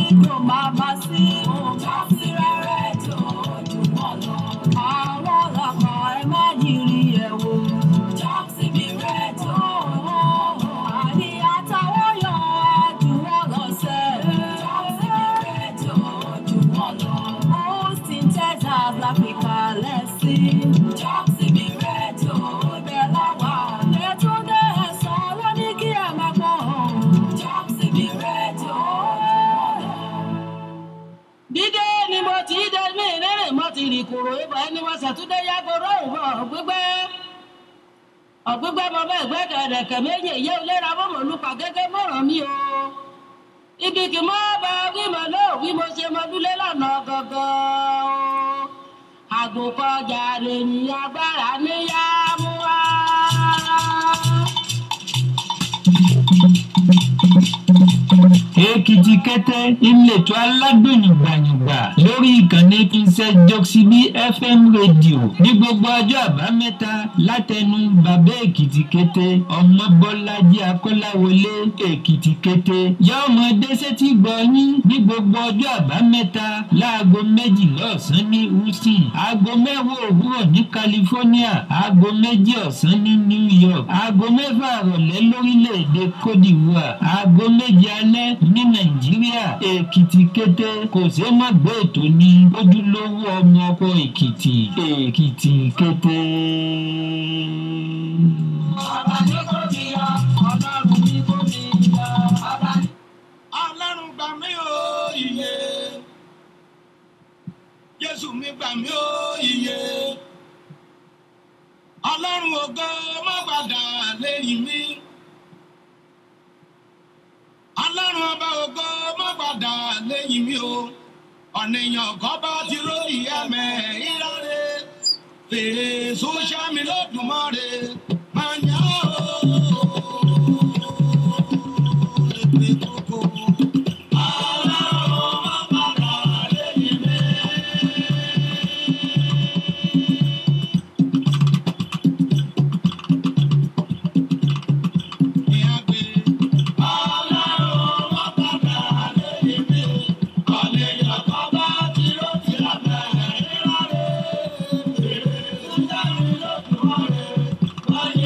kò má bá sí. Tọ́sí rẹ̀ tó jù wọ́n lọ. Àwọn ọlọ́kọ̀ ẹ má yiri ẹ̀ wò. Tọ́sí mi rẹ̀ tó. Àní àtàwọn yọ jù wọ́n lọ sẹ́. Tọ́sí mi rẹ̀ tó jù wọ́n lọ. Austin, Texas, l'Africa lẹ́sìn. Tọ́sí mi rẹ̀ tó bẹ̀ lọ́wọ́. Ẹ̀túndé ẹ̀sán ló ní kí ẹ máa gbọ́. Tọ́sí mi rẹ̀ tó jù wọ́n lọ dídé ni mo ti dé mí rírìn mo ti rìn kúrò ibà ẹni mo ṣàtúndé yàgòrò ìwọ ọgbígbẹ ọgbígbẹ mo bẹ gbẹ kẹrẹkẹ méjì yé olóra mo mọ nípa gẹgẹ mọràn mi o ibi kì mọ bá wí mo lọ wí mo ṣe mo dúlé lọnà gọgọ o àgùnkọjà lèyìn agbára níyà mú wa. èkìtì kẹtẹ ìletò aládùnyìngbàyìngbà lórí ìkànnì princess joxibí fm rédíò ní gbogbo ọjọ́ àbámẹ́ta látẹnu bàbá èkìtì kété ọmọbọ́lájí akọ́láwọlé èkìtì kété yóò mọ dẹ́sẹ́tì gbọ́yìn ní gbogbo ọjọ́ àbámẹ́ta láago méjìlá ọ̀sán ní houston aago mẹ́wàá òwúrọ̀ ní california aago méjì ọ̀sán ní new york aago mẹ́fà àrọ̀lẹ́ lórílẹ̀‐èdè cote divoire aago méje alẹ́ ní nàìjíríà èkìtì kété kò sí má gbé ètò ní ojúlówó ọmọ ọkọ èkìtì èkìtì kété. Bàbá ní kò mi yọ, ọlọ́run ní kò mi yọ. Bàbá ní. ọlọ́run gbà mí o iye jésù mi gbà mí o iye ọlọ́run ògo má padà lẹ́yìn mi ọlọ́run ọba ògo má padà lẹ́yìn mi o ọ̀nìyàn kan bá ti rórí ẹ̀mẹ́ ìráre fèrè sọ́sàmì lọ́dùnmọ́re máa ń yá o. Èpè kókó. Ọlọ́run má padà lẹ́yìn mi. Ọlọ́run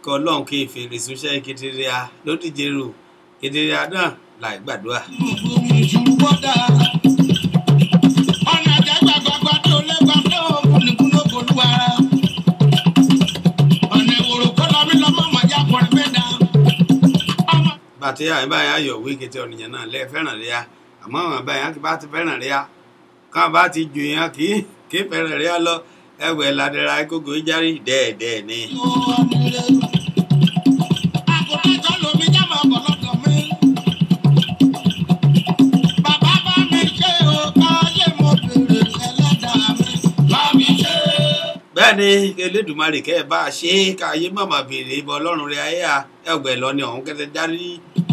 kọ́ ọlọ́run kí fèrè súnṣẹ́ kedere a lódìje rò kedere a náà láì gbàdúrà. ọ̀nà àjẹgbàgbàgbà tó lẹ́gbàá tó kúlùkúlù olúwara. ọ̀nà ìwòrò kọ́ lọ́mí lọ́mọ màjá kọrin mẹ́ta. ọmọ bàtí àyìn báyìí ayọ̀ wí kété ọ̀nìyàn náà lẹ́ẹ̀ fẹ́ràn rẹ̀ ya àmọ́ àwọn báyìí á ti bá ti fẹ́ràn rẹ̀ ya káwọn bá ti jù yẹn kì í kì í fẹ́ràn rẹ̀ ya lọ ẹwẹ̀ ládẹ́ra gógó járí dẹ́ẹ̀dẹ́ẹ̀ ni. àgùntàn tó lomi jábọ̀ ọ̀pọ̀lọpọ̀ mi. bàbá bá mi ṣe o káyé mo bèrè ẹlẹ́dàá mi. bá mi ṣe. bẹ́ẹ̀ ni elédùnmarè kẹ́ ẹ bá a ṣe é káyé mọ̀mọ́ béèrè ibà ọlọ́run rẹ̀ ayé a ẹgbẹ́ lọ ni ọ̀hún kẹ́tẹ́ járí.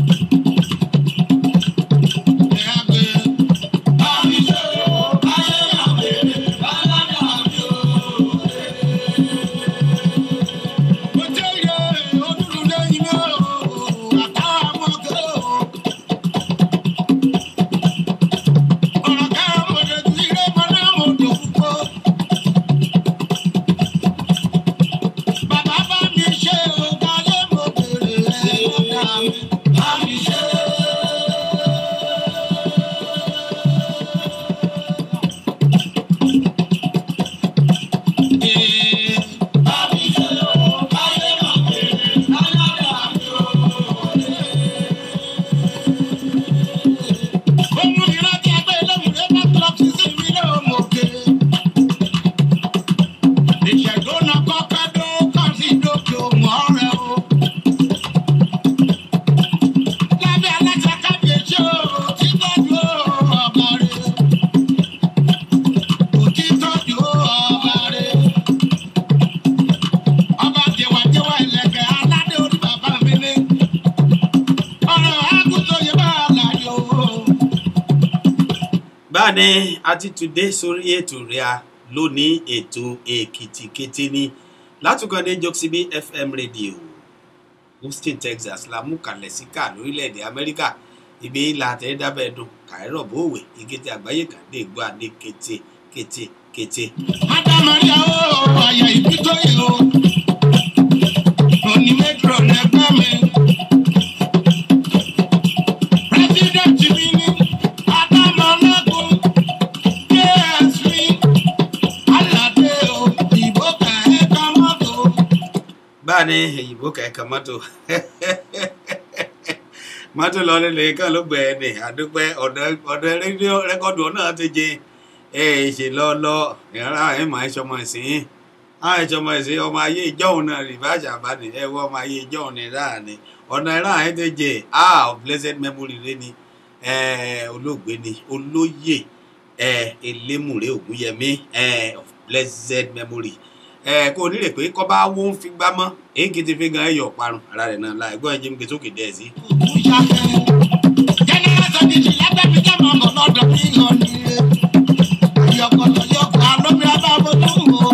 ẹ̀yà pé bá mi ṣe o káyé mo bèrè ẹlẹ́dàá mi o. mo jẹ́ iye onúlù lẹ́yìn mi o àtàwọn ọmọge o. ọ̀rọ̀ ká mo lè ju ilé mọ́lá mo dùn púpọ̀. Bàbá bá mi ṣe o, káyé mo bèrè ẹlẹ́dàá mi. Bá mi ṣe. Ee, bá mi ṣe o, káyé mo bèrè ẹlẹ́dàá mi o. Ohun ìrántí ẹgbẹ́ lóhùn rẹ̀ bá tọ́ sí sí mi lóhùn òkè. Ìṣẹ̀dó na kọ́kọ́ dó kọ́ sí dókè òun ọ̀rẹ́ o. Lábẹ́ aláṣẹ kábíyèsí o, títọ́jú ọba rẹ̀. Òtítọ́jú ọba rẹ̀. Ọba jẹ̀wàjẹ̀wà ìlẹ̀kẹ̀ aládé orí bàbá mi ní. Ọ̀rọ̀ àgùntàn yẹn bá àlàyé o. báni a ti tùdé sórí ètò rẹ̀ a lónìí ètò èkìtì kété ní látùkọ̀dé jọ́síbí fm radio houston texas la mú kalẹ̀ sí ká lórílẹ̀‐èdè amẹ́ríkà ibi ìlà àtẹ̀dábẹ́ dùn kàírọ̀ bòwe ìkété àgbáyé kan dé gbọ́ adé kété kété kété. Adamaria o, àyà ìbí tó yẹ o. Òní méjìlá lẹ́gbẹ́ mi. Pírẹ́sídẹ̀ntì mi ní Adámọ̀lẹ́gùn KSV. Aládé o, ìbò kẹ̀ẹ́ ká mọ́tò. báni èyìnbó kẹ̀kẹ́ mọ́tò mọ́tò lọ nílé kan ló gbẹ ẹni àdúpẹ́ ọ̀dọ̀ rédíò rẹ́kọ̀dù náà ti jẹ ẹ ṣe lọ́ọ́lọ́ ìrora ẹ̀ máa ń ṣọmọ ìsìn àwọn ìṣọmọ ìsìn ọmọ ayé ìjọ́hun náà rí báṣà bá ní ẹ wọ ọmọ ayé ìjọ́hun ní ráà ni ọ̀nà ìrà ẹ̀ ti jẹ ah of blessed memory rẹ ni ẹ olóògbé ni olóyè ẹ elémùrè ògúnyẹmí ẹ of blessed memory ẹ kó o nílè pé kọ́ bá wó ń fi gbá mọ́ èyí kì í ti fi gan ẹyọ parun ara rẹ̀ náà láì gbọ́ ẹ jẹ́ mi kí sókè dẹ́ ẹ sí. Òkú ṣàfẹ́. Jẹ́nẹ́rà sọ́díjì lábẹ́ mi jẹ́ mọ̀mọ́ lọ́dọ̀ mi lọ nílé. Ayọ̀kọ̀tọ̀ yọkọ̀ alómìnira bá bójú wò.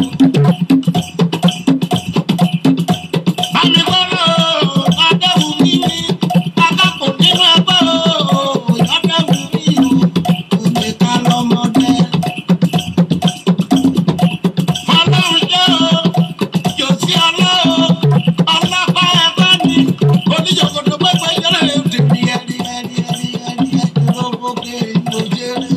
Bámi gbọ́dọ̀ Adéwù mi ní akápò nínú ẹgbẹ́ o. Adéwù mi o, òde ká lọ́mọdé. Fọlọ́run jẹ́ o, Jòsí ọlọ́ o, ọlọ́pàá ẹgbẹ́ ni, oníjòkòtò pẹ́pẹ́ yẹlẹ̀ lè tèmi ẹ̀rí ẹ̀rí ẹ̀rí ẹ̀rí ẹ̀rí lóbókè ìlòjèrè.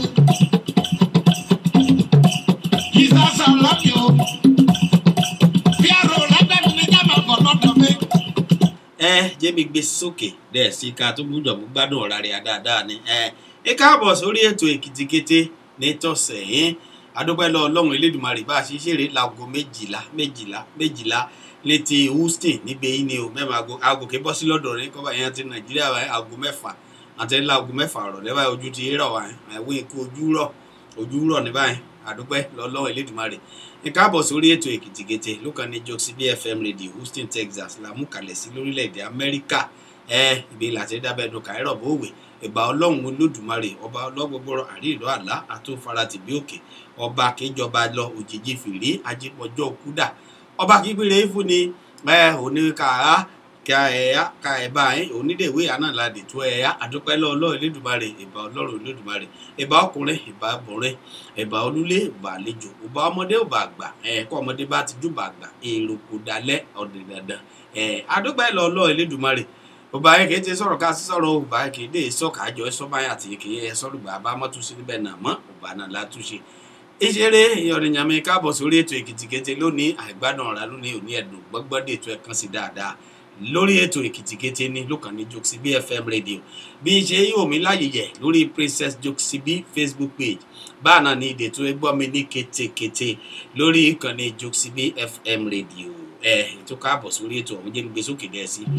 Ìsásà lọ́bì o, Fíàrò lẹ́gbẹ́ mi ní Jámà kọ̀ lọ́dọ̀ mi. ẹ jẹ́ mi gbé sókè dẹ̀ sí ká tó gbúdọ̀ mú gbádùn ọ̀rá rẹ̀ dáadáa ni ẹ ẹ káàbọ̀ sórí ètò èkìtì kété ní tọ̀sẹ̀ yín adúpẹ́ lọ ọlọ́run elédùnmarè bá a ṣe ṣeré láago méjìlá méjìlá méjìlá létí houston níbi yìí ni o mẹ́fà aago aago kì í bọ́ sí lọ́dọ̀ rẹ̀ kọ́ba yẹn ti nàìjíríà wáyé aago mẹ́fà àti ńlá aago mẹ́fà ọ̀rọ̀ lẹ́wà ojú ti rọ̀ wáyé ẹ̀wọ̀n ikú ojú rọ̀ ojú rọ̀ ní báyìí adúpẹ́ lọ ọlọ́run elédùnmarè ẹ káàbọ̀ sórí ètò èkìtì kété lókàn ní jọ́sí bfm radio houston texas la mú kalẹ̀ sí lórílẹ̀‐èdè amẹ́ríkà ẹ ibi láti dábẹ́nu kàírọ̀ bóòwè ìgbà ọlọ́run olódùmarè ọba ọlọ́gbọ́gbọ́rọ̀ àríìlú àlá àtúnfaratì bí òkè ọba kíjọba lọ òjijì fìrí ajípọ̀jọ́ kúdà ọba kígbére fún ni ẹ òní kàrá ká ẹ̀yà ká ẹ̀bá yín onídèwé àná la dètò ẹ̀yà àdúpẹ́ lọ́wọ́ ọlọ́run elédùmarè ìbà ọlọ́run elédùmarè ìbà ọkùnrin ìbà obìnrin ìbà olúlé ìbà àlejò ìbà ọmọdé ìbà àgbà ẹ̀ẹ́kọ́ ọmọdé bá ti júbà àgbà èrò kò dalẹ̀ ọ̀dẹ̀ dandan ẹ̀ àdúpẹ́ lọ́wọ́ ọlọ́run elédùmarè ọba ayé kìí ti sọ̀rọ̀ ká sí sọ̀rọ̀ ọba ayé kìí dé sọ̀kà àjọ ẹ̀sọ́ báyà àti kìí ẹ̀ sọ́lùgbà bá mọ́túnṣe níbẹ̀ náà mọ́ ọba náà látúnṣe ìṣeré ìyọ̀nìyàmí káàbọ̀ sórí ètò èkìtìkété lónìí àìgbádùn ọ̀rá lónìí òní ẹ̀dùn gbọ́gbọ́dé ètò ẹ̀kan sí dáadáa lórí ètò èkìtìkété ní lókàn ní jokesibi fm radio bí ṣe yóò mí láàyè yẹ lórí princess jokesibi facebook page báàna ní ìdè tó gbọ́ mi ní kétékété lórí ìkànnì jokesibi fm radio ẹ ètò káàbọ̀ sórí ètò ọ̀hún jẹ́ ń gbé sókè dẹ́ sí.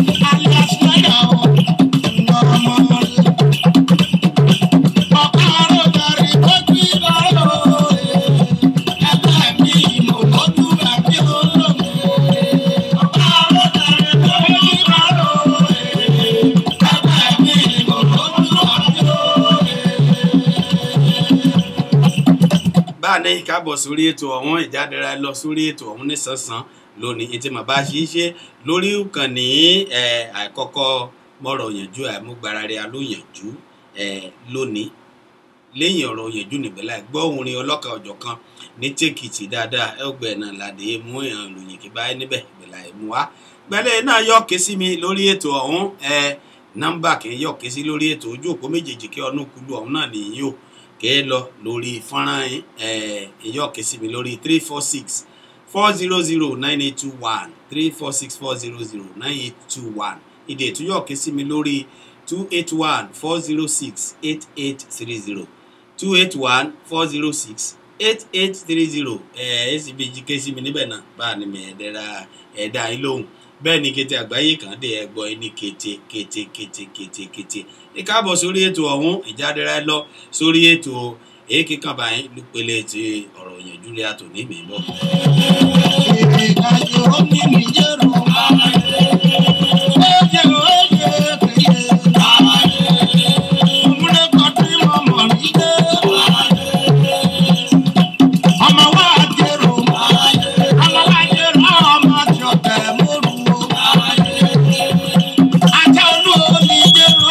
báàní káàbọ̀ sórí ètò ọ̀hún ìjádẹ́ra lọ sórí ètò ọ̀hún nísànsán lónìí ètò màbá ṣíṣe lórí ìkànnì ẹ̀ àkọ́kọ́ mọ̀rọ̀ yànjú àmúgbárarẹ alóyànjú ẹ̀ lónìí lẹ́yìn ọ̀rọ̀ yànjú nígbẹ́lá gbọ́ orin ọlọ́kan ọ̀jọ̀ kan ní tèkìtì dáadáa ẹgbẹ́ náà ládé mú ìhàn ìròyìn kí báyìí níbẹ̀ ìgbẹ́lá ẹ̀mú wa gbẹ́lẹ́ náà yọ̀ ké sí mi lórí ètò ọ̀hún ẹ̀ nọ́mbà kì í yọ̀ ké sí lórí ètò ojú òpó méjèèjì kí ọdún kúlù ọ̀hún náà nìyí o kì í lọ lórí fọ́nrán ẹ̀ yọ̀ ké sí mi lórí three four six four zero zero nine eight two one three four six four zero zero nine eight two one ìdè tó yọ̀ ké sí mi lórí two eight one four zero six eight eight three zero two eight one four zero six eight eight three zero ẹ ẹ sì bí jíkẹ́ sí mi níbẹ̀ náà bá a ní mi ẹ̀ẹ́dẹ́ra ẹ̀ẹ́dá yín lóhùn bẹ́ẹ̀ ni kété àgbáyé kan dé ẹgbọ́ ẹ ní kété kété kété kété kété ẹ káàbọ̀ sórí ètò ọ̀hún ìjádẹ́ra lọ sórí ètò èékè kan báyìí lùpẹ̀lẹ̀ ti ọ̀rọ̀ yẹn júlẹ̀ àtò ní mi bọ̀. ìrìnàjò omi mi yẹ̀rù oye oye keye òmùlẹ́kọ̀ tí mo mọ̀ rí dé ọmọ wa jẹ̀rù ọmọ wa jẹ̀rù ọmọ tí o tẹ̀ mọ́rù o ajá olú olì jẹ̀rù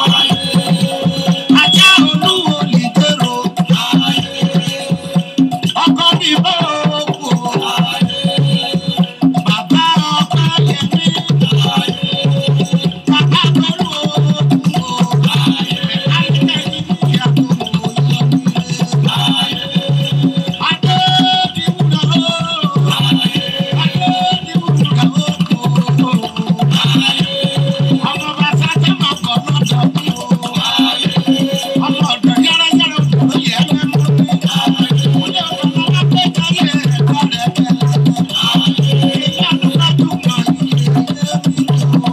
ajá olú olì jẹ̀rù ọkọ mi bọ́ òkú bàbá ọkọ yẹmi bàbá pẹ̀lú òkú àìkẹ́yìn ìyàtọ̀ adé ti wúlò adé ti wúlò ọmọ bàtà tẹ́ máa kọ̀ lọ́dọ̀ bí o ọmọ ọ̀dọ̀ yára yára kò yẹ ẹ́ mú mi kúlẹ̀ ọmọ wa pé káyé ẹ̀kọ́ rẹ̀ bẹ̀rẹ̀ ìyá àdúrà tó mọ̀ yìí ẹ̀ mi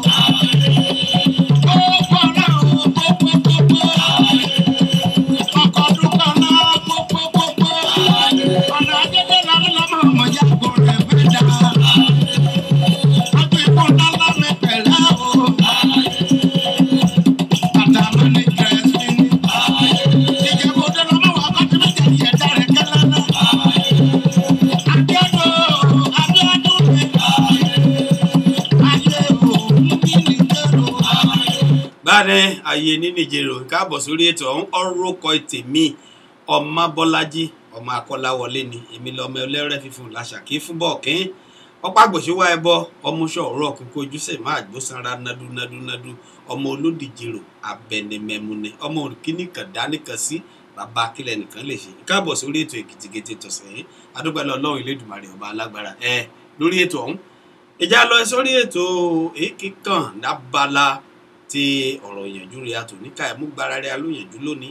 tó gbogbo náà o gbogbo gbogbo ọkọ̀ dúpọ̀ náà gbogbo gbogbo ọ̀nà ajẹ́dẹ́ lọ́dún lọ́mọ ọmọ yàgò rẹ̀ fẹ́ dà ọdún ikú ńlá mi pẹ̀lẹ́ o àtàwọn ní kẹ̀sì ní ìjẹ̀bú ọdún lọ́mọ wà bá tí méjì yẹ̀ dá rẹ̀ kẹ́lẹ́ náà abíọ́dún abíọ́dún mi ayé o níbi nìjẹ́rù. báyìí ayé ní nìjẹrò káàbọ̀ sórí ètò ọ̀hún ọ̀rọ̀kọ tèmi ọmọ bọ́lájí ọmọ akọ́láwọlé ni èmi lọ́mọ ẹlẹ́rẹ́ fífún làṣàkí fún bọ́ọ̀kín ọ̀pá gbòṣèwà ẹbọ ọmọọṣọ ọ̀rọ̀ kókó ojúṣe máa gbósanra nadu nadu nadu ọmọ olódìjèrò abẹnimẹmúnẹ ọmọ òkìní kan dánìkan sí bàbá akílẹ̀ nìkan lè ṣe káàbọ̀ sórí ètò èkìtìkété tọ̀sẹ̀ yìí adúgbòlò ọlọ́run ilédùmarè ọba alágbára ẹ lórí ètò ọ̀hún ìjà lọ sórí ètò èkì kan lábala ti ọ̀rọ̀ ìyànjú rẹ̀ àtò níka ẹ̀mú gbára rẹ̀ alóyànjú lónìí.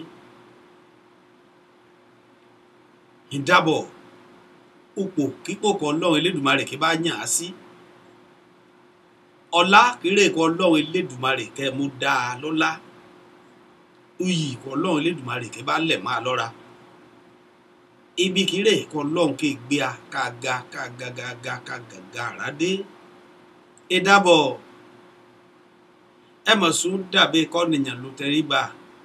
ìdábọ̀ ipò kípò kan ọlọ́run elédùmarè kí bá yàn á sí ọlá kéré kan ọlọ́run elédùmarè kẹ́ mú dáa lọ́lá iyì kan ọlọ́run elédùmarè kí bá lẹ̀ máa lọ́ra ibi kéré kan ọlọ́run kí gbé a ká ga ká ga ga ga ká ga ga àràdé ìdábọ̀ ẹ mọ̀ sún dàbí kọ́nìyàn ló tẹríba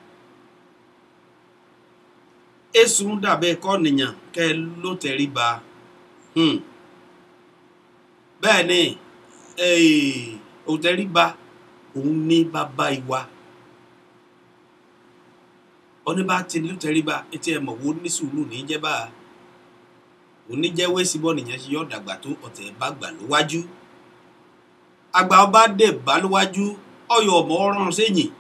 èsùn dàbí kọ́nìyàn kẹ́ ló tẹríba hmm. bẹ́ẹ̀ ni eh, òtẹríba òun ní bàbá ìwà oníbà tí ní òtẹríba etí ẹ mọ̀ wo ní sùúrù ní jẹ́ bá oníjẹ́wé síbọ̀ nìyẹn ṣe yọ̀ dàgbà tó ọ̀tẹ̀ bá gbà lówájú àgbà ọba dé bá lówájú ọyọ ọmọ ọrùn sẹ́yìn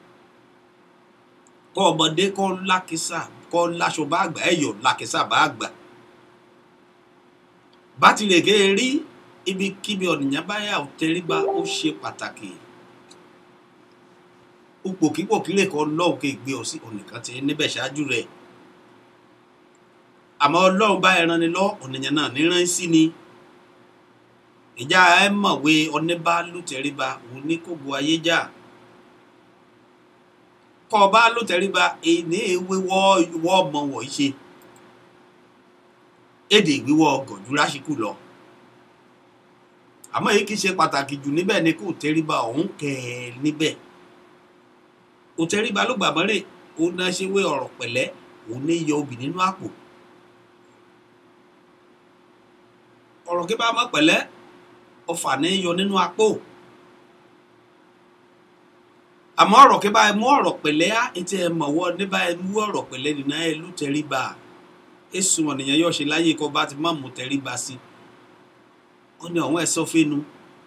kọ́ ọmọdé kọ́ lákísà kọ́ láṣọ bá àgbà ẹ̀yọ̀ lákísà bá àgbà bá tilẹ̀ ké rí ibikíbi ọ̀nìyàn báyà ò tẹríba ó ṣe pàtàkì ipòkípòkí lè kọ́ lọ́hùn ké gbé ọ sí ọ̀nìkan tí níbẹ̀ ṣáájú rẹ̀ àmọ́ ọlọ́run bá ẹran ni lọ ọ̀nìyàn náà níran sí ni ìjà ẹ mọ̀wé ọ̀nẹ́bá ló tẹríba òun ní kó bu ayé jà kọ́ ọba ló tẹríba èyí ní ewé wọ́ ọmọ wọ̀nyí ṣe èdè ìwíwọ́ gọ̀jú lásìkò lọ àmọ́ èyí kì í ṣe pàtàkì jù níbẹ̀ ni kò tẹríba ọ̀hún kẹ̀ ẹ́ níbẹ̀ kò tẹríba ló gbà mọ́rẹ̀ ó náà ṣe wé ọ̀rọ̀ pẹ̀lẹ́ òun ní yọ obì nínú àpò ọ̀rọ̀ kí bá mọ́ pẹ̀lẹ́ ọfà ní yọ nínú apò àmọ́ ọ̀rọ̀ kí bá mú ọ̀rọ̀ pẹ̀lẹ́ á etí ẹ mọ̀wọ́ ní bá mú ọ̀rọ̀ pẹ̀lẹ́ nínú ẹ ló tẹríba èsùn ọ̀nìyàn yóò ṣe láyé kó bá ti má mú tẹríba sí ó ní ọ̀hún ẹ̀sọ́ fẹ́nu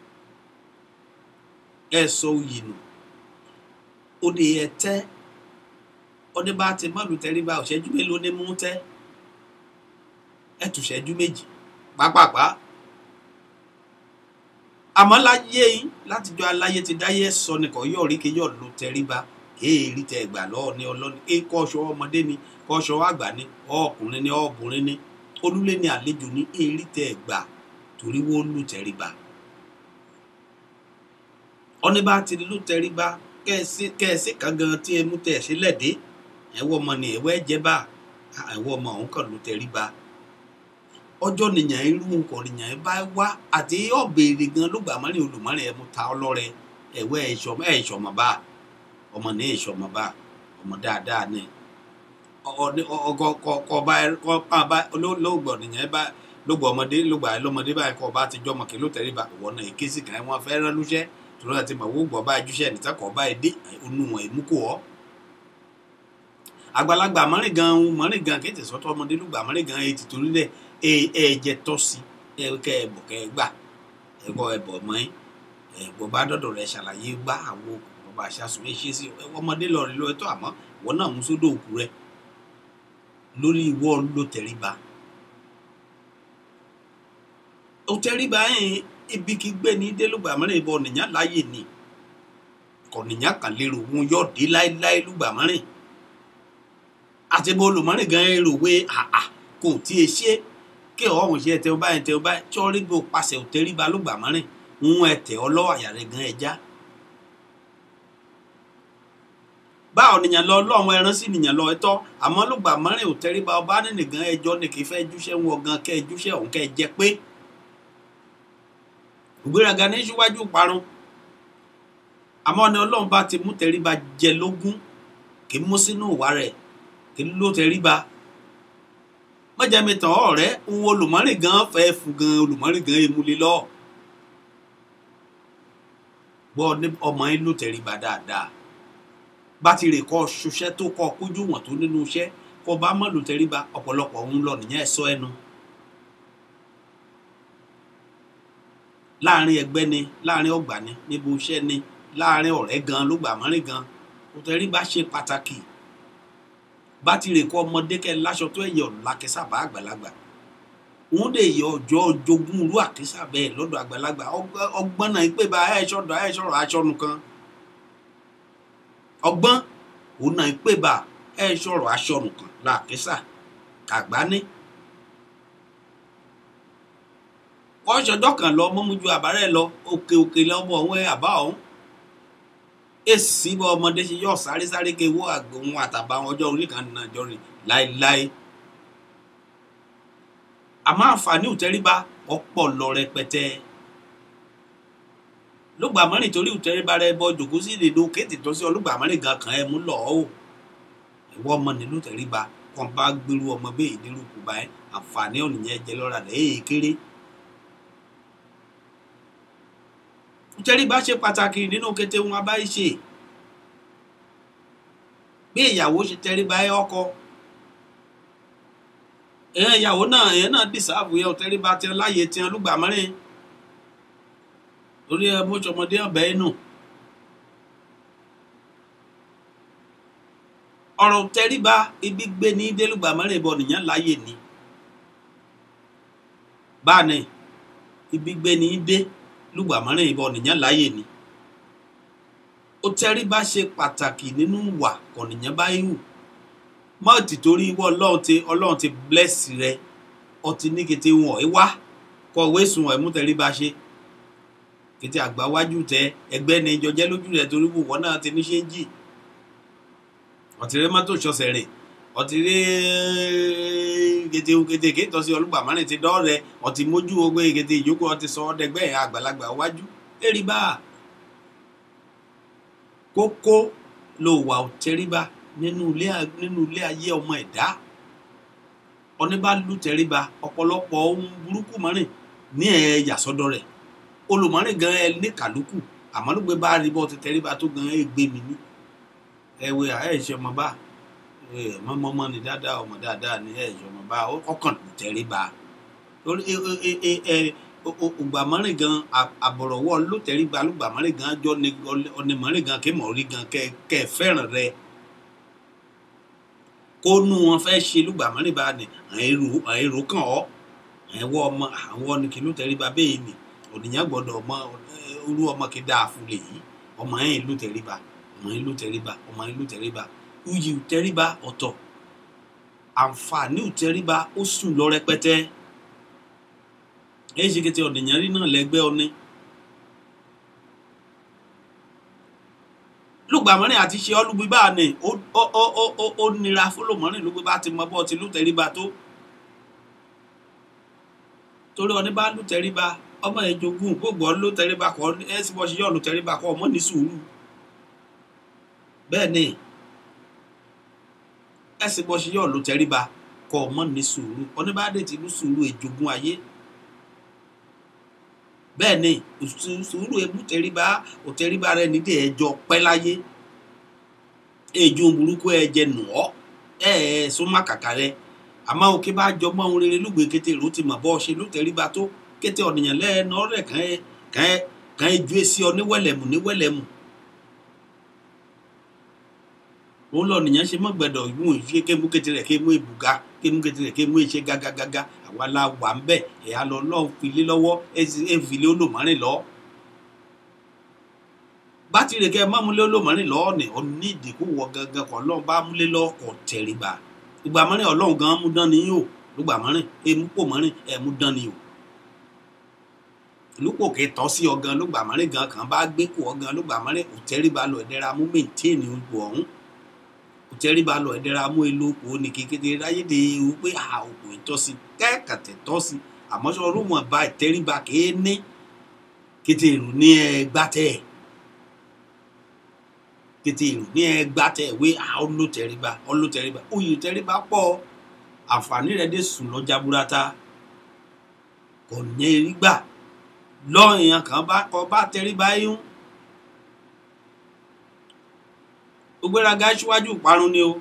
ẹ̀sọ́ òyì nù ó ní ẹ̀tẹ́ ó ní bá ti má lù tẹríba òṣẹ́jú mélòó ní mú tẹ́ ẹ̀tùṣẹ́jú méjì pápápá àmọ́ láyé yín látijọ́ aláyé ti dáyé sọ nìkan yóò rí kí yóò lo tẹríba èèrí tẹ gbà lọ́ọ̀ ní ọlọ́ni ẹ kọ́ṣọ ọmọdé ni kọ́ṣọ àgbà ni ọkùnrin ni ọbùnrin ni olúlé ni àlejò ni èèrí tẹ gbà torí wọ́n lù tẹríba ọní bá ti lù tẹríba kẹ́ẹ̀sì kan gan tí ẹ mú tẹ̀ sílẹ̀ dé ẹ̀wọ́ ọmọ ni ẹ̀wọ́ ẹ̀jẹ̀ bá ẹ̀wọ́ ọmọ òun kàn lù tẹríba ọjọ́ nìyẹn irú nǹkan nìyẹn bá wá àti ọ̀bẹ̀rẹ̀ gan ló gbà mọ́rin olùmọ́rin ẹ̀ mú ta ọlọ́rẹ ẹ̀wẹ́ ẹ̀ṣọ́mọ bá ọmọ ní ẹ̀ṣọ́mọ bá ọmọ dáadáa ní ọgọkọba ọba lóògbọ̀ nìyẹn bá lóògbọ̀ ọmọdé lóògbà lọ́mọdé báyìí kọ́ ọba àtijọ́ mọ̀kì ló tẹ̀lé bá ìwọ náà èké sì kàn án wọn fẹ́ rán lúṣẹ́ tòun àti mọ̀ wó gbọ̀ bá ẹjúṣẹ́ nìta kọ́ ọba ẹdẹ onú wọn èmú kò ọ́ àgbàlagbà mọ́rin gan mọ́rin gan kéde sọ́tọ̀ ọmọdé lóògbà mọ́rin gan ètò torí dẹ̀ ẹ̀ẹ̀jẹ̀ tọ́ sí kẹ́ ẹ bọ̀ kẹ́ ẹ gbà ẹ bọ̀ ẹ bọ̀ mọ́ ẹ bọ̀ bá dọ̀dọ̀ rẹ ṣàlàyé gbá àwọn òkùnkùn bá ṣàṣùn ẹ ṣe sí ọmọdé lọ rí lóòótọ́ àmọ́ ìwọ náà mú sódò òkú rẹ lórí ìwọ ló tẹríba ó tẹríba yẹn ibi kí gbé ní délùgbà mọ́rin ìbọn nìyàn láàyè ni kò nìyàn kàn lérò wọn yóò dé láéláé lùgbà mọ́rin àti bó olùmọ́rin gan èrò wé àà kò tí ì ṣe kí ọ̀hún ṣe ẹtẹ ọba ẹtẹ ọba tíọ́rí bí o pàṣẹ òtẹ́ríba ló gbà mọ́rin ń ẹtẹ ọlọ́wọ́ àyà rẹ̀ gan ẹja. báwo nìyàn lọ lọ́wọ́ ẹran sí nìyàn lọ ẹtọ́ àmọ́ ló gbà mọ́rin òtẹ́ríba ọba nínú gan ẹjọ́ ni kì í fẹ́ júṣẹ́ wọn gan kẹ́ ẹ júṣẹ́ òun kẹ́ ẹ jẹ pé. ìgbéraga ní síwájú parun àmọ́ ni ọlọ́run bá ti mú tẹríba jẹ lógún kì í mú sínú ìwà rẹ̀ kì í ló tẹríba mọ̀jẹ̀mí tàn ọ̀rẹ́ òun olùmọ́rìn gan fẹ́ fún gan olùmọ́rìn gan emule lọ. gbọ́ ọmọ yín ló tẹríba dáadáa bá ti rè kọ́ ṣoṣẹ́ tó kọ́ kójú wọ̀n tó nínú iṣẹ́ kọ́ bá mọ̀ ló tẹríba ọ̀pọ̀lọpọ̀ òun lọ nìyẹn ẹ̀sọ́ ẹnu. láàrin ẹgbẹ́ ni láàrin ọgbà ni níbo iṣẹ́ ni láàrin ọ̀rẹ́ gan ló gbà mọ́rin gan kò tẹríba ṣe pàtàkì bá ti rè kọ ọmọdé kẹ láṣọ tó ẹyẹ ọ̀làkẹsà bá àgbàlagbà wọn lè yọ ọjọ́ jogún irú àkẹsà bẹ́ẹ̀ lọ́dọ̀ àgbàlagbà ọgbọ́n náà pé bá ẹ̀ ṣọ́dọ̀ ẹ̀ ṣọ́rọ̀ aṣọ́nu kan ọgbọ́n òun náà pé bá ẹ̀ ṣọ́rọ̀ aṣọ́nu kan làkẹsà kàgbá ní. wọ́n ṣọjọ́ kan lọ mọ́mújú àbárẹ̀ lọ òkè òkè lọ́mọ ọ̀hún ẹ̀ àbá ọ̀hún èsì bọ ọmọdé ṣe yọ sáré sáré ké wọ àgbòhun àtàbà àwọn ọjọ́ orí kan náà jọ rìn láéláé àmọ́ àǹfààní òtẹríba ọ̀pọ̀ lọ rẹpẹtẹ lùgbàmọ́rin torí òtẹríba rẹ bọ jòkó sí ìdèdò kéètì tó sí ọlùgbàmọ́rin gan kan ẹ mú lọ ọ ìwọ ọmọ nílùú tẹríba kan bá gbèrú ọmọ bẹ́ẹ̀ nílùú kùbá ẹ àǹfààní ọ̀nìyẹn jẹ lọ́ra rẹ̀ èé kéré ìtẹríba ṣe pàtàkì nínú kété wọn abáyé ṣe bí ìyàwó ṣe tẹríba ẹ ọkọ èèyàn ìyàwó náà èèyàn náà dìsáàbù yẹ ọtẹríba tiẹ láàyè tiẹ lùgbà mẹrin torí ẹ mọ́ṣọmọdé ọbẹ̀ inú ọ̀rọ̀ tẹríba ibi gbé ní délùgbà mẹrin ìbọn nìyẹn láàyè ni báàní ibi gbé ní dé lùgbà mẹrin ìbọn nìyẹn láàyè ni ó tẹríba ṣe pàtàkì nínú wà kọ̀nìyàn bá hù mọ́ọ̀tì torí ìwọ ọlọ́run ti ọlọ́run ti bless rẹ ọtí ní kété wọn ẹ wá kọ ìwé sùn ẹ mú tẹríba ṣe kété àgbà wájú tẹ ẹgbẹ́ ni jọjẹ́ lójú rẹ torí wò náà ti ní ṣéǹjì ọtí rẹ mọ́tò ṣọṣẹ̀ rè ọtí rẹ kété kété kété tọ́sí ọlùgbà mọ́rin ti dọ́ rẹ ọtí mójú ogbé kété ìjókòó ọtí sọ ọdẹgbẹ́ àgbàlagbà wájú èrì bá kókó ló wà ó tẹríba nínú ilé nínú ilé ayé ọmọ ẹ̀dá ọní bá lù tẹríba ọ̀pọ̀lọpọ̀ ohun burúkú mọ́rin ní ẹ̀ yàsọ́dọ̀ rẹ̀ olùmọ́rin gan ẹ ní kàlùkù àmọ́ ló gbé bá rí bọ́ ti tẹríba tó gan ẹ gbé mi ní ẹwẹ ẹ ṣe ọmọ bá ẹ mọ́mọ́ ni dáadáa ọmọ dáadáa ni ẹ ṣe ọmọ bá ọkàn lù tẹríba lórí ẹ ẹ ẹ ẹ ògbàmọ́rin gan àbọ̀rọ̀wọ́ ló tẹríba lùgbàmọ́rin gan jọ ọ̀nìmọ́rin gan kémọ̀ rí gan kẹ́ ẹ fẹ́ràn rẹ kó nu wọn fẹ́ ṣe lùgbàmọ́rin bá ní àìrò kàn ọ́ àìwọ́ ọmọ àwọn ni kì í ló tẹríba bẹ́ẹ̀ ni ònìyàn gbọ́dọ̀ ọmọ olú ọmọ kì í dáa fún lè yí ọmọ yẹn ló tẹríba ọmọ yẹn ló tẹríba ọmọ yẹn ló tẹríba uyì tẹríba ọ̀tọ̀ àǹfààní tẹríba ó sùn lọ rẹpẹtẹ èyí ṣe kété ọ̀dìyàn rí náà lẹ́gbẹ́ ọní. lùgbàmọ́rin àti ṣe ọ́lùgbí bá ní ó nira fọlọ́mọ́rin ló gbé bá ti mọ bọ́ ti lùtẹ̀ríba tó. torí ọní bá lùtẹ̀ríba ọmọ ẹ̀ jogún gbogbo ọ lùtẹ̀ríba kọ́ ẹ sì bọ́ ṣe yọ̀ lùtẹ̀ríba kọ́ ọmọ ní sùúrù. bẹ́ẹ̀ ni ẹ sì bọ́ ṣe yọ̀ lùtẹ̀ríba kọ́ ọmọ ní sùúrù ọní bá dé ti lù sùúrù èjogún ayé bẹ́ẹ̀ ni sùúrù ebú tẹríba ò tẹríba rẹ nídìí ẹjọ́ pẹ́ láyé èjò burúkú ẹ̀jẹ̀ nù ọ́ ẹ̀ ẹ̀ súnmọ́ kàkà rẹ àmọ́ òkè bá jọ mọ́ ohun rere lùgbé kété rò ti mọ̀ bọ́ ṣe ló tẹríba tó kété ọ̀nìyàn lẹ́ẹ̀nà rẹ̀ kàn ẹ́ kàn ẹ́ kàn ẹ́ ju esi ọ níwẹ̀lẹ̀mù níwẹ̀lẹ̀mù òun lọ nìyẹn ṣe mọ́ gbẹ̀dọ̀ ìwọ̀n ìṣe kémú kété rẹ̀ kémú ìbùgá kémú kété rẹ̀ kémú ìṣe gágágágá àwa la wà ń bẹ̀ ẹ̀yà lọ lọ́ọ́ filé lọ́wọ́ ẹ̀ filé olùmọ́rin lọ. bátìrì kẹ́ ẹ má múlé olùmọ́rin lọ́ọ́ ni ọ ní ìdìkú wọ gangan kọ́ lọ́ọ́ bá múlé lọ́ọ́ kọ́ tẹ̀ríba ìgbà mọ́rin ọlọ́run gan mú dán ni yín o lùgbà mọ́rin èmú pò mọ́rin ẹ̀ mú dán ni o. ìlúpò kẹ́ tọ́ sí ọgàn lùgbà mọ́rin gan kan bá gbé kó ọgàn lùgbà mọ́rin kò tẹ̀ríba lọ ẹ̀dẹ́ra mú mẹ́ǹtẹ́ẹ̀nì ipò ọ̀hún kò tẹríba lọ ẹdẹra mú èlò òkú ní kékeré ráyédè ewu pé a òkú ìtọ́sí kẹ́kàtẹ̀ tọ́sí àmọ́ sọ ọdún wọn bá ìtẹríba kéé ní kété èrò ní ẹgbà tẹ̀ kété èrò ní ẹgbà tẹ̀ wé a ọlọ́ tẹríba ọlọ́ tẹríba oyè tẹríba pọ̀ àǹfààní rẹ̀ dé sùn lọ́jà burata kò ní erí gbà lọ́ọ̀yàn kan bá kọ́ bá tẹríba yún. ògbéraga síwájú ìparun ni o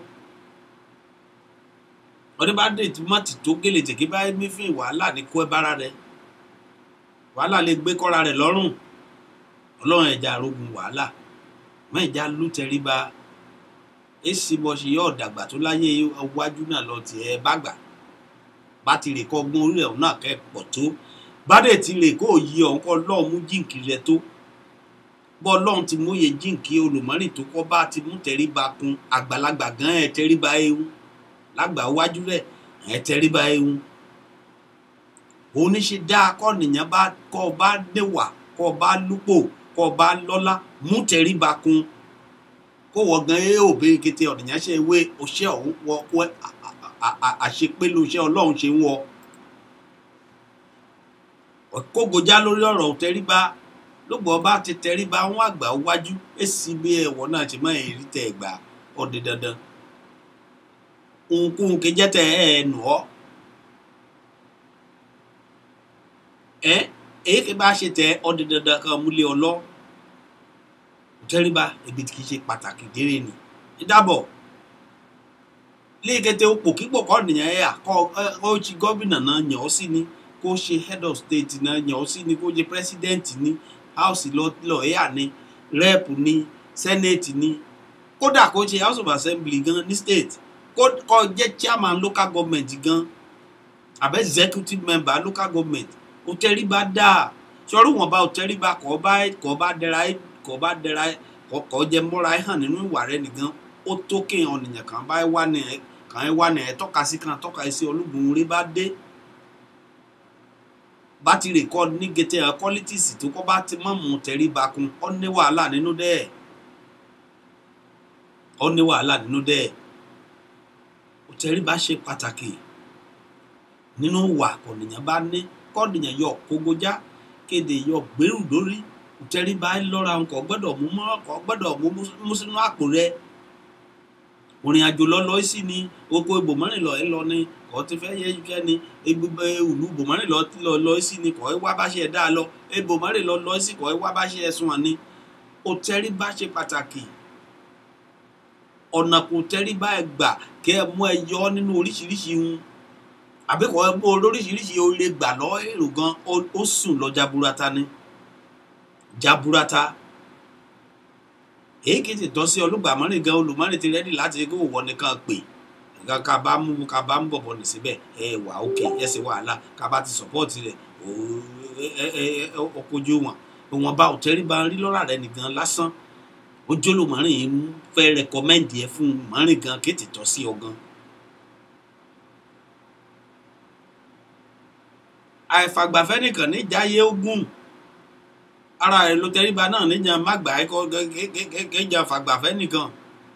ọdún bá dé tí mọ́tì tó gèlè tèké bá mí fún wàhálà ní kó ẹ bára rẹ wàhálà lè gbé kọ́ra rẹ lọ́rùn ọlọ́run ẹja arógun wàhálà mọ ìjà ló tẹríba èsì bọ́ ṣe yọ ọ̀dàgbà tó láyé iwájú náà lọ tiẹ̀ bá gbà bá ti rè kọ́ gbọ́n orí ẹ̀ náà kẹ́ pọ̀ tó bá dé ti rè kó yí ọ̀hún kọ́ lọ́ọ̀ mú jíǹkì rẹ tó bọ́ ọlọ́run ti múye jíǹkí olùmọ́rìn tó kọ́ bá ti mú tẹríba kun àgbàlagbà gan ẹ̀ tẹríba ewu lágbà wájú rẹ̀ ẹ̀ tẹríba ewu òun ní ṣe dáa kọ́ nìyẹn bá kọ́ ọ bá níwà kọ́ ọ bá lúpò kọ́ ọ bá lọ́lá mú tẹríba kun kó wọ gan ẹ ò bẹ́ẹ̀ kété ọ̀nìyàn ṣe wé oṣẹ́ ọ̀hún wọ wọ àṣepélu iṣẹ́ ọlọ́run ṣe ń wọ kógojá lórí ọ̀rọ̀ tẹríba lóògbé ọba ti tẹríba wọn àgbà wájú èsì bí ẹwọ náà ti máa rí tẹ ẹgbà ọdẹ dandan ohunkóhun kejì tẹ ẹ nù ọ ẹ èyí kì bá ṣe tẹ ọdẹ dandan kan múlé ọlọ tẹríba ibi tí kì í ṣe pàtàkì dérè ni ìdábọ̀ léèkété òpò kíkpọ̀ kọ́ nìyẹn ẹ̀ àkọ́ ó ti gómìnà náà yàn ọ́ sí ni kó ṣe head of state náà yàn ọ́ sí ni kó ṣe president ni house lọ́ọ̀yà ni rep ni senate ni kódà kó ṣe house of assembly gan ní state kó jẹ́ chairman local government gan àbẹ́ executive member local government ó tẹríba dáa sọ̀rọ̀ wọn bá ó tẹríba kọ́ bá kọ́ bá dẹra kọ́ bá dẹra kọ́ jẹ́ mọ́ra ẹ̀ hàn nínú ìwà rẹ̀ nìgan ó tó kéèyàn nìyẹn kàn bá wà ní ẹ kàn ẹ wà ní ẹ tọ́ka sí kan tọ́ka sí olúgun rí bá dé bátìrì kọ́ ní gẹ́tẹ́ ẹ qualities tó kọ́ bá ti mọ̀ mú tẹríba kun ó ní wàhálà nínú dẹ́ẹ̀ ó ní wàhálà nínú dẹ́ẹ̀ ó tẹríba ṣe pàtàkì nínú wà kọ̀nìyàn bá ní kọ́nìyàn yọ kógójá kéde yọ gbèrú lórí tẹríba lọ́ra nǹkan gbọ́dọ̀ mú mọ́ ọkọ̀ gbọ́dọ̀ mú sínú àpò rẹ̀ òrìn àjò lọ lọ sí ni oko ibòmọ́rin lọ ẹ lọ ni kò ti fẹ́ yẹ kẹ́ ni egbugbe ìlú ibòmọ́rin lọ lọ lọ sí ni kò ẹ wá bá ṣe ẹ dá lọ ibòmọ́rin lọ lọ sí kò ẹ wá bá ṣe ẹ sùn ni o tẹ́rí bá ṣe pàtàkì ọ̀nà kò tẹ́rí bá ẹ gbà kẹ́ ẹ mú ẹ yọ nínú oríṣiríṣi ń àbí kò ẹ mú oríṣiríṣi o lè gbà lọ èrò gan ó sùn lọ jaburata ni jaburata èyí kì í ti tọ́ sí olùgbàmọ́rin gan olùmọ́rin ti rẹ́dí láti kó wọ́n nìkan pè ká bá mú ká bá ń bọ̀bọ̀ nì síbẹ̀ ẹ wà ókè ẹ sì wàhálà ká bá ti sọ̀pọ́ọ̀tì rẹ̀ ọkọ̀jú wọn wọn bá òtẹ́rì bá ń rí lọ́ra rẹ̀ nìkan lásán ojú olùmọ́rin yìí ń fẹ́ rẹkọmẹ́ǹdì ẹ fún mọ́rin gan kí ti tọ́ sí ọ gan. àìfàgbàfẹ́ nìkan níjàyé ogún ara rẹ ló tẹríba náà níjà má gbà ẹ kọ kéjà fàgbàfẹ́ nìkan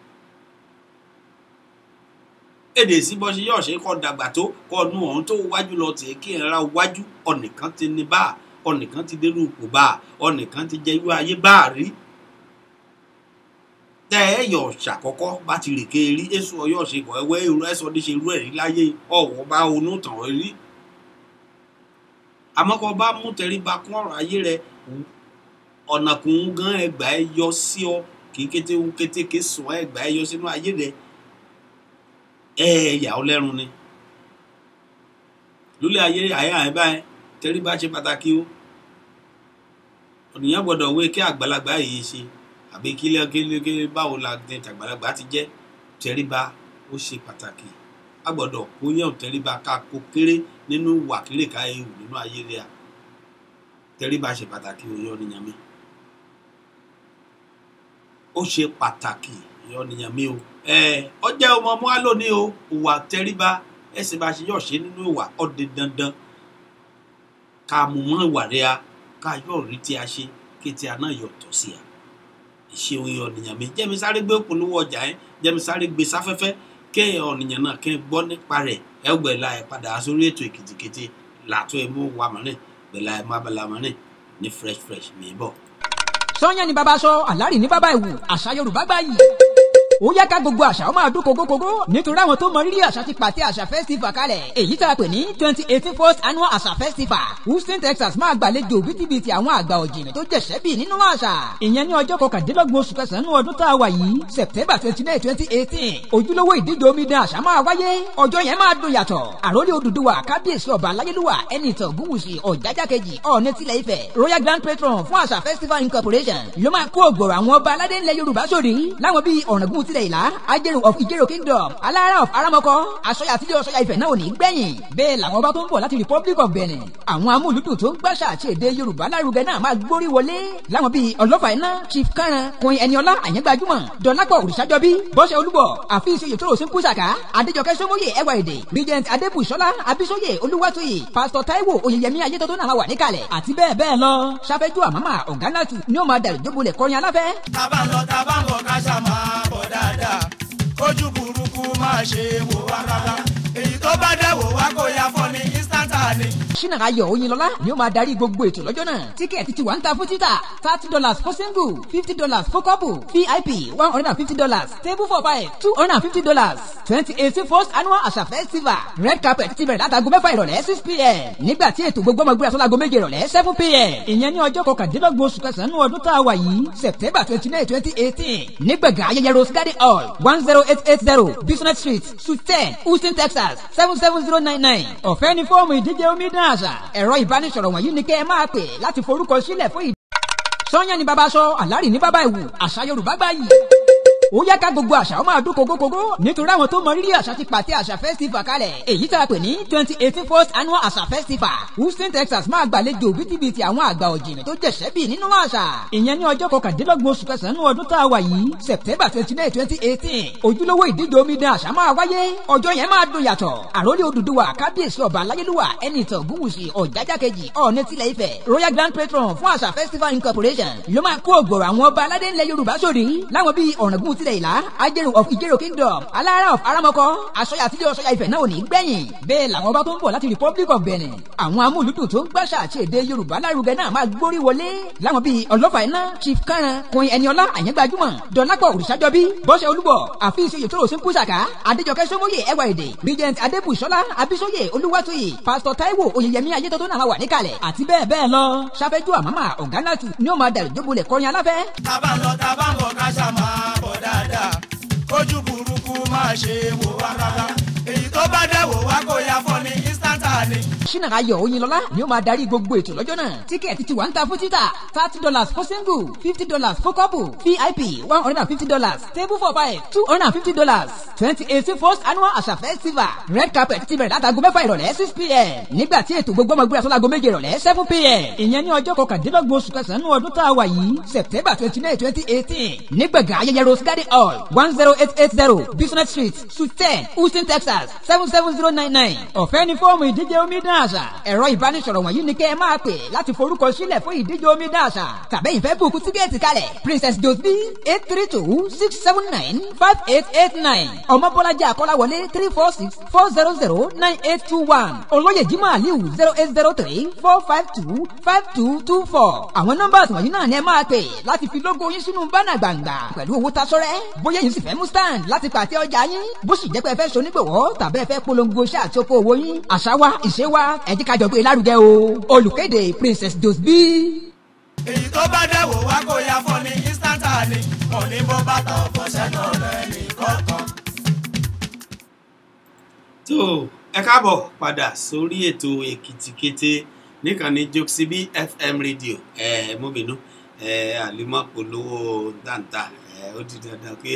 èdè sí bọ́ ṣe yọ̀ ṣe kọ́ dàgbà tó kọ́ nu ọ̀hún tó wájú lọ tẹ̀ kí ẹ̀ ra wájú ọ̀nìkan ti ní bá ọ̀nìkan ti dérú ipò bá ọ̀nìkan ti jẹ́ irú ayé bá rí tẹ ẹ yọ̀ ṣàkọ́kọ́ bá ti rèké rí èso ọyọ́ ṣe kọ́ ẹwẹ́ irú ẹ̀sọ́ ní ṣe irú ẹ̀rí láyé ọ̀wọ́ bá onú tàn rí àmọ́ kọ́ bá mú tẹríba kún ọ̀rọ̀ ayé rẹ ọ̀nà kùn gan ẹgbà ẹ yọ sí ọ kì í kété ń kété ké sùn ẹgbà ẹ yọ sínú ayé rẹ ẹ yà ọ lẹ́run ni lólè ayé àyà ẹ báyìí tẹríba ṣe pàtàkì o ònìyàn gbọ́dọ̀ wé kí àgbàlagbà yìí ṣe àbí kílẹ̀ kílẹ̀ kílẹ̀ báwo la ní àgbàlagbà ti jẹ́ tẹríba ó ṣe pàtàkì a gbọ́dọ̀ kó yẹn tẹríba ká kó kéré nínú wàkéré ká ewu nínú ayé rẹ à tẹríba ṣe pàtàkì òye ọ̀nìyàn mi ó ṣe pàtàkì òye ọ̀nìyàn mi o ẹ ọjà ọmọ ọmọ wa lónìí o ìwà tẹríba ẹsẹ bá ṣe yọ ṣe nínú ìwà ọdẹ dandan ká mú mọ ìwà rẹ a ká yọ rí tí a ṣe kí tí a náà yọ tọ sí a ìṣe òye ọ̀nìyàn mi jẹ́mi sáré gbé polówó ọjà yẹn jẹ́mi sáré gbé sáfẹ́fẹ́ kéèyàn ọ̀nìyàn náà kẹ́ gbọ́ nípa rẹ̀ ẹ gbẹ̀la ẹ̀ padà sórí ètò èkìtìkìtì làtọ́ ẹ̀ mú wa mọ́rin gbẹ̀la ẹ̀ má bala mọ́rin ní fresh fresh mi bọ̀. sọ́yàn ni bàbá sọ àlárì ní bàbá ìwù àṣà yorùbá gbáyì ó yá ká gbogbo àṣà ó máa dún kókókókó nítorí àwọn tó mọ rírì àṣà ti pàtẹ àṣà festival kalẹ̀ èyí tá a pè ní twenty eighteen first annual àṣà festival houston texas máa gbàlejò bítíbitì àwọn àgbà ọ̀jìnì tó jẹ̀ṣẹ́ bì nínú àṣà ìyẹn ní ọjọ́ kọkàndínlọ́gbọ̀n oṣù kẹsàn-án ọdún tá a wà yìí september twenty nine twenty eighteen ojúlówó ìdíje omidan àṣà máa wáyé ọjọ́ yẹn máa dùn yàtọ̀ àròlé odùduwà kábíyèsí ọba aláyélúwà ẹni ìtàn ògúnwùsì ọ̀jájá kejì ọ̀ọ́nì tilẹ̀ ifẹ̀ royal grand patron fún àṣà festival incorporation ló máa kó ògbòrò àwọn ọba aládé ńlẹ̀ yorùbá sórí láwọn bíi ọ̀ràngún tilẹ̀ ìlà ajẹ́rù of ìjẹ́rò kingdom alára of aramọ́kọ́ aṣọya àtijọ́ aṣọya ifẹ̀ náà ò ní gbẹ̀yìn bẹ́ẹ̀ làwọn ọba tó ń bọ̀ láti republic of benin àwọn amúlùdùn tó ń gbàṣà àti èdè yorùbá lárugẹ náà máa gbórí wọlé láwọn bíi ọlọ́fà iná chief karan kun ẹniọlá àyẹ́gbàjúmọ̀ dọ́lápọ̀ òrìṣàjọbí bọ́sẹ̀ olúbọ̀ àfihàn ìṣòro sí kùsàkà adéjọkẹ́ sọmọye ẹwà èdè regent adébùsọ́lá abisoye olúwatóyè pastor taiwo oyeyemi ayétọ́tọ́ náà wà níkàlẹ̀ àti bẹ́ẹ̀ bẹ́ẹ̀ lọ sáfẹ́jú àmàmà ọ̀gánàtù ni ó máa dàrú jóbolẹ̀ kọrin aláfẹ́. tábà ń lọ tábà ń bọ̀ ká ṣá máa bọ̀ dáadáa kójú burúkú máa ṣe wò wá rárá èyí tó bá dẹ̀ wò wá kó ya fọ́ ní instanta ni. ṣínà ayọ̀ oyinlọ́lá ni ó máa darí gbogbo ètò lọ́jọ́ náà tíkẹ́ẹ̀tì ti wà ń ta fún títà thirty dollars for single fifty dollars for couple vip one hundred and fifty dollars table for five two hundred and fifty dollars twenty eighteen first annual àṣà festival red carpet ti bẹ̀rẹ̀ látago mẹ́fà ìrọ̀lẹ́ six pm nígbà tí ètò gbogbo ọmọ ìgbéra sọ́lago méje ìrọ̀lẹ́ seven pm ìyẹn ní ọjọ́ kọkàndínlọ́gbọ̀n oṣù kẹsàn-án ọdún tá a wà yìí september twenty nine twenty eighteen nígbàgà ayẹyẹ rose garden hall one zero eight eight zero business street suite ten houston texas seven seven zero nine nine ọ̀fẹ́ ní fọ́ọ̀mù ìdíje omidan àṣà ẹ̀rọ ìbánisọ̀rọ̀ wọ̀nyí ni kẹ́ ẹ máa pè láti forúkọ sílẹ̀ fún ìdí. sọ́yàn ni bàbá sọ àlárì ní bàbá ìwù àṣà yorùbá gbáyì ó yá ká gbogbo àṣà ó máa dún kókókókó nítorí àwọn tó mọ rírì àṣà ti pàtẹ àṣà festival kalẹ̀ èyí tá a pè ní twenty eighteen first annual àṣà festival houston texas máa gbàlejò bítíbitì àwọn àgbà ọ̀jìnì tó jẹ̀ṣẹ́ bì nínú àṣà ìyẹn ní ọjọ́ kọkàndínlọ́gbọ̀n oṣù kẹsàn-án ọdún tá a wà yìí september twenty nine twenty eighteen ojúlówó ìdíje omidan àṣà máa wáyé ọjọ́ yẹn máa dùn yàtọ̀ àròlé odùduwà kábíyèsí ọba aláyélúwà ẹni ìtàn ògúnwùsì ọ̀jájá kejì ọ̀ọ́nì tilẹ̀ ifẹ̀ royal grand patron fún àṣà festival incorporation ló máa kó ògbòrò àwọn ọba aládé ńlẹ̀ yorùbá sórí láwọn bíi ọ̀ràngún tilẹ̀ ìlà ajẹ́rò of ìjẹ́rò kingdom alára of aramọ́kọ́ aṣọ́yà àtijọ́ aṣọ́yà ifẹ̀ náà ò ní gbẹ̀yìn bẹ́ẹ̀ làwọn ọba tó ń bọ̀ láti republic of benin àwọn amúlùdùn tó ń gbàṣà àti èdè yorùbá lárugẹ náà máa gbórí wọlé láwọn bíi ọlọ́fà iná chief karan kun ẹniọlá àyẹ́gbàjúmọ̀ dọ́lápọ̀ òrìṣàjọbí bọ́sẹ̀ olúbọ̀ àfihàn ìṣòyè tó rò sí kùsàkà adéjọkẹ́ sọmọye ẹwà èdè regent adébùsọ́lá abisoye olúwàtòyè pastor taiwo oyèyẹmí ayétọ́tọ́ náà máa wà níkàlẹ̀ àti bẹ́ẹ̀ bẹ́ẹ̀ lọ sáfẹ́jú àmàmà ọ̀gánàtù ni ó máa dàrí jóbolẹ̀ kọrin aláfẹ́ tábà ń lọ tábà ń bọ̀ ká ṣá máa bọ̀ dáadáa kójú burúkú máa ṣe wò wá rárá èyí tó bá dẹ̀ wò wá kó ya fọ́ ni instanta ni. ṣínà ayọ̀ oyinlọ́lá ni ó máa darí gbogbo ètò lọ́jọ́ náà tíkẹ́ẹ̀tì ti wà ń ta fún títà thirty dollars for single fifty dollars for couple vip one hundred and fifty dollars table for five two hundred and fifty dollars twenty eighteen first annual àṣà festival red carpet ti bẹ̀rẹ̀ látago mẹ́fà ìrọ̀lẹ́ six pm nígbà tí ètò gbogbo ọmọ ìgbéra sọ́lago méje ìrọ̀lẹ́ seven pm ìyẹn ní ọjọ́ kọkàndínlọ́gbọ̀n oṣù kẹsàn-án ọdún tá a wà yìí september twenty nine twenty eighteen nígbàgà ayẹyẹ rose garden hall one zero eight eight zero business street suite ten houston texas seven seven zero nine nine ọ̀fẹ́ ní fọ́ọ̀mù ìdíje omidan àṣà ẹ̀rọ ìbánisọ̀rọ̀ wọ̀nyí ni kẹ́ ẹ máa pè láti forúkọ sílẹ̀ fún ìdíje omidan àṣà tàbí ìfẹ́ bùkún tíkẹ́ẹ̀tì kalẹ̀ princess dosby eight three two six seven nine five eight eight nine ọmọbọ́lájà akọ́láwọlé three four six four zero zero nine eight two one olóyè jimoh aliu zero eight zero three four five two five two two four àwọn nọ́mbà wọ̀nyí náà ni ẹ máa pè láti fi lógo yín sínú bánà gbàngbà pẹ̀lú owó tasọ́rẹ́ bóyá yín sì fẹ́ mú stand láti pàtẹ ọjà yín bó sì jẹ́ pé ẹ fẹ́ sonígbòwọ́ tàbí ẹ fẹ́ polongo iṣẹ́ àti oko òwò yín àṣà wa ìṣe wa ẹ jẹ́ ká jọ gbé e lárugẹ o olùkéde princess dosby. èyí tó bá dẹ̀ wò wá kó ya fọ́ ni instanta ni òní bó bàtà ọ̀fọ̀ sẹ́nu rẹ̀ ní kọ̀ọ̀kan. tó ẹ káàbọ̀ padà sórí ètò èkìtì kété níkànnì jokesibi fm radio ẹ mú bínú ẹ àlímọ́ polówó dáńtà ẹ ó di dandan pé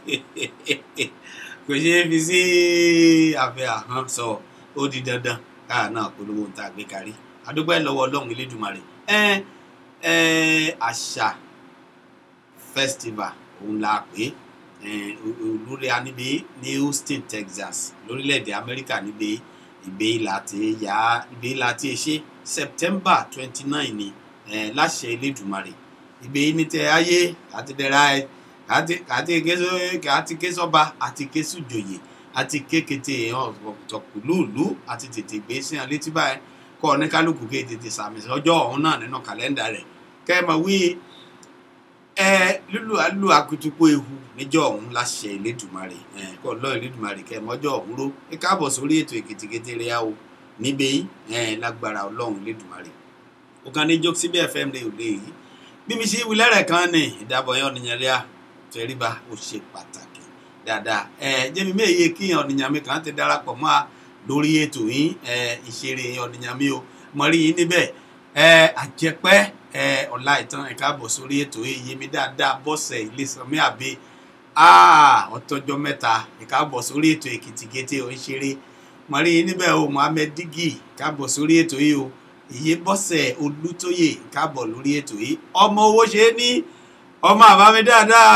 kò ṣeé fi sí abẹ́ àhán sọ ó di dandan káà náà polówó ń ta gbé kárí adúgbò ẹ lọ́wọ́ ọlọ́run elédùnmarè ẹ ẹ àṣà festival òun la pè é olórí aníbi ní houston texas lórílẹ̀‐èdè amẹ́ríkà níbi ìgbé láti yá ìgbé láti ṣe september twenty nine ni eh, láṣẹ elédùnmarè ìgbé ní tẹ ayé àti dẹ̀ra ẹ àti késo àti késọba àti késùjòyè àti kékété ọ̀tọ̀kùlùlù àti tètè gbé sí ọ létí báyìí kọ́ ọ ní kálukú ké tètè sàmì ọjọ́ ọ̀hún náà nínú kàlẹ́ndà rẹ̀ kẹ́ ẹ mọ̀ wí ẹ lulu alu akutuku ehu níjọ ọ̀hún láṣẹ Elédùmarè ẹ kọ lọ Elédùmarè kẹ mọjọ ọ̀hún ró ẹ káàbọ̀ sórí ètò èkìtìkété rẹ o níbẹ̀ ẹ lágbára Ọlọ́run Elédùmarè ó kàn ní jókòó síbẹ̀ fẹ́ mi ò lè yí bí mi ṣe wílẹ̀ rẹ̀ kan ní ìdábọ̀ yẹn ọ̀nìyàn rẹ̀ tẹríba ó ṣe pàtàkì dáadáa ẹ jẹ́mi méye kí ọ̀nìyàn mi kàn ti darapọ̀ mọ́ a lórí ètò yín ẹ ìṣeré ọ̀nìyàn mi o mọ̀rí yín níbẹ̀ ẹ àjẹpẹ́ ẹ ọ̀la ìtàn ẹ̀ka bọ̀ sórí ètò yìí mi dáadáa bọ́sẹ̀ Ilésanmí àbí ọ̀tọ́jọ́ mẹ́ta ẹ̀ka bọ̀ sórí ètò èkìtìkété ò ń ṣeré mọ̀rí yín níbẹ̀ o Mohammed Digi ẹ̀ka bọ̀ sórí ètò yìí o ìyé bọ́sẹ̀ Olútóyè ẹ̀ka bọ̀ lórí ètò yìí ọmọ owó ṣe é ní ọmọ àbámi dáadáa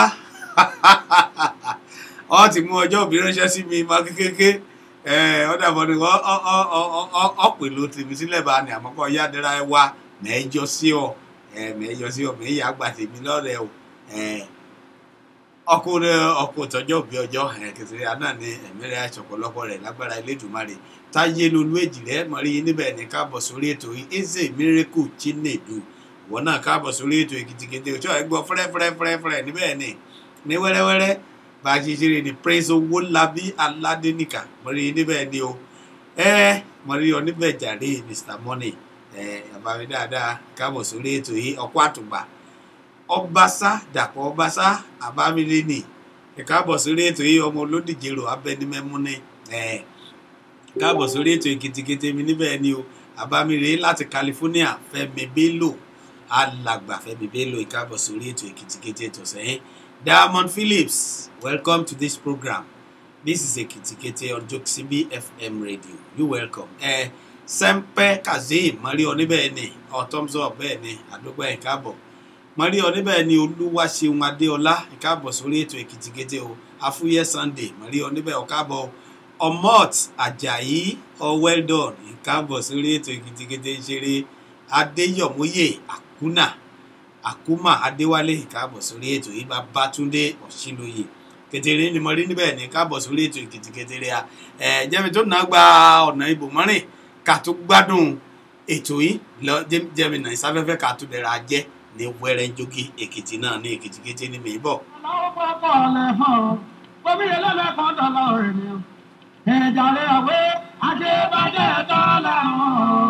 ọ ti mú ọjọ́ òbí ránṣẹ́ sí mi máa kékeré ọ dàbọ̀ ni ọ pè ló tèmi sílẹ̀ bá ní àmọ́kọ́ yá dẹ́ra ẹ wá mẹ́jọ sí ọ mẹ́jọ sí ọ mẹ́yà àgbà tèmi lọ́rẹ̀ o ọkùnrin ọkọ tọjọ òbí ọjọ́ kẹsìrì àná ni ẹ̀mí rẹ̀ àṣọpọlọpọ rẹ̀ lágbára Elédùmarè táyé lolú èjì rẹ̀ mọrí yín níbẹ̀ ní káàbọ̀ sórí ètò yìí eze miracle chinedu ìwọ náà káàbọ̀ sórí ètò èkìtìkìtì òjò ẹgbọ fẹrẹfẹrẹfẹrẹ níbẹ̀ ni ní wẹ́rẹ́wẹ́rẹ́ bá a ṣe ṣeré ní praise owó labí aládéníkà mọrí yín níbẹ̀ ni o ẹ mọrí ọ níbẹ̀ jàre Mr Money ẹ àbámi dáadáa káàbọ̀ sórí ètò yìí ọkọ àtùgbà ọbaṣá dàpọ̀ ọbaṣá àbámilé ni ìkáàbọ̀ sórí ètò yìí ọmọ olódìjèrò abẹnimẹ́mú ni ẹ̀ káàbọ̀ sórí ètò èkìtìkìtì mi níbẹ̀ ni o àbámilé láti California Fẹ́mi Bello alàgbà Fẹ́mi Bello ìkáàbọ̀ sórí ètò èkìtìkìtì ètò sẹ́yìn Diamond Phillips welcome to this program this is èkìtìkìtì on Jokesibi FM radio you welcome ẹ Sẹ́ńpẹ́ Kazeem mọ́rí ọ níbẹ̀ ni ọ thumbs up bẹ́ẹ̀ ni àdúgbò ẹ̀ káàbọ̀ mọ̀rí ọ níbẹ̀ ni olúwaṣeun adéọlá ìkáàbọ̀ sórí ètò èkìtìkété o afúyẹ́ sunday mọ̀rí ọ níbẹ̀ ọ̀káàbọ̀ omot ajayi ọ well done ìkáàbọ̀ sórí ètò èkìtìkété ìṣeré adéyọ̀móyè àkúnà àkúmà adéwálé ìkáàbọ̀ sórí ètò yìí babátúndé ọ̀ṣìlóye kékeré ni mọ̀rí níbẹ̀ ni ìkáàbọ̀ sórí ètò èkìtìkété rẹ̀ ẹ̀ jẹ́mi tó náà gba ọ̀nà ibòmọ́rìn ká tó gbádùn ètò yìí lọ jẹ́mi náà ìsáfẹ́fẹ́ ká tó dẹ̀ra jẹ́ ní wẹ́rẹ́njógí èkìtì náà ní èkìtì kété ní mìíràn. Aláwọ̀ pọ̀pọ̀ ọ̀lẹ̀ hàn ọ́, omi ìlẹ́lẹ̀ kan dọ̀là ènìyàn. Ẹ̀jàlẹ̀ àwé ajébájẹ́ dọ́là hàn.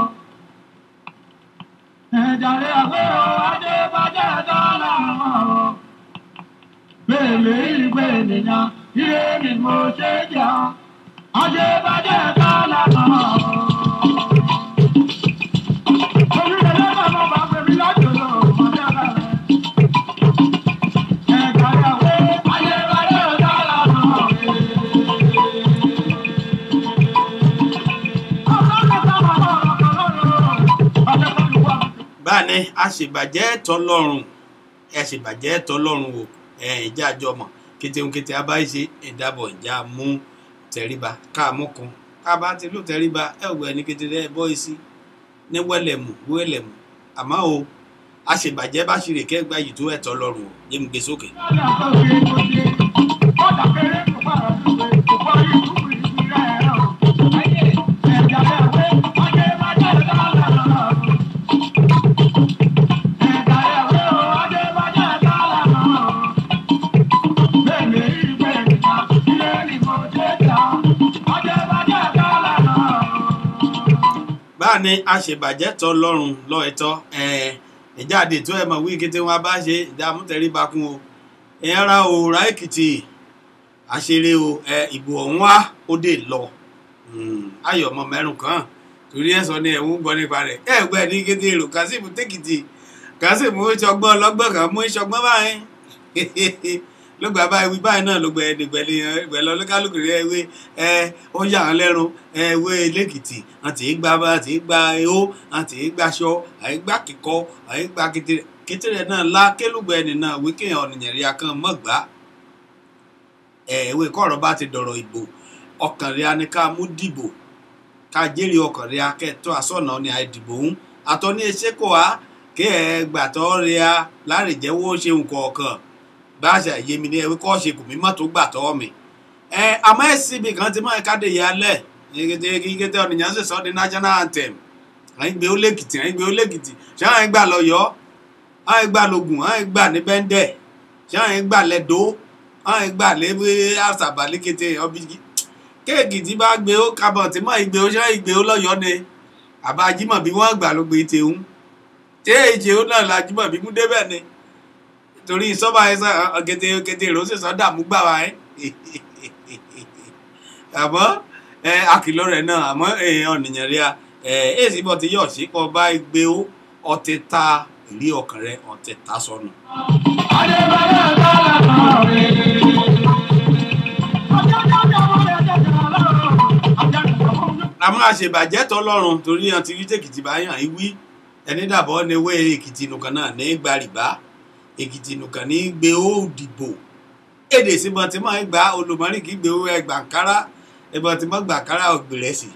Ẹ̀jàlẹ̀ àwé ajébájẹ́ dọ́là hàn. Bèèlè ìgbé ènìyàn, ire ni mo ṣe jà. Ajébájẹ́ dọ́là hàn. Omi ìlẹ́lẹ̀ kan bá bẹ̀rẹ̀ lájò lọ, ọ̀dẹ́ rẹ̀. báni àṣebàjẹ́ tọlọ́run àṣebàjẹ́ tọlọ́run o ẹ ìjà àjọmọ̀ kétéhun kété abáyé ìdábọ̀ ìjà mú tẹríba káàmú kan káàbá ti lù tẹríba ẹ ògbẹ ní kété ẹ bọ́ sí ní wẹ́lẹ̀mù wẹ́lẹ̀mù àmọ́ o àṣebàjẹ́ bá ṣe rè kẹ́gbà yìí tó ẹ̀ tọlọ́run o yé mi gbé sókè. báàní àṣebàjẹ́ tọ́ lọ́rùn lọ́ ẹ̀tọ́ ìjáde tó ẹ̀ mọ̀ wí kété wọn bá ṣe ìdààmú tẹ̀rí bakun o ìyẹn ra òòrà èkìtì àṣeré o ìbò ọ̀hún wá ó dé lọ ayọ̀ ọmọ mẹ́rùn kan torí ẹ̀ sọ ni ẹ̀ ń gbọ́ nípa rẹ̀ ẹ̀ gbẹ́ ní kété èrò kásìmù tèkìtì kásìmù ìṣọgbọ́n ọlọ́gbọ́n kan mú ìṣọgbọ́n báyìí ló gba báyìí wí báyìí náà ló gbẹ ẹdìgbẹlẹ ìgbẹlẹ olúkálùkù rẹ ewé ẹ ó yà án lẹ́rùn ẹ ewé lẹ́kìtì àti ìgbà bá àti ìgbà ehó àti ìgbà aṣọ àìgbà kíkọ àìgbà kékeré kékeré náà lá kélùgbẹ ẹni náà wí kéèyàn ọ̀nìyàn rí akán mọ́gbà ẹ ewé kọ̀ọ̀rọ̀ bá ti dọ̀rọ̀ ìbò ọkàn rẹ̀ ni ká mú dìbò ká jẹ́rìí ọkàn rẹ̀ akẹ́tọ́ àsọ̀nà ni àìdìbò ń àtọ́ ní ẹṣẹ́ kò wá kí ẹ gbàtọ́ rẹ̀ lárìjẹ́wọ́ ṣe nǹkan ọ̀kan bá a ṣe àyè mi ní ẹwé kọ́ ṣe kù mí mọ́tò gbà tọ́ mi. ẹ àmọ́ ẹ síbi kan tí máa káde yà lẹ̀ kíkété ọ̀nìyàn sì sọ di national anthem àyìn gbé ó lẹ́kìtì àyìn gbé ó lẹ́kìtì ṣé àyìn gbà lọ́yọ́ àyìn gbà lógùn àyìn gbà ní bẹ́ńdẹ̀ ṣé àyìn gbà lẹ́dọ́ àyìn gbà lẹ́wé àṣàbà lẹ́kìtì ọbí kéèkì tí bá gbé ó kábọ̀ tí máa gbé ó ṣé àyìn gbé ó lọ́yọ́ ni àbá ajímọ̀ bí wọ́n gbà ló gbé tèhún tí èjì ó náà la ajímọ̀ bí mú débẹ̀ ni torí sọ́ba ẹ̀sán ọ̀gẹ̀dẹ̀ ọ̀gẹ̀dẹ̀ rò ó sì sọ dààmú gbà wá ẹ́ àmọ́ àkìlọ̀ rẹ̀ náà àmọ́ èèyàn nìyẹn rí a èsì bọ́ ti yọ̀ sí kọ́ bá gbé ó ọtí ta ìrí ọkàn rẹ ọtí ta sọnù. àmọ́ àṣebàjẹ́ tọ́lọ́run torí àti rí tèkìtì báyàn ìwí ẹni dàbọ̀ ní ewé èkìtì nìkan náà ní gbàrìbá èkìtì nìkan ní gbé ó dìbò èdè síbọn tí máa ń gba olùmọ́rìn kí gbé ó ẹgbà kára ìbọn tí máa gbà kára ògbèrè sí.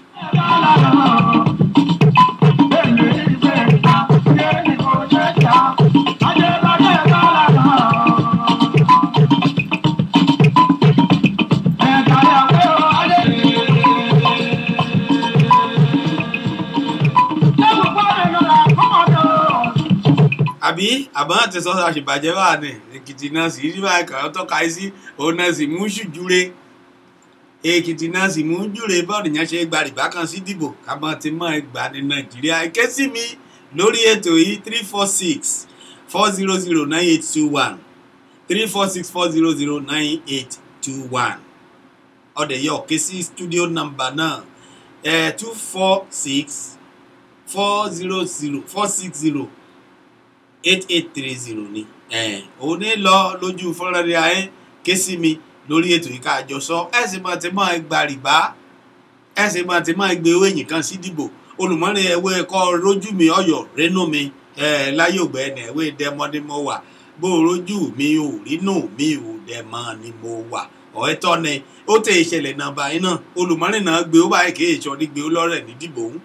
àbí àbọ̀ àti sọ́sọ́ àṣìbàjẹ́ wà ní èkìtì náà sì rí báyìí kàn tọ́ka sí òun náà sì mú ṣùjúre èkìtì náà sì mú júre bọ́ọ̀lù yẹn ṣe gba rìbá kan sí dìbò kábọ̀ ti mọ̀ ẹ́ gbà ní nàìjíríà ké sí mi lórí ètò yìí three four six four zero zero nine eight two one three four six four zero zero nine eight two one ọ̀dẹ̀ yẹ ọ̀ké sí studio number náà ẹ̀ two four six four zero zero four six zero eight eight three zero ni òun ní lọ lójú fọ́nrán rẹ̀ ayé ké sí mi lórí ètò yìí ká jọ sọ ẹ sì máa ti máa gba rìbá ẹ sì máa ti máa gbé owó èyìn kan sí dìbò olùmọ́rin ẹ̀wé ẹ̀kọ́ rójú mi ọ̀yọ́ rénú mi láyé ògbẹ́ ẹ̀nà ẹ̀wé dẹ́mọ́ ni mo wà bó rójú mi ò rínú mi ò dẹ́mọ́ ni mo wà ọ̀ẹ́ tọ́ ni ó tẹ ìṣẹ̀lẹ̀ náà báyìí náà olùmọ́rin náà gbé ó báyìí kì í ṣọ́ ní gbé ó lọ́rẹ̀ ní dìbò ń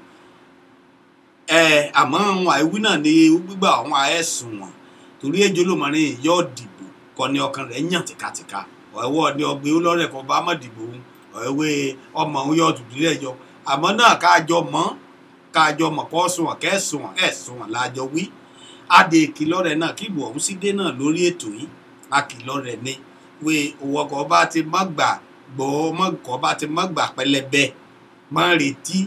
àmọ́ àwọn àìwí náà ni gbígbà àwọn àẹ́sùn wọn torí ẹjọ́ olùmọ́rin yóò dìbò kọ́ ni ọkàn rẹ̀ yàn tìkatìka ọ̀ẹ́wọ́ ni ọgbẹ́ olórẹ̀ kan bá má dìbò òun ọ̀ẹ́wé ọmọ òun yóò dùdú rẹ̀ yọ àmọ́ náà káàjọ mọ́ káàjọ mọ̀ kọ́ sùn wọn kẹ́sùn wọn ẹ̀sùn wọn láàjọ wí adé ìkìlọ̀ rẹ̀ náà kí ìbò ọ̀hún sí dé náà lórí ètò yìí akìlọ̀ rẹ̀ ni wé owó ọkọ̀ bá ti má gbà gbọ́ ọmọkọ̀ bá ti má gbà pẹlẹbẹ má retí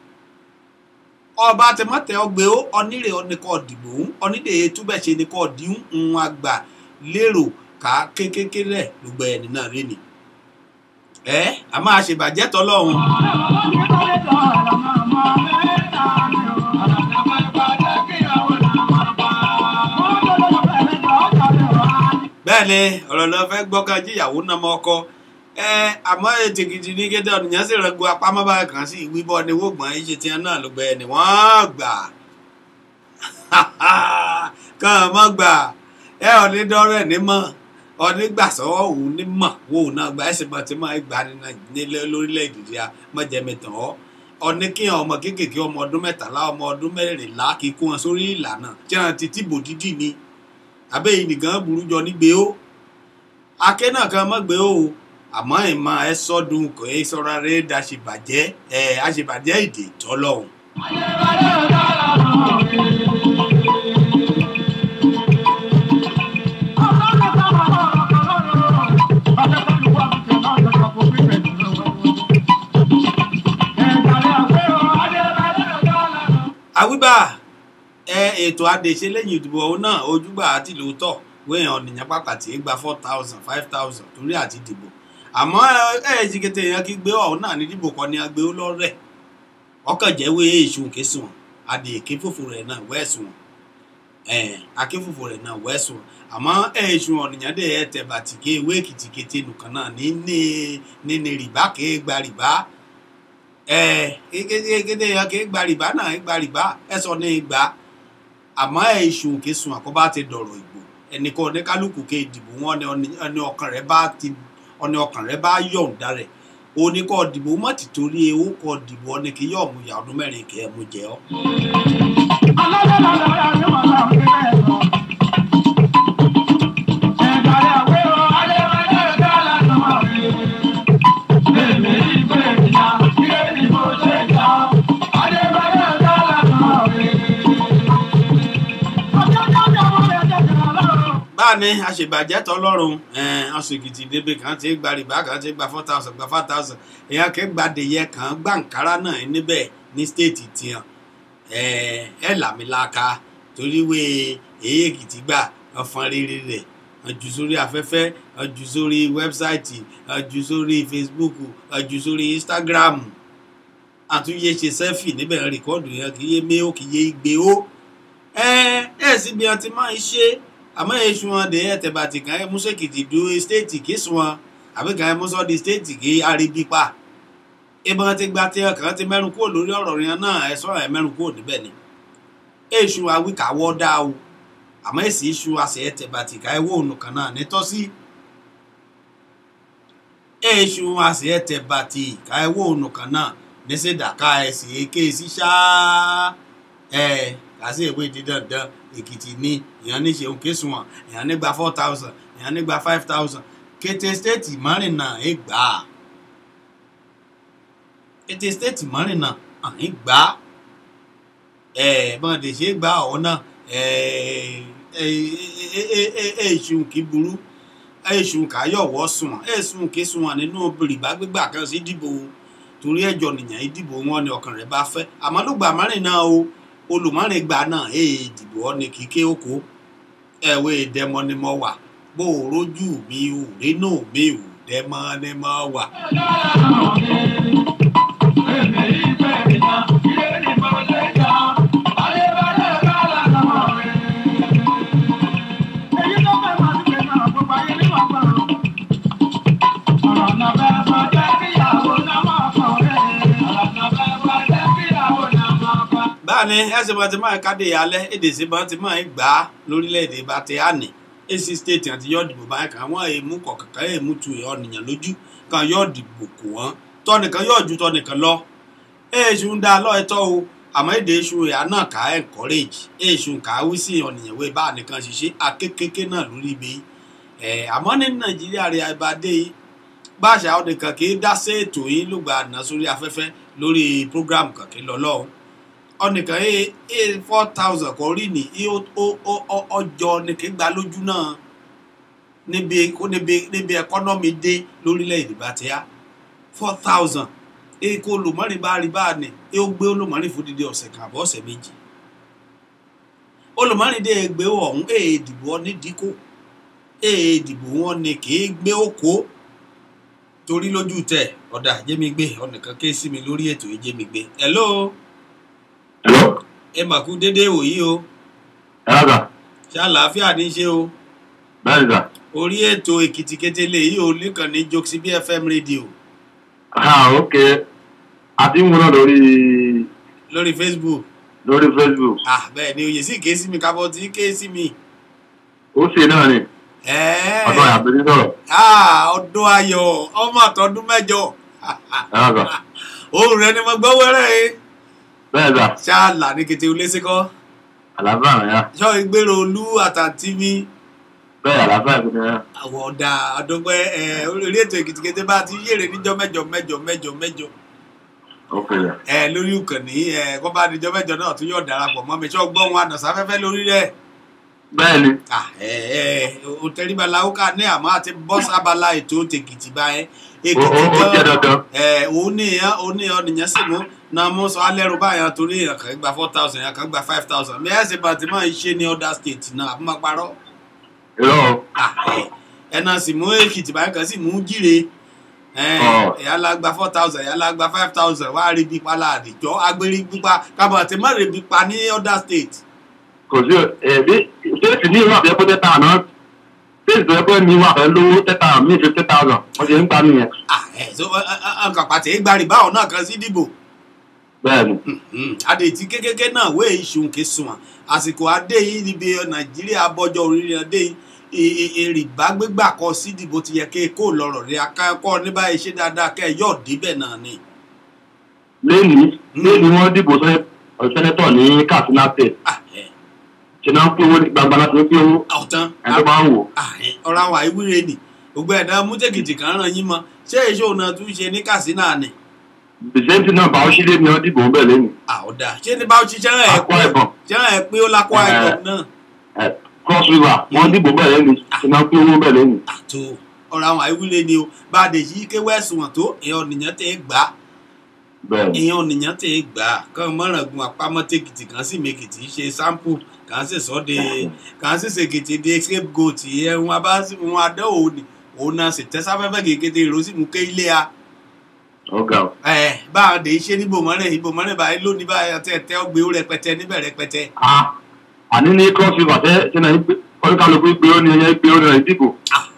ọba ti má tẹ ọgbẹ́ ó ọnírè ọ̀nìkọ̀ dìbò òun ọ̀nìdè túbẹ̀ ṣe ni kò dín ń àgbà lérò ká kékeré gbogbo ẹni náà rí ni ẹ a máa ṣèbàjẹ́ tọ́lọ́run. bẹ́ẹ̀ ni ọ̀rọ̀ lọ fẹ́ gbọ́kàn jíyàwó náà mọ́ ọkọ ẹ àmọ́ ètò gidi ní kéde ọ̀nìyàn sì rẹ̀gbọ́ apámọ́bá kan sí ìwíbọ̀ ni wọ́gbọ̀n iṣẹ́ tiẹ̀ náà ló gbẹ ni wọ́n gbà kàn mọ́ gbà ẹ ò ní dọ́rẹ̀ ní mọ́ onígbàsọ́wọ́ òun ní mọ̀ wo òun náà gba ẹ̀sìn bọ́tí máa gba nílé lórílẹ̀‐èdè díà mọ̀jẹ̀mẹ̀tàn ọ́ ọní kí ọmọ kéékèèké ọmọ ọdún mẹ́tàlá ọmọ ọdún mẹ́rìnlá kí kó wọn sórí ìlànà tí wọn ti tìbò dídì ni àbẹ́yìn nìkan burú jọ nígbè ó akẹ́ náà kan mọ́ gbé ó àmọ́ ìmọ̀ ẹ sọ́dún kò é sọ́ra rẹ̀ dá ṣèbàjẹ́ ẹ̀ àṣebàjẹ́ èdè tọ́lọ́hún. àwíbà ẹ ètò àdèṣe lẹ́yìn ìdìbò ọ̀hún náà ojúgbà àti lóòótọ́ wéèyàn ọ̀nìyàn pàkàtì gba four thousand five thousand torí àti dìbò àmọ́ ẹ ẹ jìgẹtẹ èèyàn kí gbé ọ̀hún náà ní dìbò kan ní agbé lọ́rẹ̀ ọkàn jẹ́wé èṣù kẹsùn àdè èké fòfò rẹ̀ náà wẹ́ẹ̀sùn ẹ aké fòfò rẹ̀ náà wẹ́ẹ̀sùn àmọ́ ẹ èṣù ọ̀nìyàn dẹ̀ ẹ tẹ̀ bàtì ké ewé èkìtìkété nìkan náà ní ní ní rìbá ké gba rìbá ẹ kékeré yẹn kí gba rìbá náà gba rìbá ẹ sọ ní gbà àmọ́ ẹ iṣu òkè sun àkọ́bá ti dọ̀rọ̀ ìbò ẹnìkan oníkálukú ké ìdìbò wọn ni ọkàn rẹ bá ti ọni ọkàn rẹ bá yọ̀ǹda rẹ̀ oníkọ́ dìbò má ti torí owó kọ́ dìbò ọni kì í yọ̀ mú ìyá ọdún mẹ́rin kì í mú jẹ ọ́. báàní àṣebàjẹ́ tọlọ́run ọ̀sùnkìtì débè kan ti gba rìbá kan ti gba four thousand gba five thousand èèyàn kẹ́ gbadèyẹ kan gbàǹkárá náà níbẹ̀ ní stéètì tiẹ̀ ẹ làmìlaka torí wé èyí èkìtì gbà ọ̀fọ̀n rere rẹ̀ ọjù sórí afẹ́fẹ́ ọjù sórí wẹ́bsáìtì ọjù sórí facebook ọjù sórí instagram àtúnyẹ ṣe sẹ́fì níbẹ̀ rìkọ́ọ̀dù yẹn kì í yé mé ó kì í yé gbé ó ẹ ẹ síbi ọtí máa ń ṣe àmọ́ èṣù wọn dé ẹ̀tẹ̀bàtì kan ẹ̀ múṣẹ́kìtì du stéètì kí sùn wọn àbí kan ẹ̀ múṣọ́ di stéètì kí aríbi pa ìbọn ti gba tí ọkàn ti mẹ́rin kúrò lórí ọ̀rọ̀ yẹn náà ẹ̀ sọ̀rọ̀ ẹ̀ mẹ́rin kúrò níbẹ̀ ni èṣù awíkàwọ́ dá o àmọ́ èsì èṣù àṣẹ ẹ̀tẹ̀bàtì ká ẹ̀wọ́ òun kan náà nítọ́sí èṣù àṣẹ ẹ̀tẹ̀bàtì ká ẹ̀wọ́ òun kan náà níṣẹ́dá ká ẹ̀sì èké sí ṣáá ẹ̀ kàṣí ìwé dídàndàn èkìtì ní èèyàn ní ṣeun kéṣùwọ̀n èèyàn nígbà four thousand èèyàn nígbà five thousand kété stéètì márìnà ẹ gbà á kété stéètì márìnà ẹ gbà á ẹ bọ́n lè ṣe gbà ọ̀ náà ẹ èṣù kì í burú èṣù kà yọ̀wọ́ sùn èṣù kì í sùn nínú rìbá gbígbà kan sí dìbò torí ẹjọ́ nìyẹn ìdìbò wọn ni ọkàn rẹ̀ bá fẹ́ àmọ́ lùgbà márìn náà o olùmọ́rin gbà náà èè dìbò ọ ni kìí ké oko ẹ̀wé dẹmọ ni mo wà bó o rójú mi ò rénú mi ò dẹmọ ni mo wà. báàní ẹsẹ̀ bá ti máa kádé alẹ́ èdè sí bá ti máa gbà á lórílẹ̀‐èdè bá ti àní ac state àti yóò dìbò báyìí kan àwọn èèmú kọ̀ọ̀kan èèmú tu ọ̀nìyàn lójú kan yóò dìbò kù wọ́n tọ́nìkan yóò ju tọ́nìkan lọ èèṣù ń dá lọ́ọ̀tọ́ o àmọ́ èdè èṣù ìyá náà ká encourage èṣù ká wí sí ọ̀nìyàn wé bá nìkan ṣiṣẹ́ akékèké náà lórí ibi ẹ̀ àmọ́ ní nàìjíríà rẹ̀ àìbàdé yìí báṣà ọ̀nìkan kì í dá sí ètò yìí lùgbà àná sórí afẹ́fẹ́ lórí program kankan lọ́lọ́run ọnìkan ẹ ẹ four thousand kò rí ní ọjọ́ nìkan gba lójú náà níbi níbi níbi ẹkọ́nọ́mì dé lórílẹ̀‐èdè bá ti yá four thousand ẹ kó olùmọ́rin bá rí bá ní ẹ ó gbé olùmọ́rin fún dídí ọ̀sẹ̀ kan àbọ̀ ọ̀sẹ̀ méjì olùmọ́rin dé gbé ọ̀hún ẹ dìbò ọ ní díkò ẹ dìbò wọn ni kì í gbé òkó torí lójú tẹ ọ̀dà jẹ́mi gbé ọ̀nìkan ké sí mi lórí ètò yìí jẹ́mi gbé hello Hello? ẹ mà kú déédéé wòyí o Ẹ̀rọ ṣé àlàáfíà ní í ṣe o bẹ́ẹ̀ sà. orí ètò èkìtì kété yìí ò nìkan ní jokesi bí fm rédíò Ah, ok. A ti ń wúrọ̀ lórí lórí facebook lórí Facebook. ah bẹ́ẹ̀ ni oyè sì ké sí mi kábọ̀ tí ké sí mi Ó ṣe náà ni. ẹ̀ẹ́ Ọ̀dọ́ àbí ní sọ̀rọ̀. ah ọdún ayọ̀ ọmọ àtọ́dún mẹ́jọ Ẹ̀rọ sà. ohun rẹ ni mo gbọ́ wẹ́rẹ́ ẹ Bẹ́ẹ̀ sà. ṣáàlà ní kété olésìkọ́ Àlàáfíà rẹ̀ yá. ṣọ́ ìgbéró olú àtàntí mi Bẹ́ẹ̀ àlàáfíà rẹ̀ yá. àwọn ọ̀dà àdọ́gbẹ́ ẹ̀ orí ètò èkìtì kété bá ti yèrè níjọ́ mẹ́jọ mẹ́jọ mẹ́jọ mẹ́jọ Ok yà. ẹ lórí ìkànnì ẹ kó bá dijọ́ mẹ́jọ náà tún yóò darapọ̀ mọ́ mi ṣọ́ gbọ́ wọn ànàsáfẹ́fẹ́ lórí rẹ̀ Bẹ́ẹ̀ ni. Ah, ẹ ẹ o tẹríba làwùká ní àmọ́ àti bọ́ sábàlá ètò tèkìtì báyẹn Ó èkìtì ó- ó jẹ́ dandan. ẹ òun nìyẹn òun nìyẹn nìyẹn sì mú náà mú sọ alẹ́rù báyẹn torí èèyàn kan gba four thousand èèyàn kan gba five thousand bí ẹ ṣe bá ti máa ń ṣe ní other state náà àbí máa parọ́ Irọ́ o. Ah, ẹ ẹ náà sì mú èkìtì báyẹn kan sì mú jíire ẹ Ọ̀. ẹ̀yà la gba four thousand ẹ̀yà la gba five thousand wàá rí bí pa láàdìjọ́ agbérí pípa kábọ̀ àti má rí bí pa ní other state. Kò sí ẹ̀bí ṣéèsì ní ìwà àbẹ́kọ́ tẹ́tà àná. Ṣéèsì tó yẹ pé mi wà fẹ́ lówó tẹ́tà mí fifty thousand. Wọ́n ti ń pa nìyẹn. Ah, ẹ so ọkàn pàtẹ ìgbàrí báwọn náà kan sí dìbò. Bẹ́ẹ̀ ni. adé tí kékeré náà wé ìṣun kì í sunwọ̀n àsìkò adé yìí níbi nàìjíríà bọ́jọ́ orílẹ̀ adé yìí èrìbá gbégbà kọ sí ìdìbò ti yẹ kí kó lọ́rọ̀ rí akákọ́ ní báyìí ṣe dáadáa kẹ́ ẹ yọ̀ débẹ̀ náà ni. Léèní léèní wọ́n dìbò sẹ́- sẹ́nẹ́tọ̀ ní Katsina State. Ah, ẹ, Ṣé náà ń pín owó ní gbangba láti ń pín owó? ọ̀tán Ẹni tó bá ń wò. Ah, ẹ, ọ̀rọ̀ àwọn àìwúre nì gbogbo ẹ̀dá mútẹ́kìtì kan ràn yín mọ́ ṣé èso náà tún ṣe ní kàsínà ni. Bìsẹ́ntì náà bá ó sílé ni wọ́n dìbò ń bẹ̀ lẹ́nu. àwòdà ṣé ní báwo ṣiṣẹ́ rẹ̀ ẹ̀ Akwa Ibom. ṣe rẹ̀ ẹ̀ pé ó lákọ́ Eh. ẹ̀gbọ́n náà. Ẹ, Cross River wọ́n dìbò bẹ̀ lẹ́nu. Ṣé náà ń pín owó bẹ̀ lẹ́nu. àtò ọ̀rọ̀ àwọn àìwúre ni o bá a dè yí kéwé ẹ̀sùn wọn tó èèyàn nìyẹn tẹ́ gbà á Bẹ́ẹ̀ ni. èèyàn nìyẹn tẹ́ gbà á kàn mọ́ràn gun àpamọ́ tèkìtì kan sì mèkìtì ṣe sample kàn sì sọ de kàn sì ṣèkìtì de scapegoat ẹ̀ wọn bá wọn adé òun ni òun náà sì tẹ́sáfẹ́fẹ́ kékeré ìró sì mú ké ilé a Ọ̀gá o. ẹ̀ bá a dè ṣe ní ibòmọ́rẹ̀ ibòmọ́rẹ̀ báyìí lónìí báyìí àti ẹ̀tẹ́ ọgbẹ́ ó rẹpẹtẹ níbẹ̀ rẹpẹtẹ Ah, àní ní Cross River ṣe ṣe náà ń pé oníkàlùkù pé ó ní ẹyẹ pé ó ní ẹ̀ dìbò.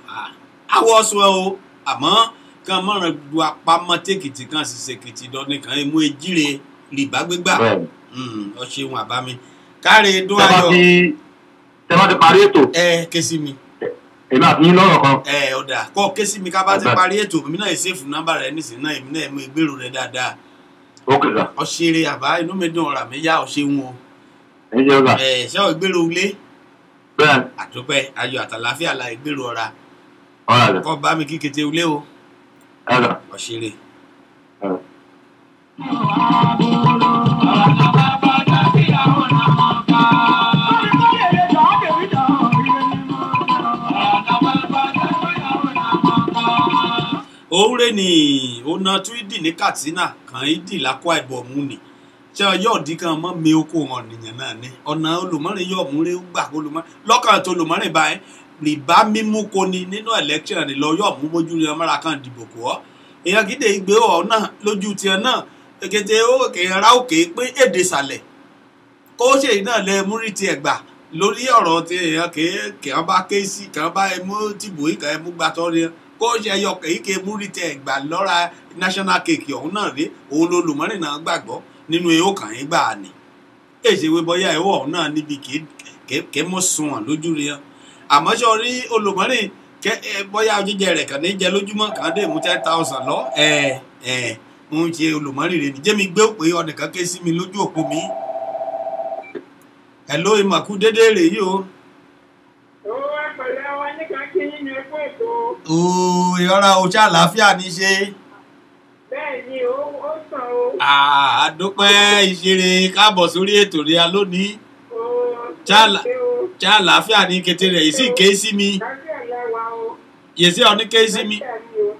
awọ sọ ẹ o àmọ́ kan mọ̀ràn du apamọ́ tèkìtì kan sì ṣèkìtì dọ́ni kan mú ejire rìbá gbégbà Bẹ́ẹ̀ ni. ọ ṣeun àbámi káre dún Tẹ́ bá ayọ̀ ti tẹ́ bá ti parí ètò ẹ ké sí mi èmi àti yín lọ́rọ̀ kan. ẹ ọ̀dà kọ́ ké sí mi ká bá ti Ọ̀dà. parí ètò èmi náà ṣèfù nọ́mbà rẹ nísìnyí náà èmi náà mú ìgbèrò rẹ dáadáa Ókè sà. ọ ṣeré àbá inú mi dùn ọ̀rà mi yá ọ ṣeun o Ẹ jẹ́ ọ̀gá. ẹ ṣé ọ ìgbèrò ilé Bẹ́ẹ̀ ni. àdúpẹ́ ayọ̀ àtàláfíà la ìgbèrò ọ̀rà Ọ̀rọ̀ rẹ̀. kọ́ bá mi kí kété ilé o Ẹ̀rọ. ọ ṣeré. Ẹ̀rọ. Ọ̀rọ̀ náà bá bá dá sí àwọn ọ̀nà mọ̀ọ́ká. òwúrẹ́ ni ọ̀nà túídì ní katsina kàn í dì lákọ́ àìbọ̀mù ni ṣé ọjọ́ òdì kan mọ́ mi oko hàn nìyẹn náà ni ọ̀nà olùmọ́rin yóò múre gbà olùmọ́rin lọ́kàn tó olùmọ́rin báyìí rìbá mímú koni nínú election ni lọ yóò mú mójú ní ọmọra kan dìbò kọ́ ọ́ èèyàn gidi ìgbé ọ̀ náà lójú tiẹ̀ náà kété ó kèrà òkè pé èdè sàlẹ̀ kó ṣe náà lẹ múrí tiẹ̀ gbà lórí ọ̀rọ̀ tí èèyàn kè é kè wọ́n bá ké sí kè wọ́n bá ẹmú tìbò yìí kè ẹmú gbàtọ́ rí kó ṣe ẹyọ kèyí kè múrí tiẹ̀ gbà lọ́ra national cake ọ̀hún náà rí òun ló lùmọ́rìn náà gbàgbọ́ nínú ehó kàn yín gbà ní èsì ìwé bọ́yá ehó ọ̀hún náà níbi kè mọ́ sunwọ̀n lójú rí yẹn àmọ́ ṣe orí olùmọ́rìn kẹ ẹ bọ́yá jíjẹ rẹ̀ kàn ní jẹ lójúmọ́ kàn dé mú ten thousand lọ ẹ ẹ ń ṣe olùmọ́rìn rẹ̀ ní jẹ́mi gbé òpè ọ̀nìkan ké sí mi lójú òpó mi hello ìmọ̀kú dédé rè yìí o. Owó ẹ̀pẹ̀lẹ́ wa nígbà kí nínú ẹgbẹ́ ètò. ooo ìrora oṣù àlàáfíà ní ṣe. Bẹ́ẹ̀ ni ó ó sàn o. àdúpẹ́ ìṣeré káàbọ̀ sórí ètò rẹ̀ lónìí. Ó Jálà. ṣe o. ṣé àlàáfíà ní kété rẹ̀ yìí sì ké sí mi Lábẹ́ ẹ̀lẹ́wà o. yèsí ọ̀ní ké sí mi Lábẹ́ mi o.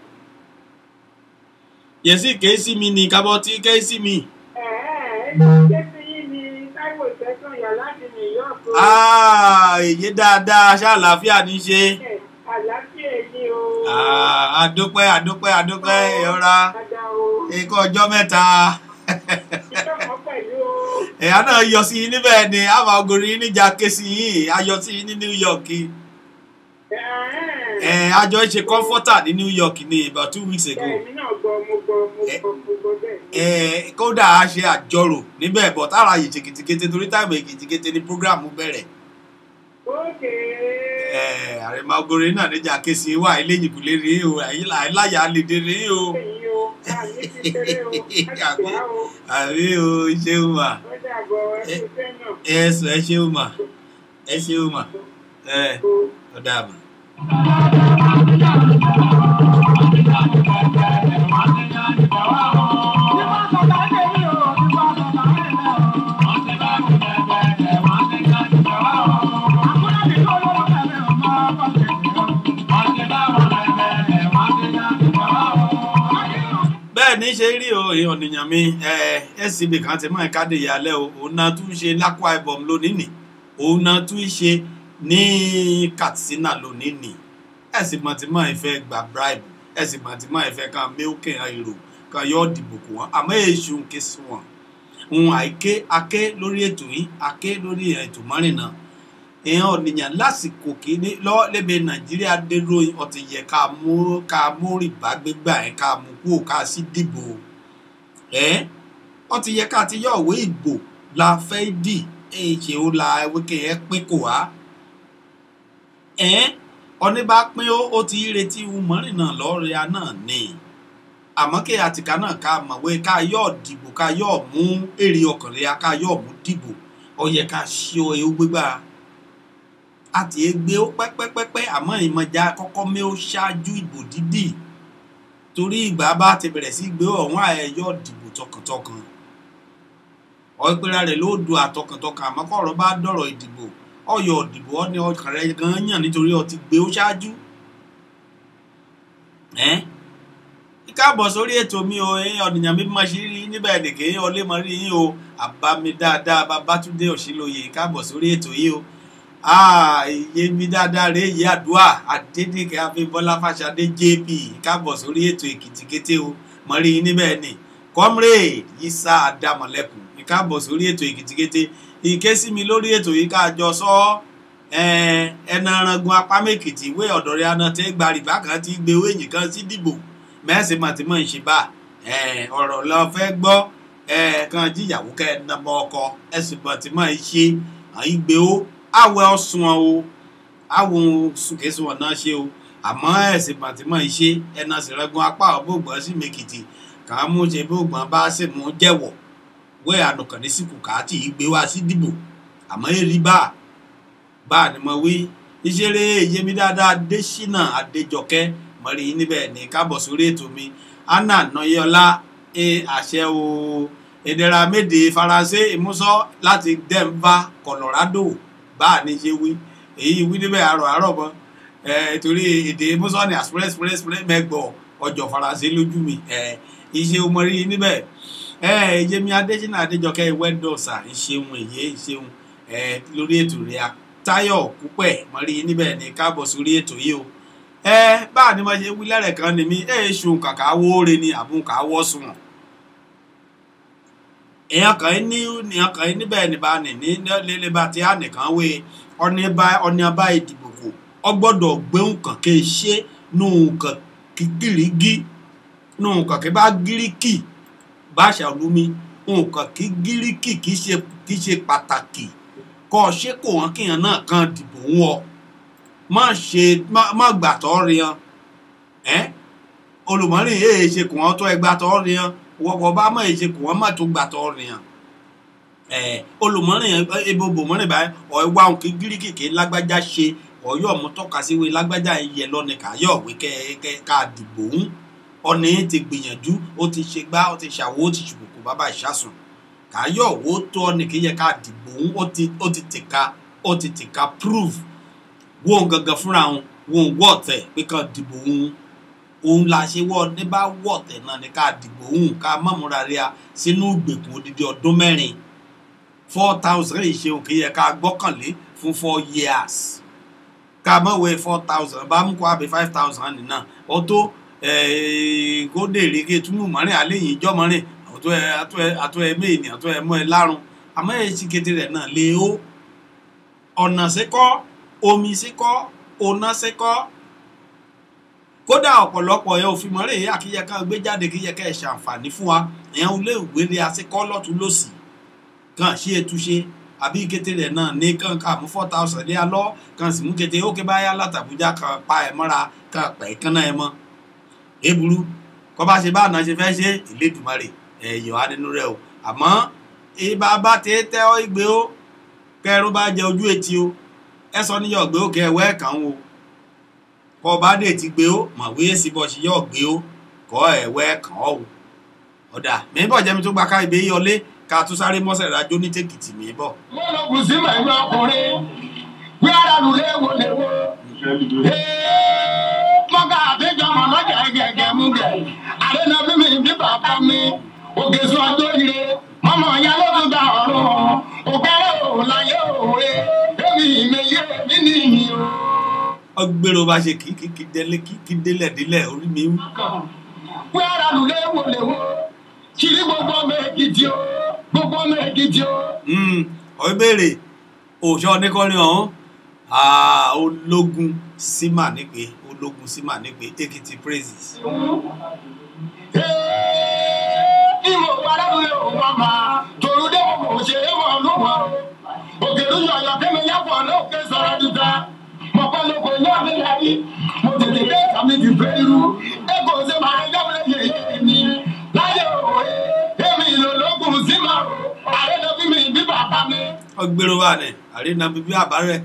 yèsí ké sí mi ní kábọ̀ tí ké sí mi. Ẹ̀ẹ́ ẹ̀ ṣé tí yín ni Táíwò Tẹ́sán yà láti New York o. Ah, èyí dáadáa ṣé àlàáfíà ní ṣe. Ẹ̀, Àlàáfíà ni o. Ah, àdúpẹ́ àdúpẹ́ àdúpẹ́ ìrora Dada o. ikọ̀ ọjọ́ mẹ́ta. Ìjọ kan pẹ̀lú o. ẹ̀yà náà yọ sí yín níbẹ̀ ni àmà ògòrì yín níjà ké sí yín ayọ̀ sí yín ní New York. Ẹ̀ẹ́. ẹ̀ àjọ ṣe comforter ní New York ní about two weeks ago. Bẹ́ẹ̀ mi náà gbọ́ mo gbọ́ mo Ẹ- gbọ́ mo gbọ́ bẹ́ẹ̀ ni. ẹ̀ kódà a ṣe àjọrò níbẹ̀ bọ̀ tára yìí ṣèkìtìkété torí táìmù èkìtìkété ní program bẹ̀rẹ̀. Ókè. ẹ̀ àrèmà ògòrì náà níjà ké sí wà eléyìí kò lè rí o àìláyà lè dé rí o. Ẹ̀yin o. Láàmì ti ṣeré o. Láti wá o. àbí o ṣeun mà Ó dàbọ̀ ẹ kú fẹ́ náà. ẹ sọ ẹ ṣeun mà ẹ ṣeun mà ẹ O. ọ̀dà mà. bẹ́ẹ̀ ní ṣe rí o èèyàn nìyàn mi scb kan ti mọ ẹ̀ka dè yálẹ̀ o òun náà tún ṣe lákwa ibom lónìí nì òun náà tún ṣe ní katsina lónìí nì ẹ̀sìn mọ̀tìmọ̀ ìfẹ́ gba bribe ẹ̀sìn mọ̀tìmọ̀ ìfẹ́ kan mílíkì èrò kan yọ dìbò kù wọ́n àmọ́ èṣù ń ké sí wọn òun àìké aké lórí ètò yìí aké lórí ètò mọ́rin náà èèyàn ọ̀nìyàn lásìkò kìíní lọ́wọ́ lẹ́bẹ̀ẹ́ nàìjíríà dérò ọ̀tí yẹ ká mú ká mú rìbá gbégbà ẹ̀ ká mú kúrò ká sí dìbò ẹ̀ ọ̀tí yẹ ká ti yọ òwe ìbò la fẹ́ dì ẹ̀ ṣe ó la wíkẹ́ ẹ̀ pín kò wá ẹ̀ ọ̀ní bá pín ó ó ti retí mọ́rin náà lọ́ọ̀rẹ́ náà ní àmọ́ kí àtìká náà ká mọ̀wé ká yọ̀ dìbò ká yọ̀ mú èrè ọkàn rẹ̀ ká yọ̀ mú dìbò ó yẹ ká ṣí ọ ewu gbégbá àti egbe ó pẹ́pẹ́pẹ́pẹ́ àmọ́ ìmọ̀já kọ́kọ́ mé ó ṣáájú ìbò dídì torí ìgbà bá ti bẹ̀rẹ̀ sí gbé ọ̀hún àẹ̀yọ́ dìbò tọkàntọkàn ọ̀pẹ̀rẹ̀ rẹ̀ ló du àtọkàntọkàn àmọ́ kọ̀ọ̀rọ̀ bá dọ̀rọ̀ ìdìbò ọ̀yọ̀ ìdìbò ọ́ ní ọkàn rẹ̀ gan yàn nítorí ọ ti gbé ó ṣáájú. ẹ́ káàbọ̀ sórí ètò mi o ẹ̀yin ọ̀nìyàn mi máa ṣe rí níbẹ̀ nìkan ẹ̀yin ọlẹ́ mọ́ rí yín o àbámi dáadáa babátúndé òṣìlóye káàbọ̀ sórí ètò yìí o iye mi dáadáa rèé yìí àdúrà adédèké abímbọ́lá fàṣadé jp káàbọ̀ sórí ètò èkìtì kété o mọ̀ rí yín níbẹ̀ ni comrade yisa adamọ̀lẹ́kùn káàbọ̀ sórí ètò èkìtì kété ìké sí mi lórí ètò yìí káàjọ sọ ẹnà arangun apá mẹ́kìtì ìwé ọ̀dọ̀ rẹ̀ aná tẹ́ gba rìbá kan ti gbé owó èyí kan sí dìbò mẹ́sìn mọ̀tìmọ̀ ìṣèbà ọ̀rọ̀ lọ fẹ́ gbọ́ kan jíyàwó kẹ́ ẹ̀ nàbọ̀ ọkọ ẹ̀sìn mọ̀tìmọ̀ ìṣe àyígbé ó àwẹ̀ ọ̀sùn o àwọn sùkẹ́sùn ọ̀nà ṣe o àmọ́ ẹ̀sìn mọ̀tìmọ̀ ìṣe ẹ̀nà sìrẹ́gun apá ọ̀bọ̀gbọ̀n sí mẹ́kìtì kàn án mú ṣe bọ́gbọ̀n bá sì mú jẹ́wọ̀ wẹ́ ànùkànní síkù káàtì ìgbé wá sí dìbò àmọ́ èrì bá bá ni mo wí ìṣeré yẹmi dáadáa adésínà adéjọkẹ́ mọ̀rí níbẹ̀ ní káàbọ̀ sórí ètò mi anna nọyọlá ẹ àṣẹ o ìdẹ̀ra méde faransé ìmúsọ láti denver colorado bá a ní ṣe wí èyí wí níbẹ̀ àrọ̀ àrọ̀ mọ́ ẹ torí èdè ìmúsọ ní express express express mẹ́gbọ̀ ọjọ́ faransé lójú mi ẹ iṣẹ́ o mọ rí níbẹ̀ ẹ yẹmi adésínà adéjọkẹ́ wẹ́dọ̀sà ìṣeun èyí ìṣeun ẹ lórí ètò rẹ̀ a táyọ̀ púpẹ̀ mọ rí níbẹ̀ ní káàbọ̀ sórí ètò yìí o ẹ báà ni mo ṣe wí lẹ́rẹ̀ kan ni mi ẹ ṣùn kàkà wóore ni àbùn kà wọ́ sùn èèyàn kan ní èèyàn kan níbẹ̀ níbà ní ní lélẹ́ bá ti á nìkan wé ọ̀nì bá ọ̀nì bá ìdìbò kò ọ gbọ́dọ̀ gbéhùn kàn kí ṣe nù kàn kí gírígí nù kàn kí bá gíríkì bá ṣàlùmí nù kàn kí gíríkì kì í ṣe kì í ṣe pàtàkì kọ́ ọ ṣé kò wọ́n kéèyàn náà kan dìbò ń wọ má ṣe má má gbàtọ́ rian ẹ́ olùmọ́rin èè ṣe kò wọ́n tó ẹgbàtọ́ rian wọ́pọ̀ bá mọ̀ èè ṣe kò wọ́n má tó gbàtọ́ rian ẹ̀ olùmọ́rin ebo bòmọ́rin báyìí ọ̀ ẹ̀ wá òun kí gíríkì kí lágbájá ṣe ọ̀yọ́ mú tọ́ka sí wí lágbájá yẹ lọ́ni káyọ̀ wí kẹ́ kẹ́ ká dìbò ń ọ̀nì ti gbìyànjú ó ti ṣe gbá ó ti ṣàwó ó ti ṣùkùkù bàbá ìṣàsùn káyọ̀ wo tó ọ̀nì kí yẹ ká dìbò ń ó ti ó ti tìka ó ti tìka prove wọn gangan fúnra wọn wọn wọ̀tẹ̀ pé ká dìbò ń òun la ṣe wọ́ ní bá wọ̀tẹ̀ náà ní ká dìbò ń ká mọ̀múra rí a sínú ìgbèkùn odidi ọdún mẹ́rin four thousand yìí ṣe òkè yẹ ká gbọ́kànlé fún four years ká mọ̀wé four thousand bá mú kó àbí five thousand nìna ó tó kó dèrè kí túmù mọ́rin alẹ́ yìí jọ́ mọ́rin àtọ́ ẹ àtọ́ ẹ àtọ́ ẹ méèní àtọ́ ẹ mọ́ ẹ lárun àmọ́ ẹ sì kété rẹ̀ náà lé o ọ̀nà síkọ́ omi síkọ́ ọ̀nà síkọ́ kódà ọ̀pọ̀lọpọ̀ ẹ òfin mọ́rin èyí àkíyẹ ká gbé jáde kíyẹ ká ẹ̀ ṣàǹfààní fún wa ẹ̀yàn ilé ìwé rẹ̀ àsìkọ́ lọ́tún lọ́sì kàn ṣí ètúnṣe àbí kété rẹ̀ náà ní kàn ká mú four thousand lé alọ́ kàn sì mú kété ó ké báyà látàbújá kan pa ẹ̀ mọ́ra kàn pẹ̀ kánná ẹ̀ mọ́ èbúrú kọ́ bá ṣe bá àná ṣe fẹ́ ṣe ìlédùmarè ẹ̀yọ̀ á nínú rẹ̀ o àmọ́ ibà bá ti tẹ́ ọ́ ìgbé ó kẹrù bá jẹ ojú etí o ẹ sọ níyọ̀ gbé ó kẹ ẹ̀wẹ́ kàn ó kọ́ bá dé ti gbé ó màwé sí bọ́ ṣe yọ̀ gbé ó kọ́ ẹ̀wẹ́ kàn ọ́ o ọ̀dà mi bọ̀ jẹ́mi tó gba ká ibè yọlé ká tún sáré mọ́sẹ̀ rájó ní tèkìtì mi bọ̀. wọ́n lọ kù sí màá yọ ọkùnrin wí ara lù léwo léwo. mọ́gà àbíjọ mọ̀ lọ́jà gẹ̀gẹ̀ mú gẹ̀ àdénà bí mi bí bàbá mi òkè sún ọjọ́ ire mọ́mọ́ ya ló tún gba ọ̀run òkèrè òun láyé òwe èmi ìmẹ̀yẹ mi nìyí o. ọgbẹ́rò bá ṣe kí kí kí délé kí kí délẹ̀ délẹ̀ orí mi wú. wí ara lù léwo léwo kiri gbogbo ọmọ èkìtì o gbogbo ọmọ èkìtì o. ọ̀ ìbéèrè òòṣà oníkọrin ọ̀hún Ah, ológun símà nípe ológun símà nípe èkìtì praises. ìmọ̀ parábìlẹ̀ òun wá máa torúdé kò ṣe é mọ̀ lúwọ̀ òkèlú yọ̀yọ̀ kẹ́mi yàpọ̀ lókè sọ̀rọ̀ dídá mọ̀pẹ́ lóko ní àbílẹ̀ yìí mo tètè dé sàmì ti fẹ́ irú ẹ̀kọ́ ṣe máa ń yọ̀wé yẹ̀yẹ́ mi láyé òwe èmi ìlò lókun símà àrẹ́dọ́bí mi bí bàbá mi. ọgbẹ́rò wà ní àríná bíbí àbárẹ̀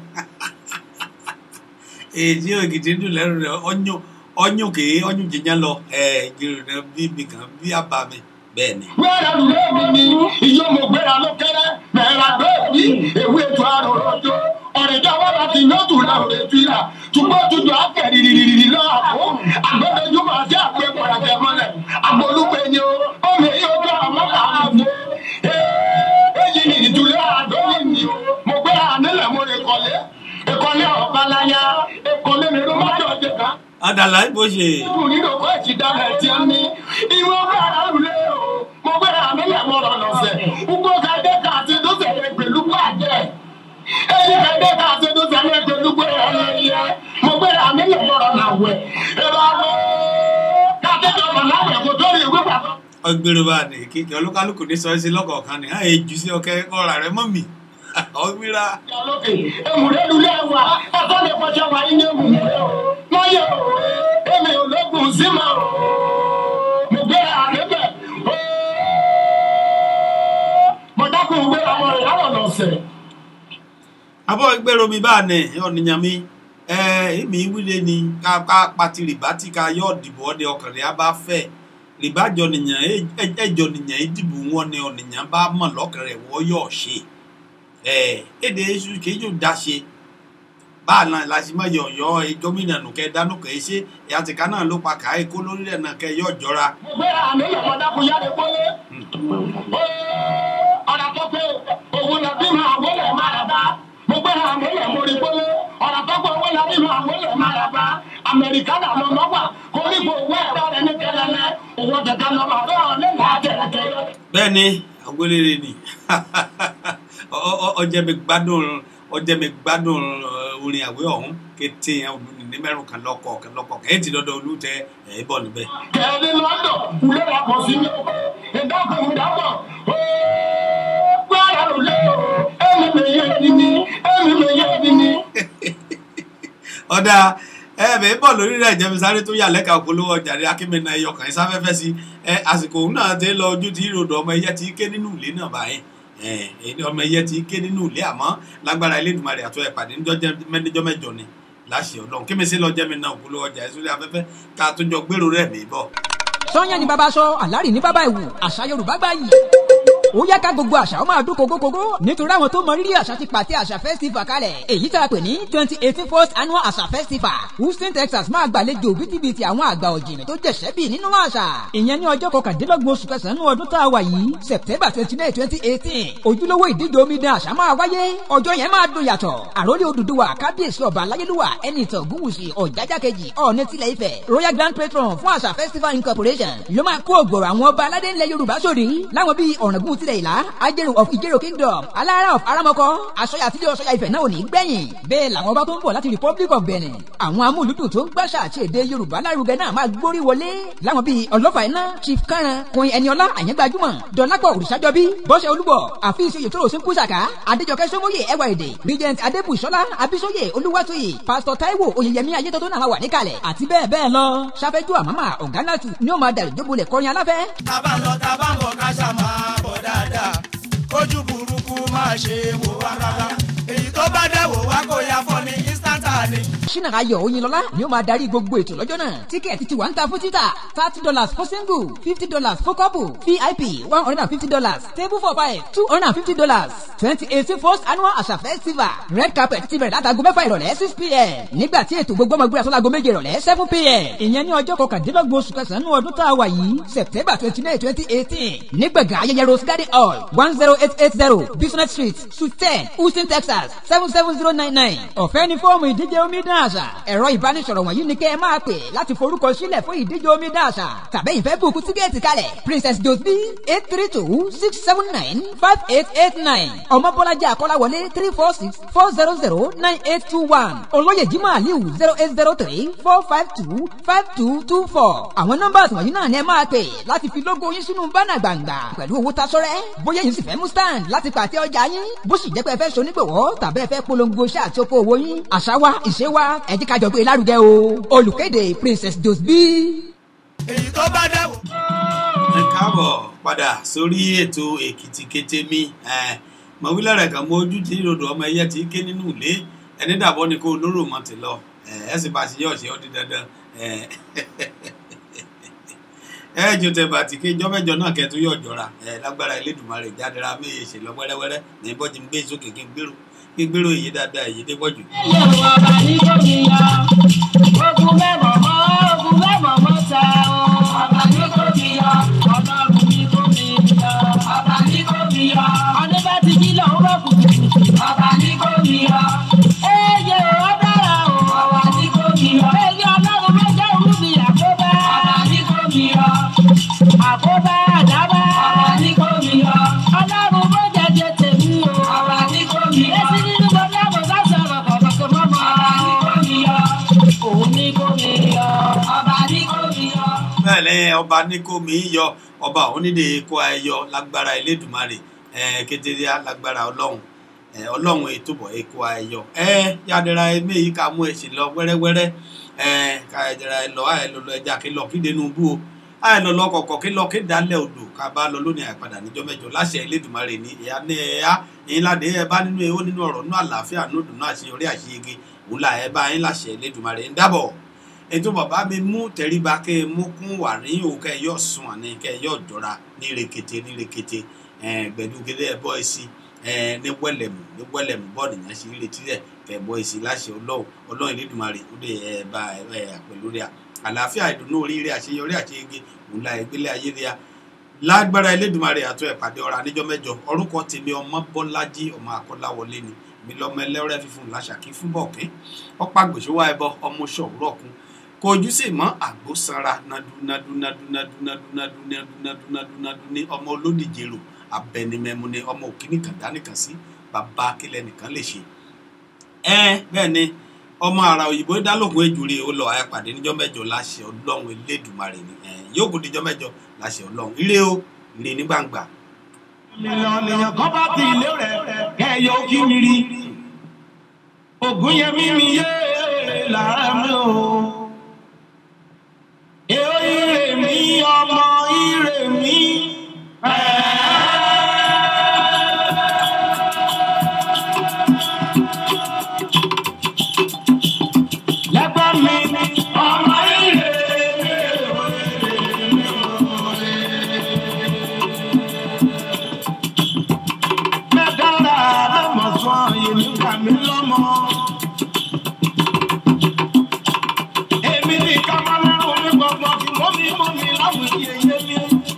èyí ògidì dùn lẹ́rù rẹ̀ ọ̀nyún ọ̀nyún kèé ọ̀nyún jẹjẹ lọ ìjìrì rẹ̀ bíbí kan bí àbá mi bẹ́ẹ̀ ni. wẹ́rẹ́ lulẹ̀ mi ni iyọ̀ mo gbéra ló kẹ́rẹ́ bẹ̀rẹ̀ àgbẹ̀ mi ewé ètò àrò rọjò ọ̀rẹ́jà wà láti yóò tún la òde fi là túbọ̀ tuntun àfẹ́ rìrìrìrì lọ́wọ́ àpò àgbẹ̀dẹ̀jú máa ṣe àgbẹ̀ pọ̀rọ̀kẹ́ mọ́lẹ̀ àgbọ̀lùpẹ̀ ni o omi yóò tó àwọn kàá fún èyí ni ìtúlẹ̀ àdóyè ni o mo gbéra nílẹ̀ mo lè kọ́lé ìkọ́lé ọ̀balaya ìkọ́lé mi ló má jọ jẹ ká adàlà ìbò ṣe dùn nínú kó ẹ̀jì dára ẹ̀ tí a ní. Ìwọ gbára lulẹ̀ o, mo gbára mi lẹ̀ mọ́ lọ lọ́sẹ̀. Gbogbo kàdé kà sí tó sẹ̀lẹ̀ pẹ̀lú pàjẹ́. Ẹni kàdé kà sí tó sẹ̀lẹ̀ pẹ̀lú pé ẹ̀yẹ yẹ. Mo gbára mi lẹ̀ mọ́ lọ làwẹ̀. Ìlọ àwọn kàdé kan mọ̀ láwẹ̀ kò tó rí ìwé pàtó. ọgbẹ́rò wà ní kíkẹ́ olúkálùkù ní sọ́ọ́sì lọ́kọ̀ọ̀kan ní àyè jù sí ọkẹ́ ọ̀rà rẹ̀ mọ́ mi ọgbẹ́ra lókè èmùrẹ́ lulẹ̀ wa ẹ̀fọ́ lè fọṣọ wa ní èmùrẹ́ o wọ́n yẹ o èmi ò lókun sí ma o mo gbé àrẹ́bẹ̀ o mo dákun gbé ọmọ rẹ̀ láwọn lọ́sẹ̀. abọ́ ìgbèrò mi bá nẹ̀ ọ̀nìyàn mi ẹ èmi wílé ni ká ká pati rìbá tí ká yọ ọ̀dìbò ọdẹ ọkàn rẹ̀ á bá fẹ́ rìbá jọ nìyàn ẹjọ nìyàn ìdìbò wọn ni ọ̀nìyàn bá mọ̀ lọ́kàn rẹ̀ wọ́n yọ̀ ṣe ẹ èdè èṣù kì í yóò dá ṣe báà náà láti má yọ ọyọ gómìnà nù kẹ dánú kẹ ṣe ìyàtìká náà ló pa kàá èkó lórílẹ̀ náà kẹ yọ jọra. gbéra àmì ìyàwó dákun yára pọ́lé. ọ̀rọ̀ tó pé òun là bí máa wọlé máa rà bá. mo gbéra àmì ìyàwó rí pọ́lé. ọ̀rọ̀ tó pé òun là bí máa wọlé máa rà bá. amẹ́ríkà náà lọ lọ́wọ́ koríko owó ẹ̀rọ rẹ̀ ní kẹlẹ́lẹ́. owó tẹ̀tẹ̀ lọ́wọ́ àdó nígbà tẹ̀lẹ̀tẹ̀lẹ̀. bẹ́ẹ̀ ni agbélére ni Ọ- ọ- ọ- ọjẹ́ mi gbádùn ọjẹ́ mi gbádùn eh, orin àwé ọ̀hún kété yẹn olùní ní mẹ́rùn kan lọ́kọ̀ kan lọ́kọ̀ kan èyí ti dọ́dọ̀ olùtẹ ẹ̀ bọ̀ níbẹ̀. kẹ́ni lọ́dọ̀ wúlé wa kò sí lé ìdákùn ìdábọ̀ gbára ló lé o ẹ̀mí mi yé ni mí ẹ̀mí mi yé ni mí. ọ̀dà ẹ bẹ́ẹ̀ bọ̀ lórí rẹ̀ jẹ́mi sáré tó yà lẹ́ka òpolówó ọjà rẹ̀ akínmẹ́nà ẹyọ kàn sáfẹ́fẹ́ sí ẹ àsìkò òun náà ti lọ ojú ti ròdò ọmọ ẹyẹ ti ké nínú ilé náà báyìí ẹ ẹni ọmọ ẹyẹ ti ké nínú ilé àmọ́ lágbára Elédùmarè àtọ́ ẹ̀ pàdé níjọ́ jẹ́ mẹ́jọ mẹ́jọ ni láṣẹ ọlọ́run kí mi sí lọ jẹ́mi náà òpolówó ọjà ẹ̀ sórí afẹ́fẹ́ ká tó jọ gbèrò rẹ̀ mí bọ̀. sọ́yàn ni bàbá sọ àlárì ní bàbá ìwù àṣà yorùbá gbáyì ó yá ká gbogbo àṣà ó máa dún kókókókó nítorí àwọn tó mọ rírì àṣà ti pàtẹ àṣà festival kalẹ̀ èyí tá a pè ní twenty eighteen first annual àṣà festival houston texas máa gbàlejò bítíbitì àwọn àgbà ọ̀jìnì tó jẹ̀ṣẹ́ bì nínú àṣà ìyẹn ní ọjọ́ kọkàndínlọ́gbọ̀n oṣù kẹsàn-án ọdún tá a wà yìí september twenty nine twenty eighteen ojúlówó ìdíje omidan àṣà máa wáyé ọjọ́ yẹn máa dùn yàtọ̀ àròlé odùduwà kábíyèsí ọba aláyélúwà ẹni ìtàn ògúnwùsì ọ̀jájá kejì ọ̀ọ́nẹ́ tilẹ̀ ifẹ̀ royal grand patron fún àṣà festival incorporation ló máa kó ògbòrò àwọn ọba aládé ńlẹ̀ yorùbá sórí láwọn bíi ọ̀ràngún tilẹ̀ ìlà ajẹ́rù of ìjẹ́rò kingdom alára of aramọ́kọ́ aṣọya àtijọ́ aṣọya ifẹ̀ náà ò ní gbẹ̀yìn bẹ́ẹ̀ làwọn ọba tó ń bọ̀ láti republic of benin àwọn amúlùdùn tó ń gbàṣà àti èdè yorùbá lárugẹ náà máa gbórí wọlé láwọn bíi ọlọ́fà iná chief kánran kun ẹniọlá àyẹ́gbàjúmọ̀ dọ̀lápọ̀ òrìṣàjọbí bọ́sẹ̀ olúbọ̀ àfíìsì oyètòrò sínkúsàká adéjọkẹ́ sọmọye ẹwà èdè regent adébùsọ́lá abísọ́yè olúwatóyè pastor taiwo oyèyẹmí ayétọ́tọ́ náà wà níkàlẹ̀ àti bẹ́ẹ̀ bẹ́ẹ̀ lọ sáfẹ́jú àmàmà ọ̀gánàtù ni ó máa dàrí jóbolẹ̀ kọrin aláfẹ́ tábà ń lọ tábà ń bọ̀ ká ṣá máa bọ̀ dáadáa kójú burúkú máa ṣe wò wá rárá èyí tó bá dẹ̀ wò wá kó ya fọ́ ní instanta ni. ṣínà ayọ̀ oyinlọ́lá ni ó máa darí gbogbo ètò lọ́jọ́ náà tíkẹ́ẹ̀tì ti wà ń ta fún títà thirty dollars for single fifty dollars for couple vip one hundred and fifty dollars table for five two hundred and fifty dollars twenty eighteen first annual àṣà festival red carpet ti bẹ̀rẹ̀ látago mẹ́fà ìrọ̀lẹ́ six pm nígbà tí ètò gbogbo ọmọ gbéra sọ́lago méje ìrọ̀lẹ́ seven pm ìyẹn ní ọjọ́ kọkàndínlọ́gbọ̀n oṣù kẹsàn-án ọdún tá a wà yìí september twenty nine twenty eighteen nígbàgà ayẹyẹ rose garden hall one zero eight eight zero business street suite ten houston texas seven seven zero nine nine ọ̀fẹ́ ní fọ́ọ̀mù ìdíje omidan àṣà ẹ̀rọ ìbánisọ̀rọ̀ wọ̀nyí ni kẹ́ ẹ máa pè láti forúkọ sílẹ̀ fún ìdíje omidan àṣà tàbí ìfẹ́ bùkún tíkẹ́ẹ̀tì kalẹ̀ princess josby eight three two six seven nine five eight eight nine ọmọbọ́lájà akọ́láwọlé three four six four zero zero nine eight two one olóyè jimoh aliu zero eight zero three four five two five two two four àwọn nọ́mbà wọ̀nyí náà ni ẹ máa pè láti fi lógo yín sínú bánà gbàngbà pẹ̀lú owó tasọ́rẹ́ bóyá yín sì fẹ́ mú stand láti pàtẹ ọjà yín bó sì jẹ́ pé ẹ fẹ́ sonígbòwọ́ tàbí ẹ fẹ́ polongo iṣẹ́ àti oko òwò yín àṣà wa ìṣe wa ẹ jẹ́ ká jọ gbé lárugẹ o olùkéde princess josby. èyí tó bá dẹ̀ wò. ẹ káàbọ̀ padà sórí ètò èkìtì kété mi mọ̀wílẹ̀ rẹ̀ kàn mọ ojú tí ròdò ọmọ ẹyẹ ti ké nínú ilé ẹni dàbọ̀ ni kò lóró mọ́ ti lọ ẹ sì bá ṣe yọ̀ ṣe ọ́ di dandan ẹ jù tẹ bàtì kí ijọ́ mẹ́jọ náà kẹ́ tó yọ̀ jọra ẹ lágbára Elédùmarè jádẹ́ra méye ṣe lọ wẹ́rẹ́wẹ́rẹ́ ní bọ́jú ń gbé sókè kí n gbèrò kí n gbèrò èyí dáadáa èyí dé pọ̀jù. Yorùbá ní gómìnà ogun mẹ́mọ̀ mọ́ ogun mẹ́mọ̀ mọ́ ta o. Ọba ní gómìnà ọlọ́run ní gómìnà. Ọba ní gómìnà ọdún bá ti jí lọ́wọ́ bá kù. Ọba ní gómìnà ẹyẹ ò dára o. Ọba ní gómìnà ẹyẹ ọlọ́run ló jẹ́ òun ní àkóbá. Ọba ní gómìnà àkóbá àdábá. Ọba ní gómìnà ọlọ́run ló jẹjẹ tèmi o. Ọba ní gómìnà èsì nínú gbọdọ̀ àbọ̀ bá sọ̀rọ̀ kọ̀ọ̀kan mọ́mọ́. Ọba ní gómìnà òun ní gómìnà. Ọba ní gómìnà. bẹ́ẹ̀ lẹ́yìn ọba ní kó mi yọ ọba onídè kó ayọ lágbára Elédùmarè ẹ kékeré lágbára Ọlọ́run ẹ Ọlọ́run ètòbọ̀ èkó ayọ ẹ yàdẹ̀ra ẹmẹ yìí ká mú ẹsìn lọ wẹ́rẹ́wẹ́rẹ́ ẹ ká ẹdẹ̀ra ẹ lọ ẹ lọ lọ ẹja kí lọ kí dénú bú o ẹ lọ lọ kọ̀kọ̀ kí lọ kí dálẹ̀ odò ká bá lọ lónìí àìpadà níjọ́ mẹ́jọ láṣẹ Elédùmarè ní ìyá ní ẹ̀yà ẹ̀yìn ládé ẹ bá nínú ewó nínú ọ̀rọ̀ nínú àlàáfíà nínú ìdùnnú àṣeyọrí àṣeyege òun là ẹ bá yín láṣẹ Elédùmarè ń dábọ̀ ètò bàbá mi mú tẹríba kẹ ẹ mú kún wà ní òun kẹ ẹ yọ sùn àní kẹ ẹ yọ jọra ní rekete ní rekete gbẹdúgẹdẹ ẹ bọ ẹsí ẹ ní wẹ́lẹ̀mù ní wẹ́lẹ̀mù bọ́ọ̀lù yẹn ṣe ń retí rẹ̀ kẹ̀bọ́ èsì láṣẹ ọlọ́run ọlọ́run Elédùmarè ó lè ẹ bá ẹ pẹ̀lú rẹ̀ àlàáfíà ìdùnnú oríire àṣeyọrí àṣeyege òun la ìgbélé ayé rẹ̀ lágbára Elédùmarè àtọ́ ìpàdé ọ̀rọ̀ àníjọ́ mẹ́jọ orúkọ tèmi ọmọ Bọ́lájí ọmọ Akọ́láwọlé ni mi lọ́mọ ẹlẹ́rẹ́ fífún làṣàkí fún bọ̀kẹ́ ọ̀pá gbèsòwò ẹbọ ọmọ ṣọ̀wúrọ̀ kun kò ojú sì mọ́ àgbo sanra nadu nadu nadu nadu nadu nadu nadu nadu nadu nadu ní ọmọ olódìjèrò abẹnimẹmu ni ọmọ òkìní kan dánìkan sí bàbá akílẹ̀ nìkan lè ṣe. ẹ bẹ́ẹ̀ ni ọmọ ara òyìnbó dálógún ejúre ó lọ àyàpàdé níjọ́ mẹ́jọ láṣẹ ọlọ́run elédùmarè ni yóò kó níjọ́ mẹ́jọ láṣẹ ọlọ́run ire o ire ní gbangba. mílíọ̀nù èèyàn kan bá ti ilé rẹ̀ kẹ́yọ̀ kí mi rí ògùn yẹn mímí yé lára mi o. Èó ire mi ọmọ ire mi. Lẹ́gbọ́n mi ọmọ ire mi. Mẹ́dára lọ́mọ sọ èmi kà mí lọ́mọ. Èmi ní ká máa lọ́rùn ní gbọ̀ngbọ̀n tí mo mi mú mi láwùjọ yẹyẹ mi.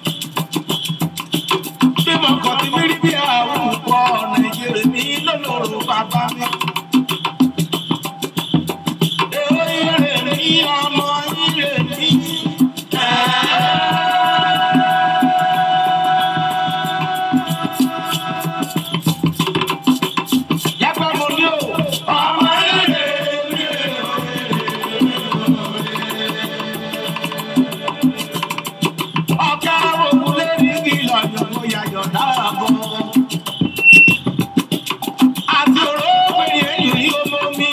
Bí mo kàn ti mírí bí àwọn olùkọ́ Nàìjíríà mi lọ́lọ́rọ̀ bàbá mi. Èwe ire mi ọmọ ire mi. Yàgbọ́ mo ní o, ọmọ ire mi. ọ̀gá òkúlé ní kìlọ̀ yòókù yàyọ̀ dáàbọ̀. àti òróògbé yẹn yìí ọmọ mi.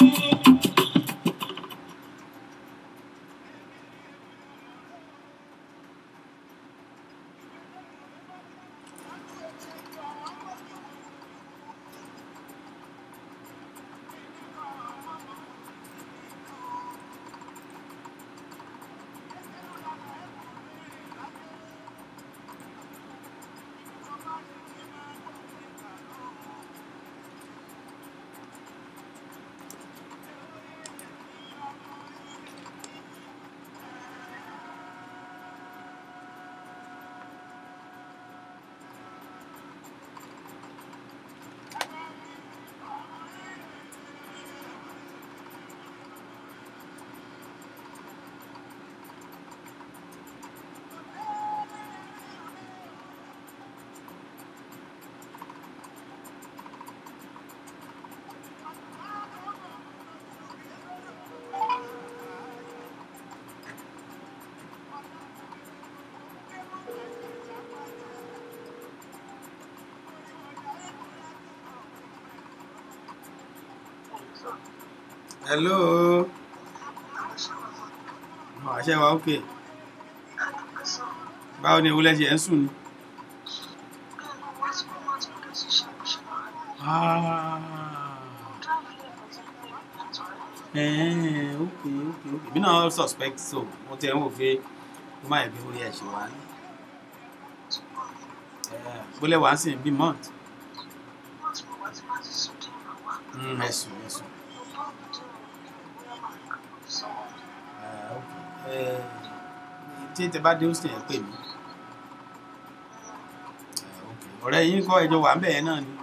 hello àṣẹ wa ok báwo ni ìwúlẹ̀ ṣe ẹ̀ ń sùn ni. Ah. Eh, ok ok ok bí náà suspect so mo ti ẹ̀ ń wò pé ó má yẹ kí ó yẹ ṣe wá ní. bólẹ̀ wá sí bí month. Mm, ẹ̀sùn ẹ̀sùn. Ah, ok. Eh, tí tẹ bá dé ó sì ẹ̀ pè mí. Ah, ok. ọ̀rẹ́ yín kọ́ ẹjọ́ wà ń bẹ̀ yẹn náà ni.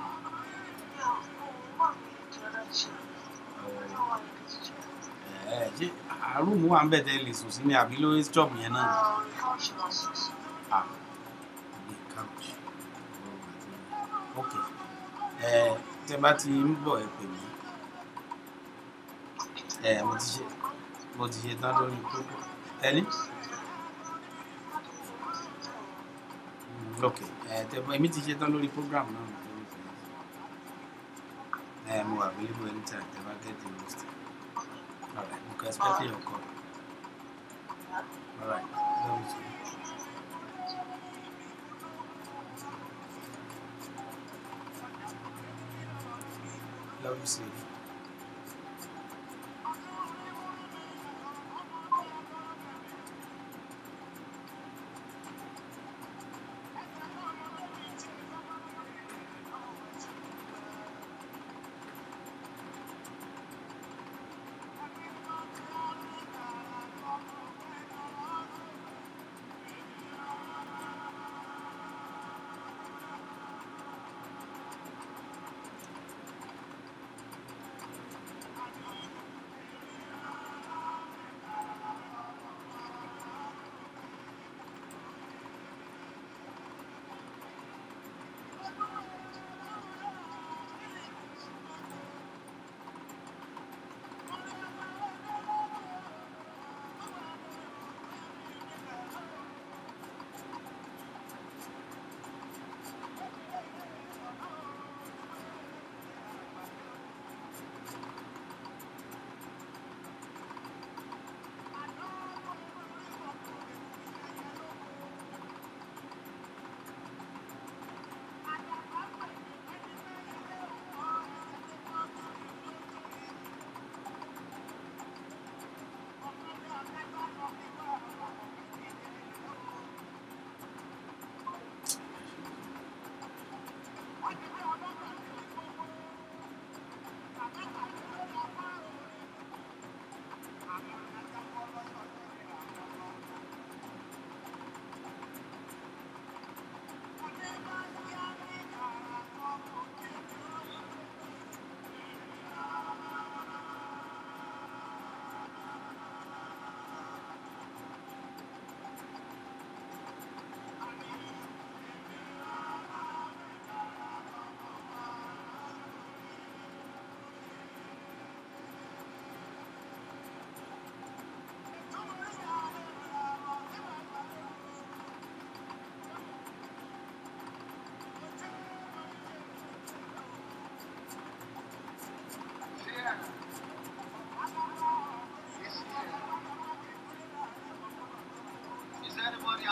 Ẹ, ṣé àrùmù wà ń bẹ̀ tẹ́ lè sùn sí ni àbí lórí job yẹn náà ni. Ah, ilé couch. ok ẹ tẹ bá ti ń bọ̀ ẹ pè mí ẹ mo ti ṣe mo ti ṣe tán lórí kókó ẹni. Mm, ok ẹ tẹ bá èmi ti ṣe tán lórí program náà mo lórí fún ẹ mo wà available anytime tẹ bá get the most alright mo can expect your call alright love you too. Love you, sweetie.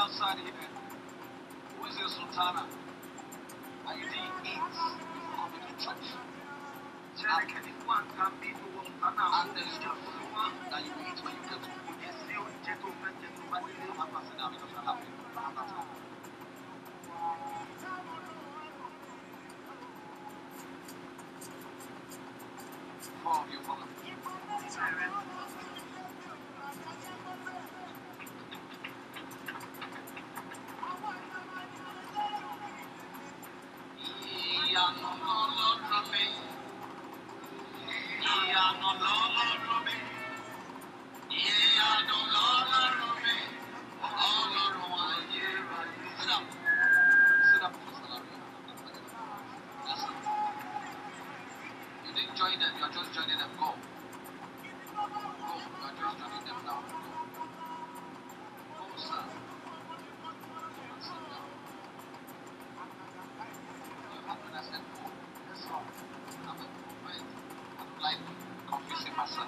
outside here. Who is your sultana? And you didn't eat before coming to church. And there is just one that you eat when you get to home. I'm not sitting down because I'm happy. I'm not happy. Four of you follow me. Ìyanu lọ́lọ́rọ̀ mi. Ìyanu lọ́lọ́rọ̀ mi. Ìyanu lọ́lọ́rọ̀ mi. Ọlọ́run ayérayé. Sit down. Sit down, Mr. Larry. Yes, sir. You didn't join them. You're just joining them. Go. Go. You're just joining them now. Go, sir. Sit down. You have when I said go. Yes, sir. I'm a movement. I don't like confusing myself.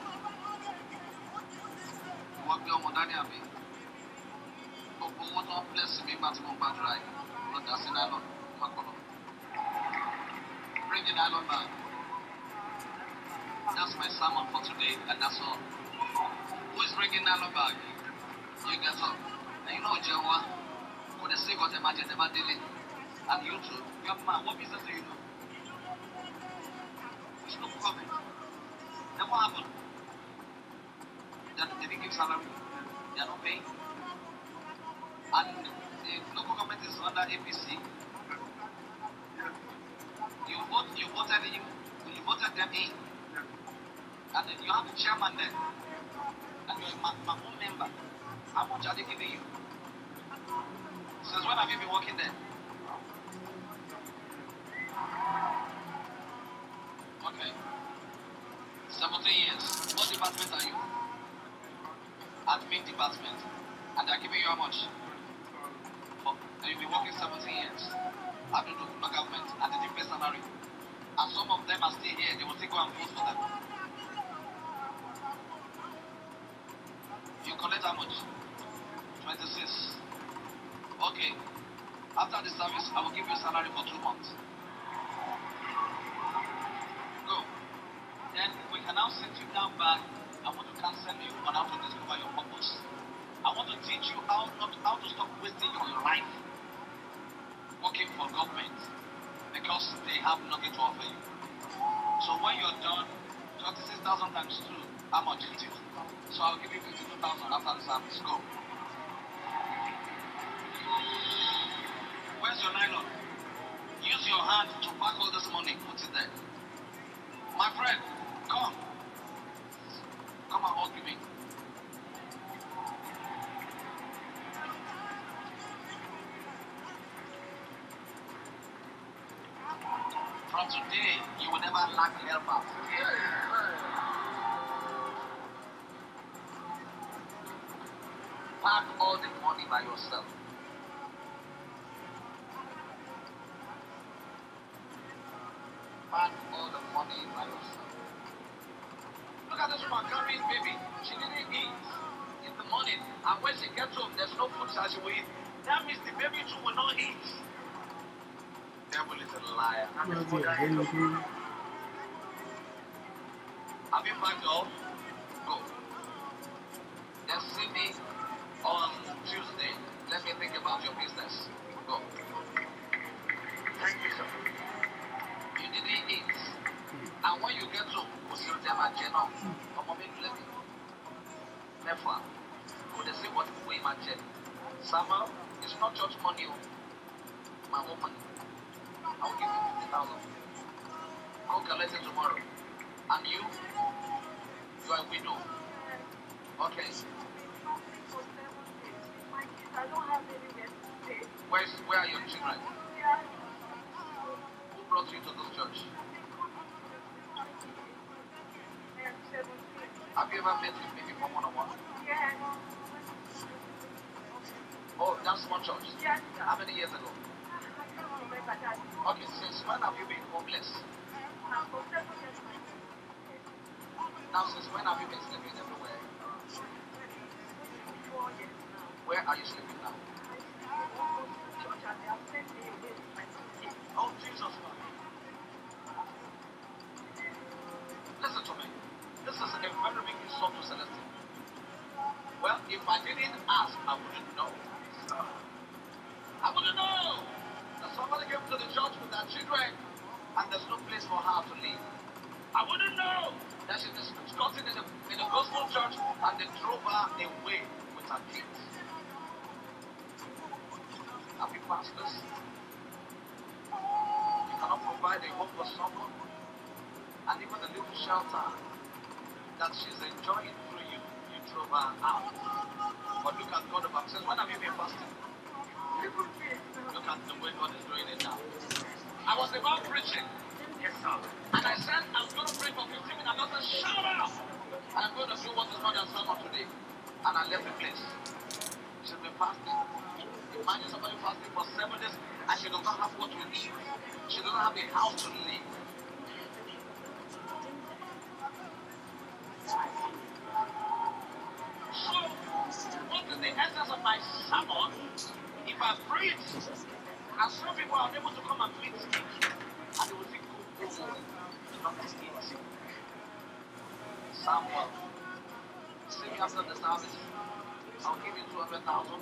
Wọ́n gbé ọmọ dání àbí? Gbogbo owó tó ń bless mi nígbà tí mo ń gbàdúrà yìí. Lọ dá sí nylon. Má kọ́ lọ. Bring the nylon bag. That's my sermon for today, and that's all. Who is bringing nylon bag? You get up. And you know Jehovah, for the sake of the imagine never daily. And you too, your man, what business do you know? It's no comment. Then what happened? They, they didn't give salary. They are not paying. And the local government is under APC. You vote, you voted him, you voted them in. And then you have a chairman there. And you're my, my own member. How much are they giving you? Since when have you been working there? Okay. 17 years. What department are you? Admin department. And they're giving you how much? For, and you've been working 17 years. I don't know, local government. And they didn't pay salary. And some of them are still here. They will still go and vote for them. You collect how much? 26. Okay. After the service, I will give you a salary for two months. Go. Then we can now sit you down back. I want to counsel you on how to discover your purpose. I want to teach you how not how to stop wasting your life working for government because they have nothing to offer you. So when you're done, 26,000 times 2, how much is it? So I'll give you 52,000 after the service. Go. Where's your nylon? Use your hand to pack all this money. Put it there. My friend, come. Come and hug me. From today, you will never lack helpers. Pack all the money by yourself. Pack all the money by yourself. Look at this woman carrying baby. She didn't eat in the morning, and when she gets home, there's no food that she will eat. That means the baby too will not eat. Devil is a liar. Have you packed all? Go. Then see me on Tuesday. Let me think about your business. Go. Thank you, sir. You didn't eat. And when you get home, you see them at Jenna. Ọmọ mi lè mi. Mẹ́fà. Kò dẹ̀ sí what we imagine. Samuel, it's not just money o. My own money. I will give you fifty thousand. Go collect it tomorrow. And you? You are a widow. Okay. Where's, where are your children? Who brought you to this church? Have you ever met with me before one on one? Oh, that's one church. How many years ago? Okay, since when have you been homeless? Now, since when have you been sleeping everywhere? Where are you sleeping now? wouldn't know that she's discussing in the, in the gospel church and they drove her away with her kids. Happy pastors. You cannot provide a home for someone and even a little shelter that she's enjoying through you. You drove her out. But look at God the Baptist. When have you been fasting? Look at the way God is doing it now. I was about preaching. Yes, sir. And I said, I'm going to pray for 15 minutes. I'm going to shout out. And I'm going to do what is not your sermon today. And I left the place. She's been fasting. Imagine somebody fasting for seven days and she does not have what to eat. She doesn't have a house to live. So, what is the essence of my sermon? If I preach, and some people are able to come and meet me, and they will think, oh, oh, not this easy. Samuel, see me after the service. I'll give you 200,000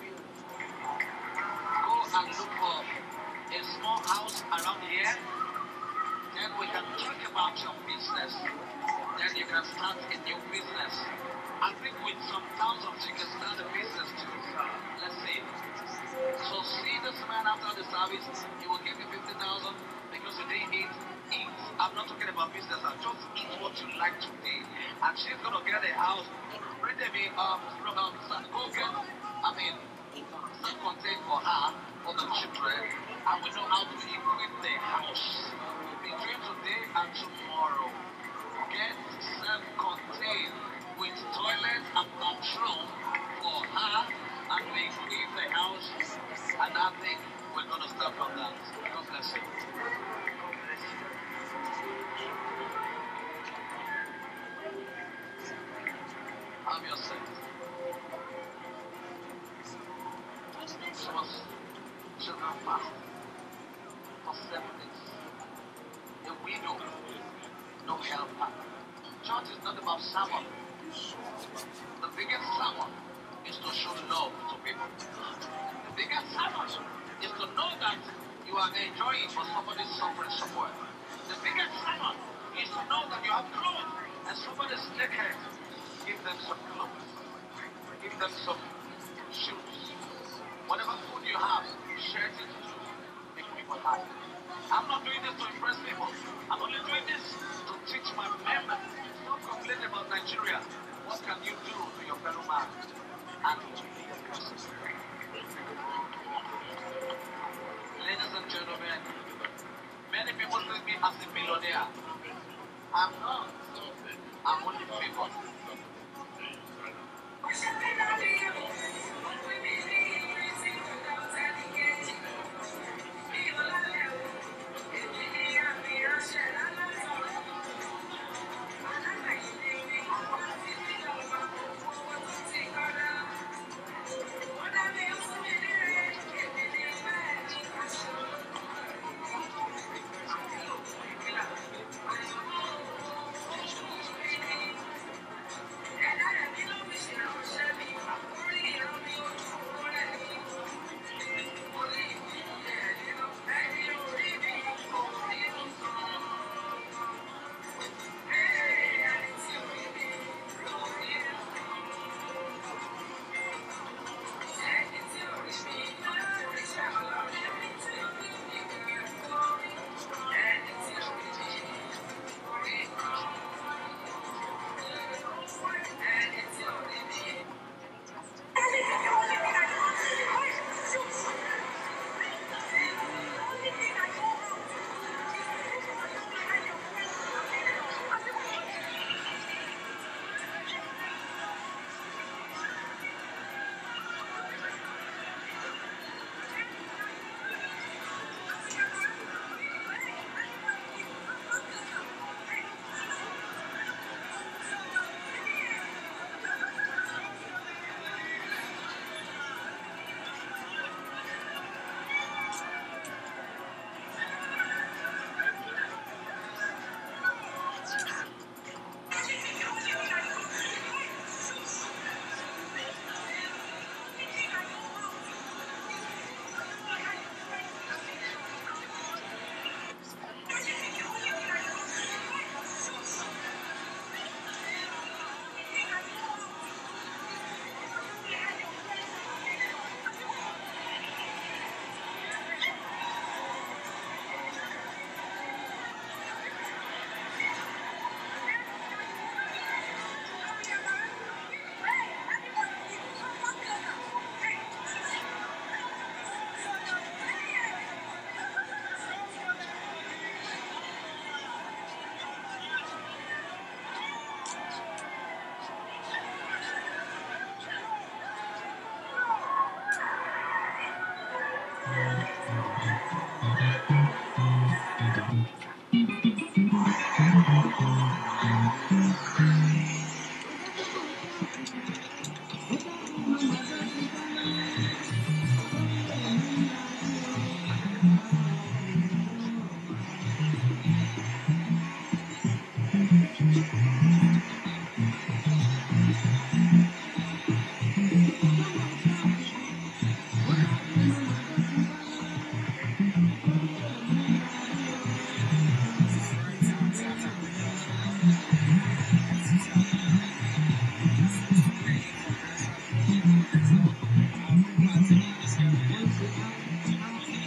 Go and look for a small house around here. Then we can talk about your business. Then you can start a new business. I think with some thousands you can start a business too. Let's see. So see this man after the service, he will give you 50,000 because you didn't eat. Eat. I'm not talking about business, I'm just eat what you like today. And she's gonna get a house. Bring me um, from um, go get, I mean, self-contained for her, for the children, and we know how to equip the house between today and tomorrow. Get self-contained with toilet and bathroom for her, and we equip the house, and I think we're gonna start from that. God bless you. Have yourself. She was children fast for seven days. A widow, no helper. Church is not about sermon. The biggest sermon is to show love to people. The biggest sermon is to know that you are enjoying but somebody is suffering somewhere. The biggest sermon is to know that you have clothes and somebody is naked. Give them some clothes. Give them some shoes. Whatever food you have, share it to make people happy. I'm not doing this to impress people. I'm only doing this to teach my members. Stop complaining about Nigeria. What can you do to your fellow man? And to be a person. Ladies and gentlemen, many people see me as a millionaire. I'm not. I'm only favored.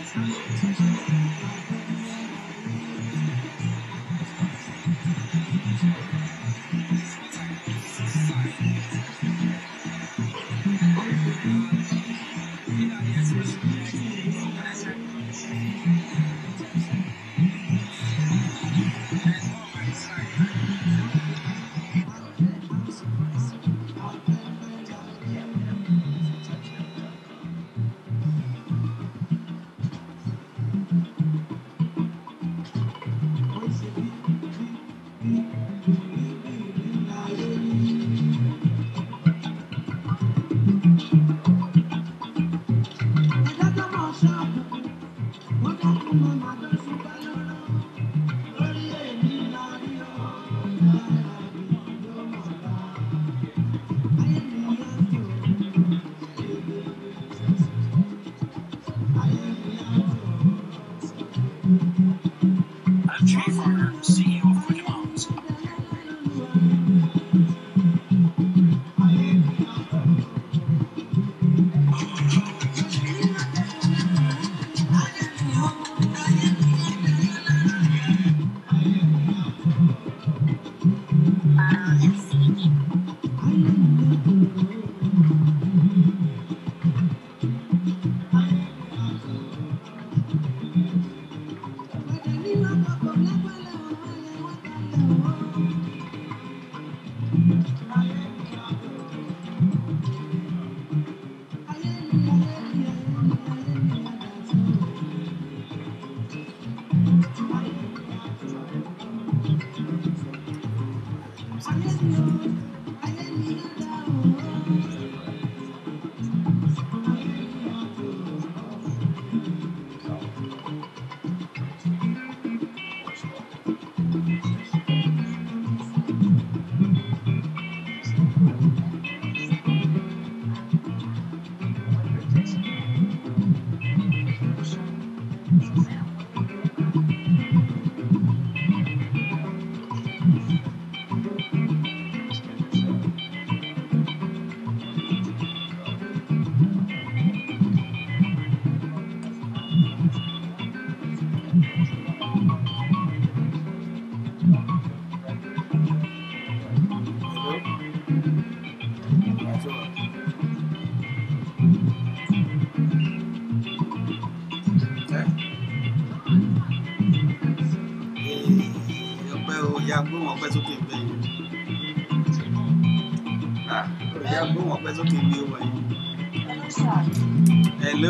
I'm Jay Farner, CEO of Quick Loans. ọpẹ́ o ya gbóhùn ọpẹ́ sókè ń bẹ yìí Ah, o ya gbóhùn ọpẹ́ sókè ń gbé wọn yìí. hello.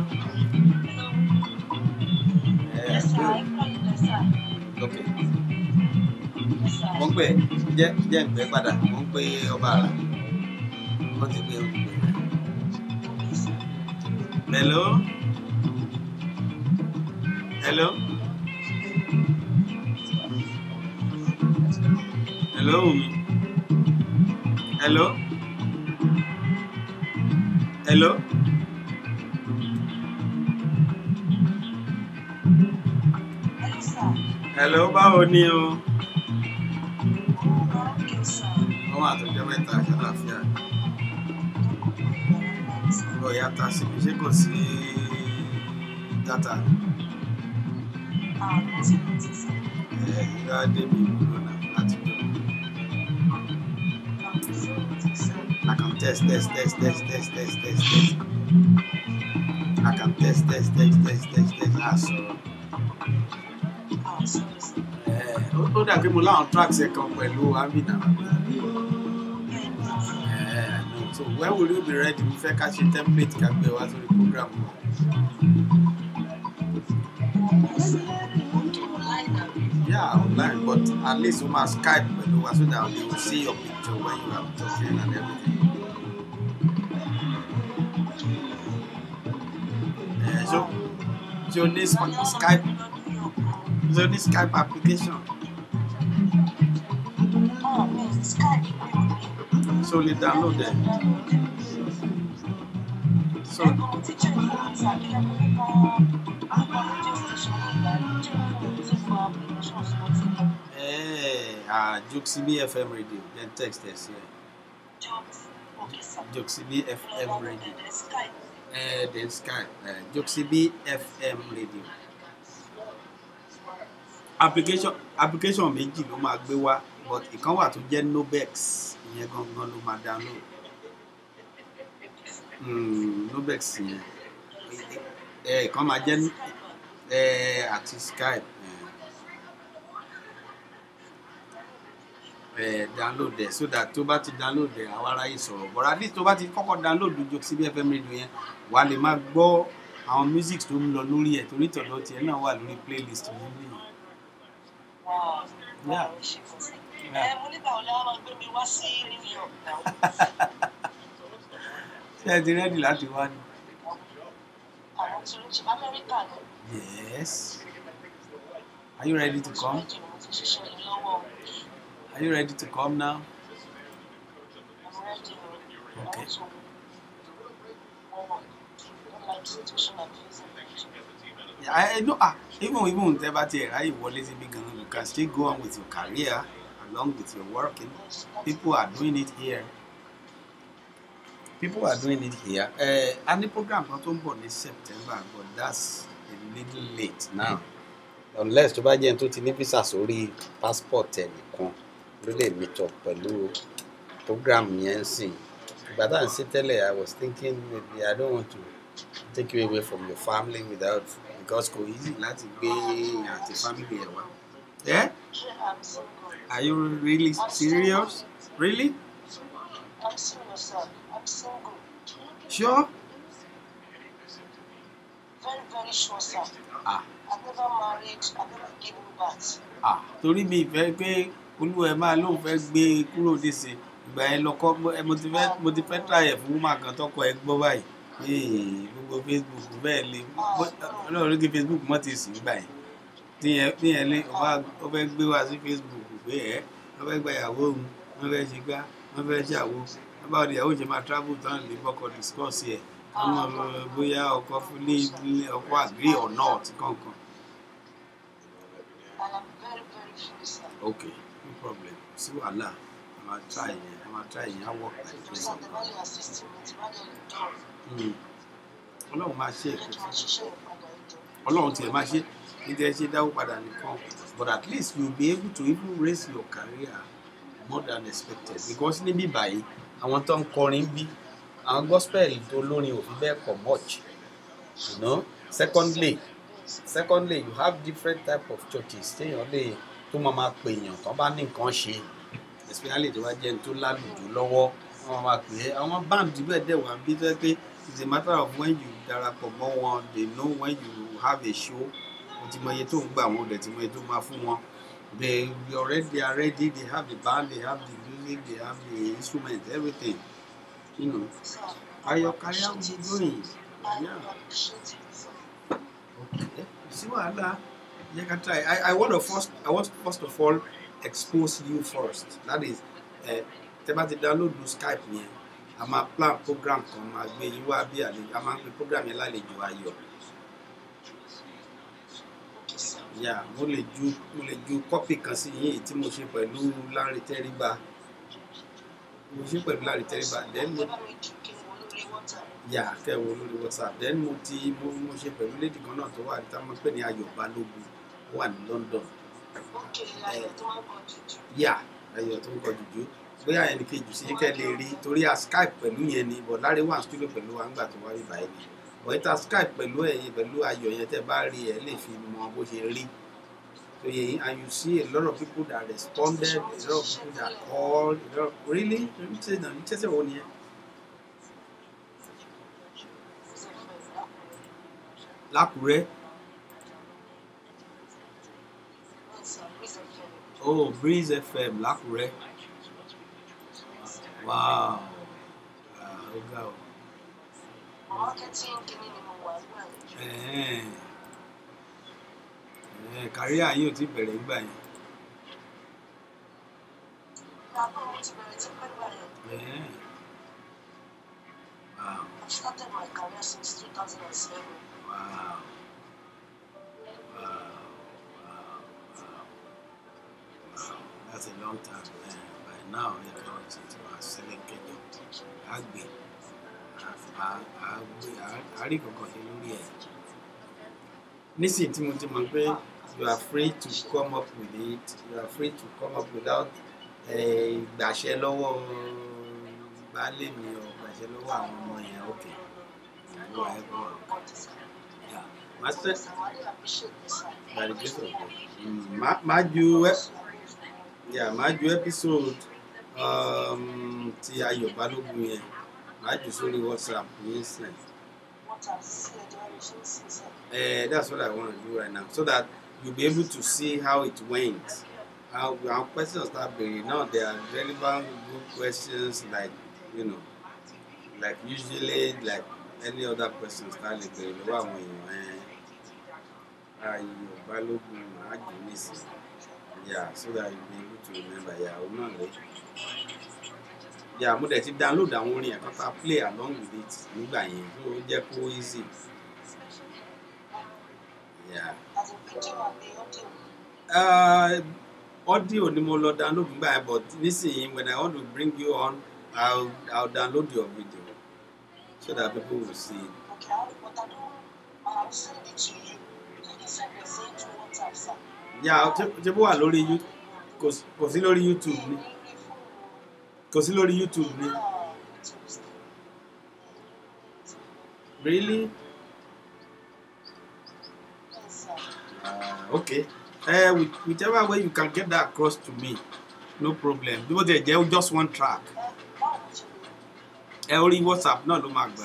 Eh, ok mo ń pè jẹ́ jẹ́ ń pè padà mo ń pè ọba àrà wọ́n ti gbé olùgbé. hello. hello. hello Wumi. hello. hello. hello báwo ni o. wọ́n wà tó jẹ́ mẹ́ta ṣàlàáfíà. ọ̀yà ta sí mi ṣé kò sí dátà. ẹ̀ ìlú adé mi ìwúlò náà láti jọ. I can test, test, test, test, test, test, test, test. I can test, test, test, test, test, test. Ah, sọ̀rọ̀. Eh, ó- Ó dàbí mo láwọn tracks ẹ̀ kan pẹ̀lú Amina. Eh, no. So when will you be ready? Mo fẹ́ ká ṣe template ká gbé wá sórí program wa. Yeah, online, but at least we must Skype pẹ̀lú wa so that they will see your picture when you are talking and everything. Eh, so, so this Skype, so this Skype application. So you download them. So, eh, ah, Juxibi FM radio, then text us here. Juxibi FM radio. ẹ then sky ẹ joxibi fm radio application application méjì ló máa gbé wá but ìkan wà tó jẹ́ nobex ìyẹn gangan ló máa download mm, nobex yẹn ẹ ìkan máa jẹ́ ẹ àti skype ẹ ẹ download ẹ so that tó bá ti download ẹ àwọn aráyè sọ̀rọ̀ but at least tó bá ti kọ́kọ́ download joxibi fm radio yẹn wàá lè máa gbọ́ àwọn music tó ń lọ lórí ẹ̀ torí tọ̀dọ̀ tiẹ̀ náà wà lórí playlist yẹn nìyẹn. Yeah. ẹ mo nígbà wo ni wọn máa gbé mi wá sí new york náà ṣé ẹ ti rẹ́dì láti wá ni. àwọn tí ó ti amẹ́ríkà ni yes are you ready to come méjì ni mo ti ṣiṣẹ́ yìí lọ́wọ́ are you ready to come now. i'm ready o Okay. àwọn tó wọ́n wọ̀ don't like situation i'm facing in Nigeria. I, I know ah even even tẹ bá tiẹ̀ ráyè wọlé síbi gan-an you can still go on with your career along with your working people are doing it here people are doing it here uh, a ní program kan tó ń bọ̀ ní september but that's a little late now unless tó bá jẹ́ ẹni tó ti ní visa sórí passport ẹ̀ nìkan ló lè meet up pẹ̀lú program yẹn ń sìn ìgbà tá à ń ṣe tẹ́lẹ̀ i was thinking maybe i don't want to take you away from your family without because kò easy láti gbé àti family ẹ̀ wá. Yeah? i'm single Are you really serious? Really? i'm serious sir i'm single Sure? very very sure sir Ah. i've never married i've never given birth Ah, torí mi ìfẹ́ pé olúwa ẹ̀ máa lóun fẹ́ gbé e kúrò níṣe ìgbà yẹn lọkọ ẹ mo ti fẹ́ mo ti fẹ́ tààyè fún woman kan tọkọ ẹ gbọ́ báyìí Ee, gbogbo facebook bẹ́ẹ̀ lé ọlọ́run kí facebook mọ́ ti sìn gbà yẹn tíyẹn tíyẹn lé ó fẹ́ gbé wá sí facebook pé ẹ wọ́n fẹ́ gba ìyàwó òun wọ́n fẹ́ ṣe gbá wọ́n fẹ́ ṣàwo wọ́n bá ọdẹ ìyàwó ṣe máa travel tán lè bọ́kọ discuss ẹ̀ wọ́n mọ̀ bóyá ọkọ fún ní ilé ọkọ agree or not kankan. and i'm very very free sir okay no problem sí wàhálà a máa try yẹn a máa try yẹn á work like sir this. the value assist me ti bá dé lè dán Mm. ọlọ́run máa ṣe jẹ́ èkó kí wọ́n ṣiṣẹ́ ìpadà ìjọ ọlọ́run tiẹ̀ máa ṣe ní tẹ́ ṣe dáwó padà nìkan but at least you be able to even raise your career more than expected because níbí báyìí àwọn tó ń kọrin bí àwọn gospel tó lórin ò fi bẹ́ẹ̀ pọ̀ much you know secondly secondly you have different type of churches téèyàn lè tó máa máa pè èèyàn tó bá ní nǹkan ṣe especially tó bá jẹ́ ní tó lálùjù lọ́wọ́ wọ́n máa pè é àwọn band bẹ́ẹ̀ dẹ̀ wá bí tó yẹ pé it's a matter of when you darapọ̀ mọ́ wọn they know when you have a show o ti mọ iye tó ń gbà wọn o dẹ̀ ti mọ iye tó máa fún wọn they they already they are ready they have the band they have the music they have the instrument everything you know sir and your career will be going i yeah appreciate it sir okay sí wàhálà yẹ ká try i i want to first i want first of all expose you first that is uh, tẹ bá ti download the skype yẹn a máa plan program kan máa gbé yín wá bí àlejò a máa ń pe program yẹn lálejò ayọ̀ okay sir yà mo lè ju mo lè ju kọ́pì kan sí yín èyí tí mo ṣe pẹ̀lú Lanre Tẹ́ríba mo ṣe pẹ̀lú Lanre Tẹ́ríba then mo ẹ bá mi jù kí n wo lórí water yà kẹwò lórí whatsapp then mo ti mo mo ṣe pẹ̀lú lady kan náà tó wà tá mo pè ní Ayọ̀ Balógun ó wà ní London okay ayọ̀ tó máa ń kọ jùjù yà Ayọ̀ tó ń kọ jùjú bóyá ẹnì kejì sí kẹ́ lè rí torí a skype pẹ̀lú yẹn ni but Lanre wà studio pẹ̀lú wa ńgbà tó wá rí báyìí ni but ìta skype pẹ̀lú ẹ̀yin pẹ̀lú Ayọ̀ yẹn tẹ́ bá rí ẹ lè fi mọ bó ṣe rí so yẹn and you see a lot of people that responded a lot of people that called a lot of really ní ṣe náà ní ṣẹ́ṣẹ́ wo ni ẹ lákùrẹ́ oh breeze fm lákùrẹ́ wow ah, ó ga o marketing kìíní ni mo wà nígbà yẹn ẹ̀ẹ́n ẹ̀ẹ́n kàríà yín ò tí bẹ̀rẹ̀ nígbà yẹn lábọ̀ mo ti bẹ̀rẹ̀ tí pẹ́ gbà yẹn ẹ̀ẹ́n wow i started my career since two thousand and seven wow wow wow wow wow that's a long time eh, by now ẹ kọ́ ti ti wá sílẹ̀ kẹjọ àgbè à- à- gbé- à- à rí kankan ṣe lórí ẹ̀ nísìnyí tí mo ti mọ̀ pé you are free to come up with it you are free to come up without eh, gbàṣẹ lọ́wọ́ baálé mi ò gbàṣẹ lọ́wọ́ àwọn ọmọ yẹn ok ìwọ ẹ bọ̀ Yeah. Má ṣe- by the grace of God. Mm, má- má ju ẹ- yeah, má ju episode um, ti ayọ̀ balógun yẹn má jù sórí whatsapp yín sìn. Uh, that's what I want to do right now, so that you'll be able to see how it went. How our questions start being now they are relevant, good questions, like you know, like usually like any other questions start like being lọ́wọ́ àwọn èèyàn ẹ̀ ayọ̀ balógun àjò nísì yeah so that you'll be able to remember yeah òun náà lè yeah mo dẹ̀ ti download àwọn orin ẹ̀ kọ́ta play along with it nígbà yẹn so ó jẹ́ kó easy yeah. Uh, audio ni mo lọ download nígbà yẹn but nísìnyí when I want to bring you on I'll I'll download your video so that people will see it. Yeah, ṣe ṣe bó wà lórí You- kò sí- kò sí lórí YouTube ni kò sí lórí YouTube ni really uh, okay uh, with, whichever way you can get that across to me no problem bí mo tẹ̀ jẹ́ just one track ẹ orí WhatsApp náà ló máa gbà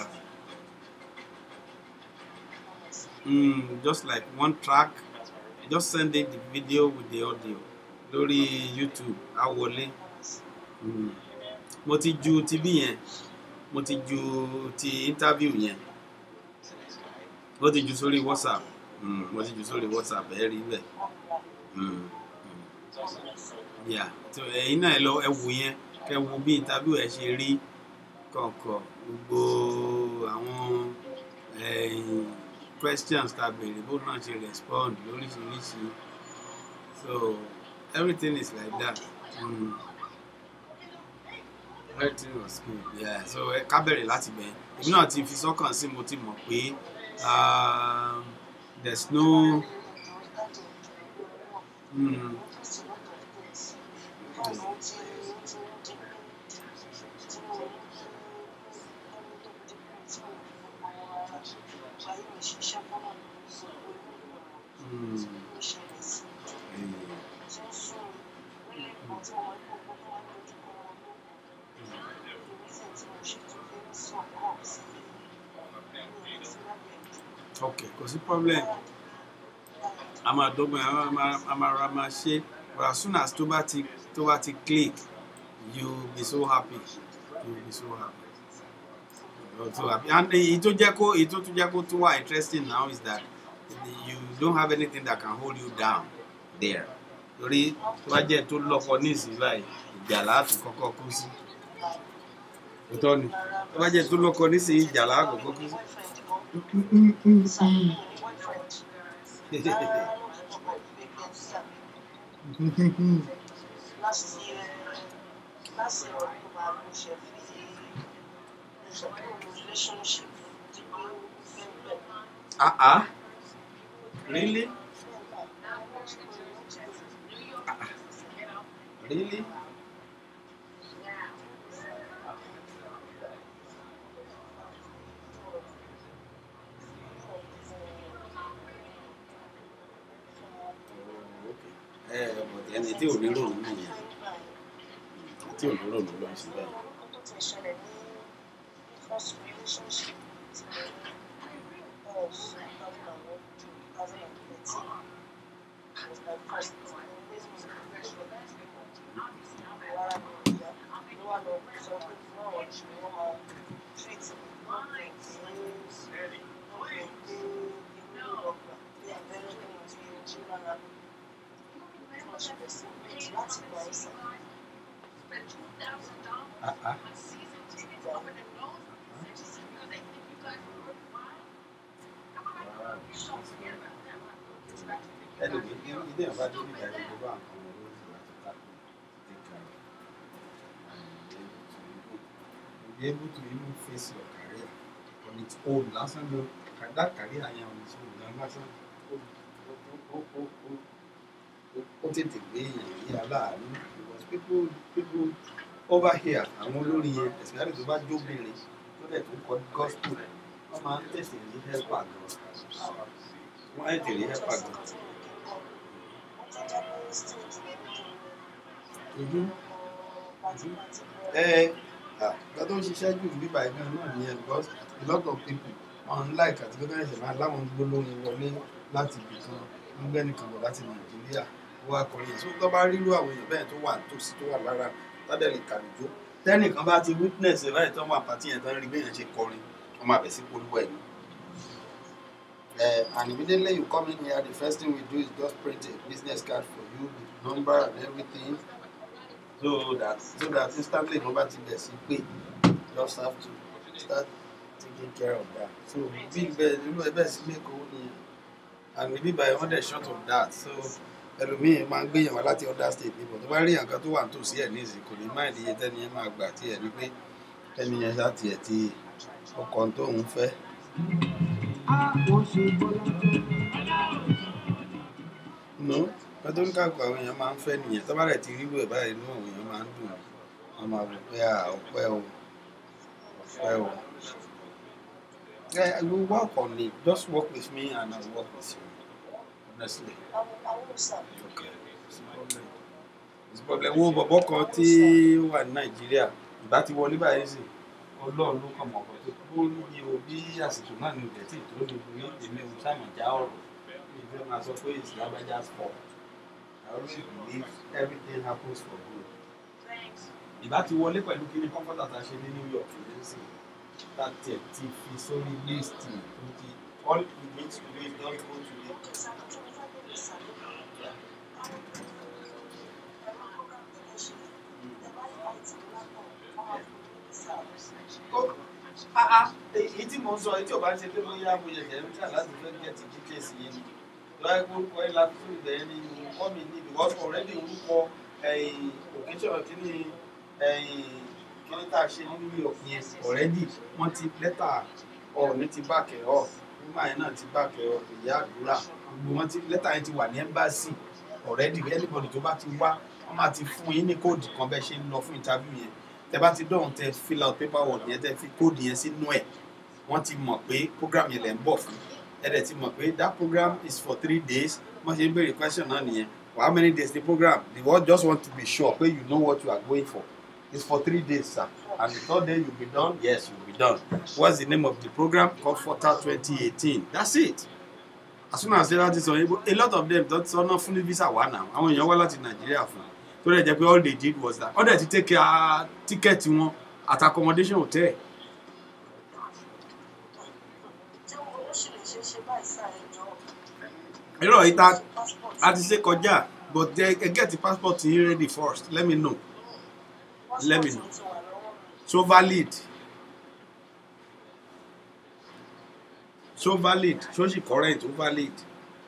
mm, just like one track just send in the video with the audio lórí YouTube á wọlé mm. mo ti ju ti bí yẹn mo ti ju ti interview yẹn mo ti ju sórí WhatsApp mm, mo ti ju sórí WhatsApp ẹ rí bẹ́ẹ̀ mm. mm. yeah so ẹ̀yin náà ẹ lọ ẹ wò yẹn kẹ́ wo bí interview ẹ ṣe rí kọ̀ọ̀kan gbogbo àwọn eh, questions ta béèrè bó náà ṣe respond lóríṣiríṣi so everything is like that mm. everything was good yeah so ẹ ká bẹ̀rẹ̀ láti bẹ̀ èmi náà ti fi sọ́kàn sí mo ti mọ̀ pé um, there's no mm, mm, ok kò sí problem a máa dọ́gbọ́n a máa- a máa a máa ra máa ṣe but as soon as tó bá ti tó bá ti click you be so happy you be so happy You're so happy and èyí tó jẹ́ kó èyí tó tún jẹ́ kó tún wà interesting now is that you don't have anything that can hold you down there torí tó bá jẹ́ tó lọ́kọ ní ìsìn báyìí ìjà láàtú kọ́kọ́ kú sí òótọ́ ni tó bá jẹ́ tó lọ́kọ ní ìsìn ìjà láàtú kọ́kọ́ kú sí. Last year, last year, October, mo ṣe fi mo ṣe fi relationship di pé ó fẹ́ bẹ̀rẹ̀. ah ah really Ah, ah. really ẹ ẹ bọ̀dé ẹni tí ò ní ròrùn nìyẹn tí ò ní ròrùn ló ń ṣe bẹ́ẹ̀. Nǹkan tó ti ṣẹlẹ̀ ní first relationship tí mo ní that was 2001 to 2013 was my first relationship. Rárá mi ò yá, ló wà lọ sọ pé fún àwọn ìṣòro wọn máa treat me lọ́pọ̀ tí lọ́pọ̀ pé inú ọgbà pé abẹ́rẹ́ ní ti ojú lára mi. Tí wọ́n ṣe bẹ̀ sí méjì láti gba ẹsẹ̀. Ah, ah. Anyway, ilé ilé ìwà tó ní ìdájọ́ gbogbo àwọn ọmọ lórí láti tackle take care and be able to even be able to even face your career on its own lásán gan kàdá kárí àyàn on its own gan lásán ó ó ó ó ó ó- ó tètè gbé èèyàn ní aláàánú because people people over here àwọn olórin yẹn especially tó bá jóbìnrin tó dẹ̀ tó kọ gospel wọ́n máa ń tẹ̀sí ní helper gan wọ́n á tètè rí helper gan. Mhm. Mhm. ẹ ẹ ìgbà tó ń ṣiṣẹ́ jù ní bíbá ẹgbẹ́ náà nìyẹn because a lot of people unlike àti pé káyọ̀sẹ̀ máa láwọn gbólóhùn wọlé láti ibì kan ń gbẹ́ nìkan bọ̀ láti nàìjíríà ó wá kọrin yẹn so tó bá rírú àwọn èèyàn bẹ́ẹ̀ tó wà nítòsí tó wà lára tádẹ̀ lè kàlùjó tẹ́nìkan bá ti witness ẹ̀ báyìí tó wà pàtí yẹn tó ń rí bẹ́ẹ̀ yẹn ṣe kọrin wọ́n máa bẹ̀ sí polówó ẹ̀ ní. Uh, and immediately you come in here, the first thing we do is just print a business card for you with number and everything so that so that instantly number ti bẹ̀ sí pé just have to start taking care of that so bí bẹ́ẹ̀ nínú ẹ bẹ́ẹ̀ sí make owó nìyẹn and ibi báyìí wọ́n dẹ̀ short of that so ẹlòmíì máa ń gbéyàn wá láti other state níbọ̀ tó bá rí nǹkan tó wà nítòsí ẹ̀ níìsín kò ní máìlì iye tẹ́ni yẹn máa gbà tí ẹ̀ ní pé tẹ́ni yẹn ṣáà tiẹ̀ ti ọkọ̀ tó ń fẹ́. no ọdún káàkó àwọn èèyàn máa ń fẹ́ nìyẹn tó bá rẹ̀ ti rí wẹ̀ báyìí inú àwọn èèyàn máa ń dùn wọ́n máa wò pé à ọpẹ́ o ọpẹ́ o. Yeah, I will work on it. Just work with me and I'll work with you. Honestly. Okay. It's a problem. It's a problem. Wo bọ̀bọ̀ kan tí ó wà ní Nàìjíríà ìbá ti wọlé báyìí sí. Ọlọ́run ló kàn mọ̀ ọ̀pọ̀ tó kó ní o bí àsìkò náà ní òjẹ̀ tí ìtòló ní orí èmi ò sáàmì já ọ̀rọ̀. Mi ò fẹ́ máa sọ pé it's Lágbájá's fault. I always believe everything happens for good. Ìbá ti wọlé pẹ̀lú kí ni kọ́ńfọ́tà tá a ṣe ní New York ní sí láti ẹ̀ ti fi sórí líìsì tó ti all you need to do is just go to the èyí tí mo ń sọ èyí tí ò bá ń ṣe pé bóyá mo yẹ̀yẹ̀ ń tà láti fẹ́ gẹ̀ẹ́tì details yìí ni lọ́wọ́ ẹgbẹ́ orúkọ ẹ̀ láti fún ìgbẹ́ yẹn ní orúkọ mi ní because already orúkọ occasion kìíní kìíní tá a ṣe ní New York yẹn already wọ́n ti lẹ́tà ọ̀ọ́ni ti báàkẹ́ ọ̀ nígbà yẹn náà ti báàkẹ́ ọ̀ ìyá àdúrà gbogbo wọn ti lẹ́tà yẹn ti wà ní embassy already anybody tó bá ti wá wọ́n máa ti fún yín ní kóòdù kan bẹ́ẹ̀ ṣe ń lọ fún interview yẹn tẹ bá ti dọ̀hún tẹ fill out paperwork yẹn tẹ fi kóòdù yẹn sínú ẹ̀ wọ́n ti mọ̀ pé program yẹn lẹ̀ ń bọ̀ fún ẹ dẹ̀ ti mọ̀ pé that program is for three days wọ́n ṣe ń béèrè question náà nìyẹn for how many days the program the world just want to be sure pé you know what you are going for it's for three days sir and the third day you be done yes you be done what's the name of the program called Fota twenty eighteen that's it as soon as they láti sọ yìí a lot of them tó sọ náà fún ní visa wà náà àwọn èèyàn wá láti nàìjíríà fún tó dẹ̀ jẹ́ pé all they did was that all they ti take care ticket wọn at accommodation hotel irọ́ yìí ta a ti ṣe kọjá but they get the passport yín ready first let me know let me know so valid so valid so she current so valid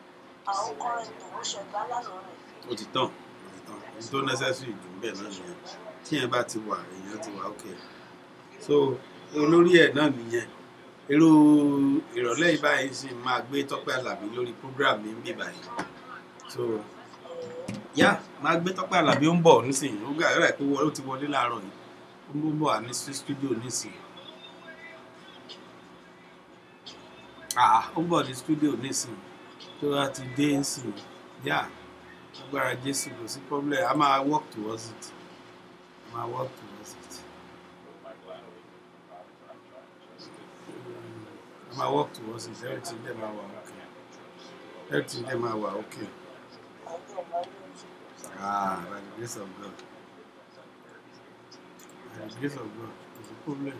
o ti tán o ti tán o tó necessary jù bẹ́ẹ̀ náà nìyẹn tí yẹn bá ti wà èèyàn ti wà ok so olórí ẹ̀ náà nìyẹn irú ìrọ̀lẹ́ yìí báyìí sì máa gbé Tọ́pẹ́ Àlàbí lórí program mi ń bì báyìí so yá máa gbé Tọ́pẹ́ Àlàbí ó ń bọ̀ nísìnyí ó gbà rẹ̀ pé ó ti wọlé láàárọ̀ yìí ó ń bọ̀ wá ní studio nísìnyí ah ó ń bọ̀ ní studio nísìnyí tó bá ti dé nísìnyí yá agbára Jésù kò sí problem a máa work towards it a máa work towards it. my work towards it everything dem ma wa okay everything dem ma wa okay ah by the grace of God by the grace of God kò sí problem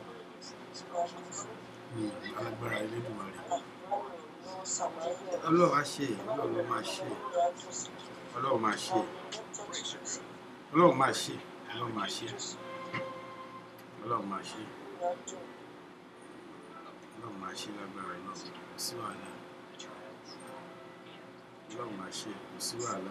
Hmm, alágbára Elédùmarè Ọlọ́run á ṣe Ọlọ́run ló máa ṣe Ọlọ́run máa ṣe Ọlọ́run máa ṣe Ọlọ́run máa ṣe Ọlọ́run máa ṣe ọlọ́run máa ṣe lágbára náà kò sí wàhálà ọlọ́run máa ṣe kò sí wàhálà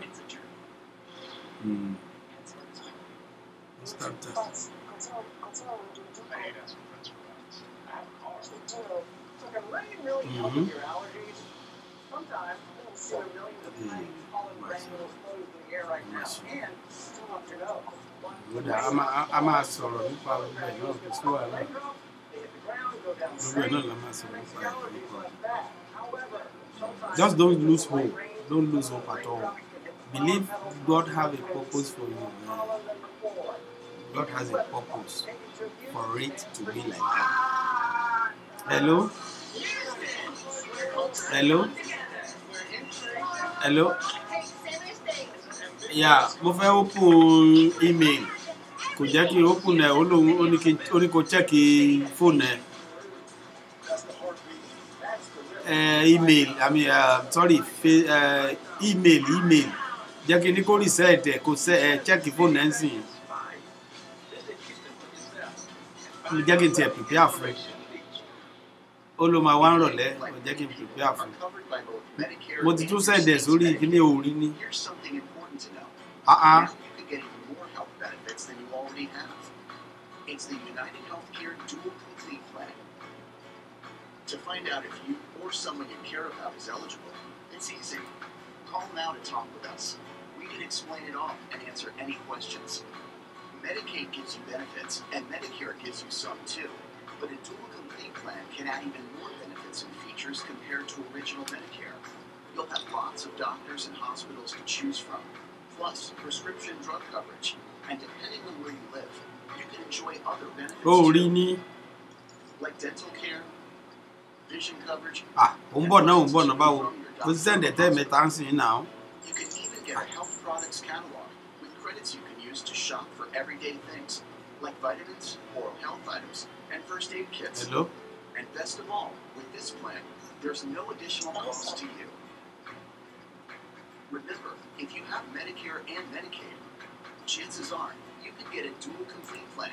mr So can letting really help Mhm. with your allergies? Sometimes it'll see a million of tiny pollen granules floating through the air right now, and still up your nose. ó dà á máa á máa sọ̀rọ̀ nípa gbogbo ẹ̀ náà kò sí wàhálà They hit the ground, go down gbogbo ẹ̀ straight. náà la máa sọ̀rọ̀ nípa ẹ̀ Allergies like that. However, sometimes just don't lose hope don't lose hope at all believe God have a purpose for you man. God has a purpose for it to be like that hello hello hello yeah mo fẹ́ open email kò jẹ́ kí n open ẹ̀ ó lóun ó ní kí n- ó ní kó check phone ẹ̀ uh, email i mean uh, sorry fa uh, email email jẹ́ kí n ní kó reset ẹ̀ kó se ẹ̀ check phone ẹ̀ ń sìn jẹ́ kí n tiẹ̀ prepare fún ẹ ó ló máa wá ń rọ̀lẹ́ kò jẹ́ kí n prepare fún ẹ mo ti tún send ẹ̀ sórí ìpínlẹ̀ orí ní Here's something important to know. ah ah Now you can get even more health benefits than you already have. It's the United Healthcare Dual Complete Plan. To find out if you or someone you care about is eligible, it's easy. Call now to talk with us. We can explain it all and answer any questions. Medicaid gives you benefits, and Medicare gives you some too. But a dual complete plan can add even more benefits and features compared to original Medicare. You'll have lots of doctors and hospitals to choose from, plus prescription drug coverage. And depending on where you live, you can enjoy other benefits ó rí too, ní like dental care, vision coverage. ah ó ń bọ̀ náà ó ń bọ̀ náà báwo mo ti send ẹ̀ tẹ́ mẹ́ta ń sìn náà You can even get a health products catalog with credits you can use to shop for everyday things like vitamins, oral health items, and first aid kits. hello And best of all, with this plan, there's no additional cost to you. Remember, if you have Medicare and Medicaid, chances are you can get a dual complete plan.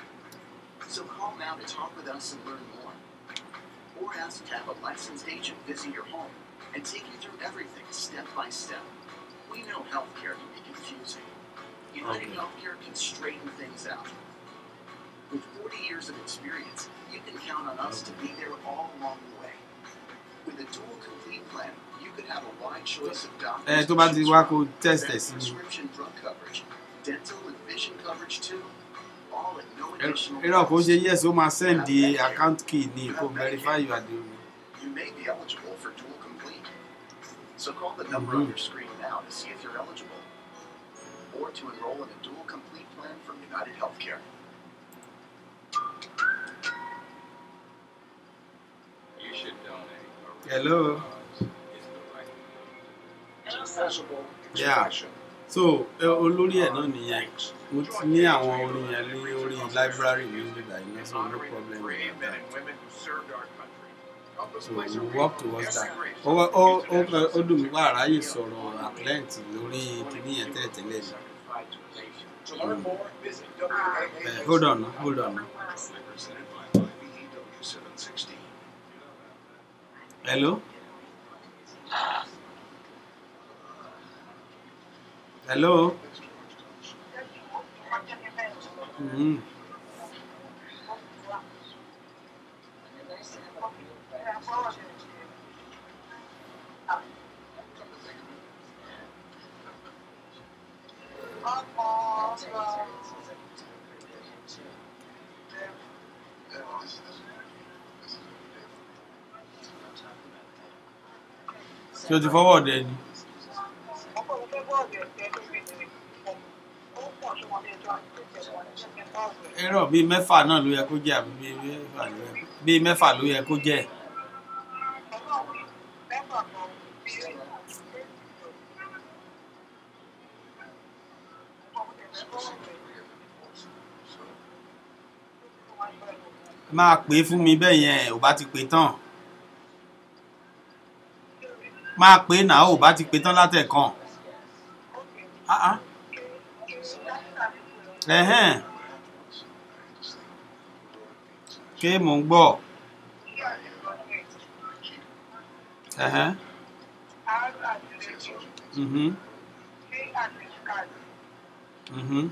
So call now to talk with us and learn more. Or ask to have a licensed agent visit your home and take you through everything step by step. We know healthcare can be confusing. United Okay. Healthcare can straighten things out. With 40 years of experience, you can count on us to be there all along the way. With a dual complete plan, you could have a wide choice of doctors. ẹ tó to bá ti choose wá from, kó test ẹ̀ then sí mi prescription drug coverage, dental and vision coverage too, all at no Ẹ- additional irọ́ kó cost. ṣe yes ó máa send the account key ní kó verify you are the You may be eligible for dual complete. So call the number Mhm. on your screen now to see if you're eligible, or to enroll in a dual complete plan from United Healthcare. You should donate. hello Accessible yeah so ẹ, olórí ẹ̀ náà nìyẹn mo ti ní àwọn orin yẹn ní orí library mi nígbà yìí náà so no problem with that so we work towards that ó wá- ó ó fẹ́- ó dùn mí wá àráyè sọ̀rọ̀ at length lórí kíní yẹn tẹ́lẹ̀tẹ́lẹ̀ ni To learn more, visit Eh, hold on hold on hello hello mm. ṣé o ti fọwọ́ ọ̀dẹ ni ẹ̀rọ bíi mẹ́fà náà ló yẹ kó jẹ́ àbí bíi mẹ́fà ló yẹ bíi mẹ́fà ló yẹ kó jẹ́ máa pè é fún mi bẹ́ẹ̀ yẹn ò bá ti pè tán máa pè é náà ò bá ti pè tán látẹ̀kàn Ah, ah. ẹ̀hẹ́n ṣé mò ń gbọ́ ẹ̀hẹ́n mhm mhm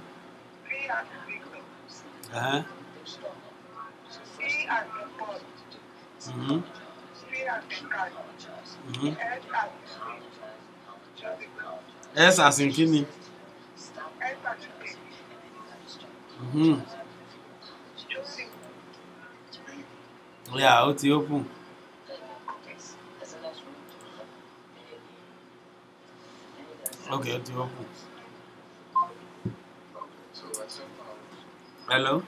ẹ̀hẹ́n mhm Mhm. s as in kí ni Mhm. yeah ó ti open ok ó ti open hello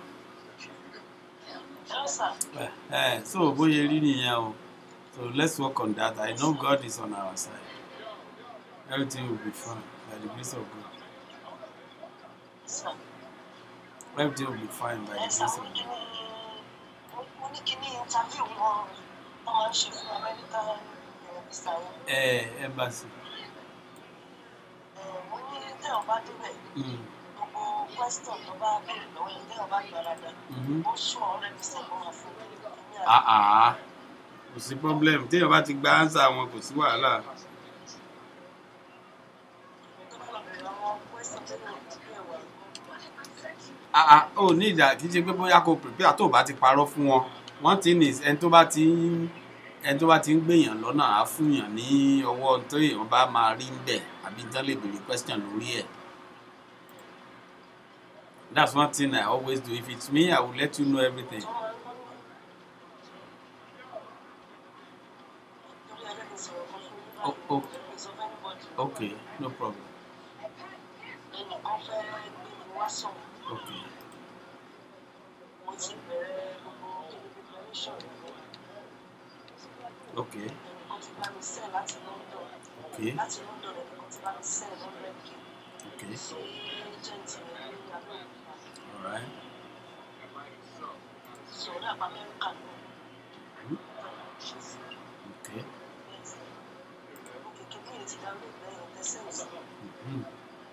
Eh, eh, so bóyá rí nìyẹn o so let's work on that i know god is on our side everything will be fine by the grace of god everything will be fine by the grace of god. mo ní kí ní interview wọn wọn máa ń ṣe fún american visa yẹn ẹ embassy. mo ní téèyàn bá débẹ̀ Mm. gbogbo question tó bá béèrè lọ́wọ́ yẹn téèyàn bá gbà dáadáa Mhm. ó sún ọ̀rẹ́ mi sẹ́gun wọn fún mi ní Ah, ah. kò sí problem téèyàn bá ti gba answer wọn kò sí wàhálà àwọn question tó lè dìbò ẹ̀wà Ah, ah, ó ní ìjà kì í ṣe pé bóyá kò prepare tó o bá ti parọ́ fún wọn one thing is ẹni tó bá ti ń ẹni tó bá ti ń gbèyàn lọ́nà á fúnyàn ní ọwọ́ tó èèyàn bá máa rí ń bẹ̀ àbí tán lè béèrè question lórí ẹ̀ that's one thing i always do if it's me i will let you know everything torí ẹlẹ́ni sọ̀rọ̀ kan fún mi oh, oh, báyìí sọ fẹ́ anybody okay no problem ẹnìkan fẹ́ gbé mi wá sọ̀rọ̀ okay mo ti bẹ̀rẹ̀ gbogbo kíni preparation okay ẹnìkan ti bá mi send láti london okay láti london ẹnìkan ti bá mi send hundred k okay sí agent rẹ̀ ní abẹ́òkúta all right sọ̀rọ̀ àpá amẹ́ríkà náà Mhm. ṣe sí okay òkè kékeré yìí ti dá lóògbé ẹ̀yìn tẹ́sẹ̀ sí Mhm.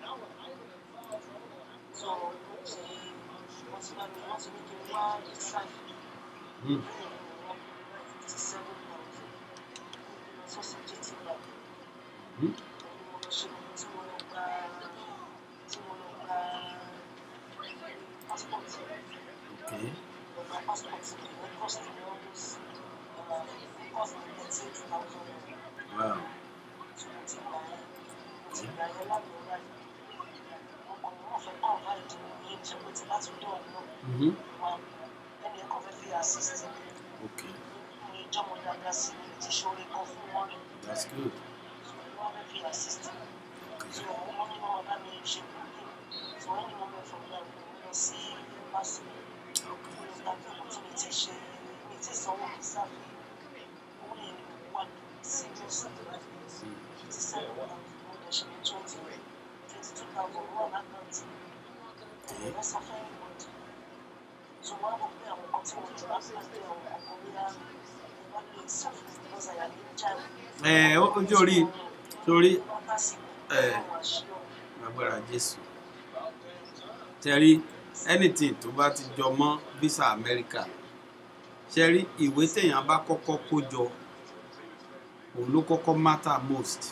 so wọ́n ti wọ́n ti bá mi wọ́n ti ní kí n wá visa Mhm. fifty seven thousand sọ́sì gt bank Mhm. mo lọ ṣe tí mo lọ gba tí mo lọ gba passport okay lọ gba passport mi ní cost mi almost uh, cost mi thirty eight thousand naira wow tí mo ti gbà yẹn mo ti gbà yẹn lábẹ́ ọ̀rá yìí ọkùnrin náà fẹ́ kọ́ ọ̀rá ìdí mi ní ṣe pé tí bá tún dọ̀ náà Mhm. wà ẹni ẹ̀kọ́ fẹ́ fi assist mi okay ní ìjọmọ̀ dáadáa sí mi ti ṣoore kan fún wọn ni that's good wọ́n fẹ́ fi assist mi so wọ́n ní wọn bá mi ṣe kúrò so wọ́n ní wọn bẹ fún mi àwọn ọmọ lọ sí embassy okay tàbí ọkọ tí mi ti ṣe mi ti sanwó mi sáfì owó yẹn ni mo wà ní serious fifty seven thousand mo lè ṣe ní twenty twenty two thousand wọ́n lákàntì ẹ̀yẹ bá sọ fún ẹnìbọdì so wọ́n á mọ̀ pé àwọn kan tí wọ́n ti bá pàdé àwọn ọkọ̀ bóyá ẹ bá lè sọ fún mi because I am in child. ẹ ó ojú orí torí wọ́n bá sì ẹ wọ́n wá ṣe ọ́. agbára jésù tẹ́rí anything tó bá ti jọ mọ́ visa america ṣẹ́rí ìwé téèyàn bá kọ́kọ́ kó jọ òun ló kọ́kọ́ matter most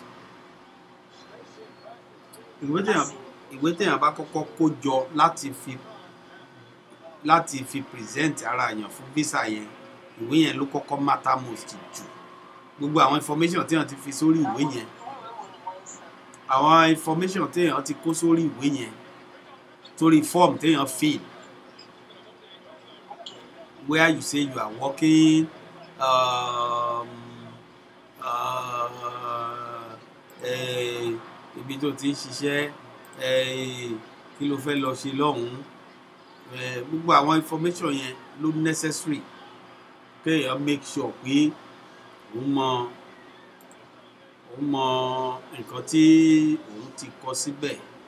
ìwé téèyàn ìwé téèyàn bá kọ́kọ́ kó jọ láti fi láti fi present ara yàn fún visa yẹn ìwé yẹn ló kọ́kọ́ matter most jù gbogbo àwọn information téèyàn ti fi sórí ìwé yẹn àwọn information téèyàn ti kó sórí ìwé yẹn sórí form téèyàn fill where you say you are working um, uh, eh, ibi tó ti ń ṣiṣẹ́ eh, kí ló fẹ́ lọ ṣe lọ́hùn-ún eh, gbogbo àwọn information yẹn ló necessary kéèyàn make sure pé òun mọ òun mọ nǹkan tí òun ti kọ síbẹ̀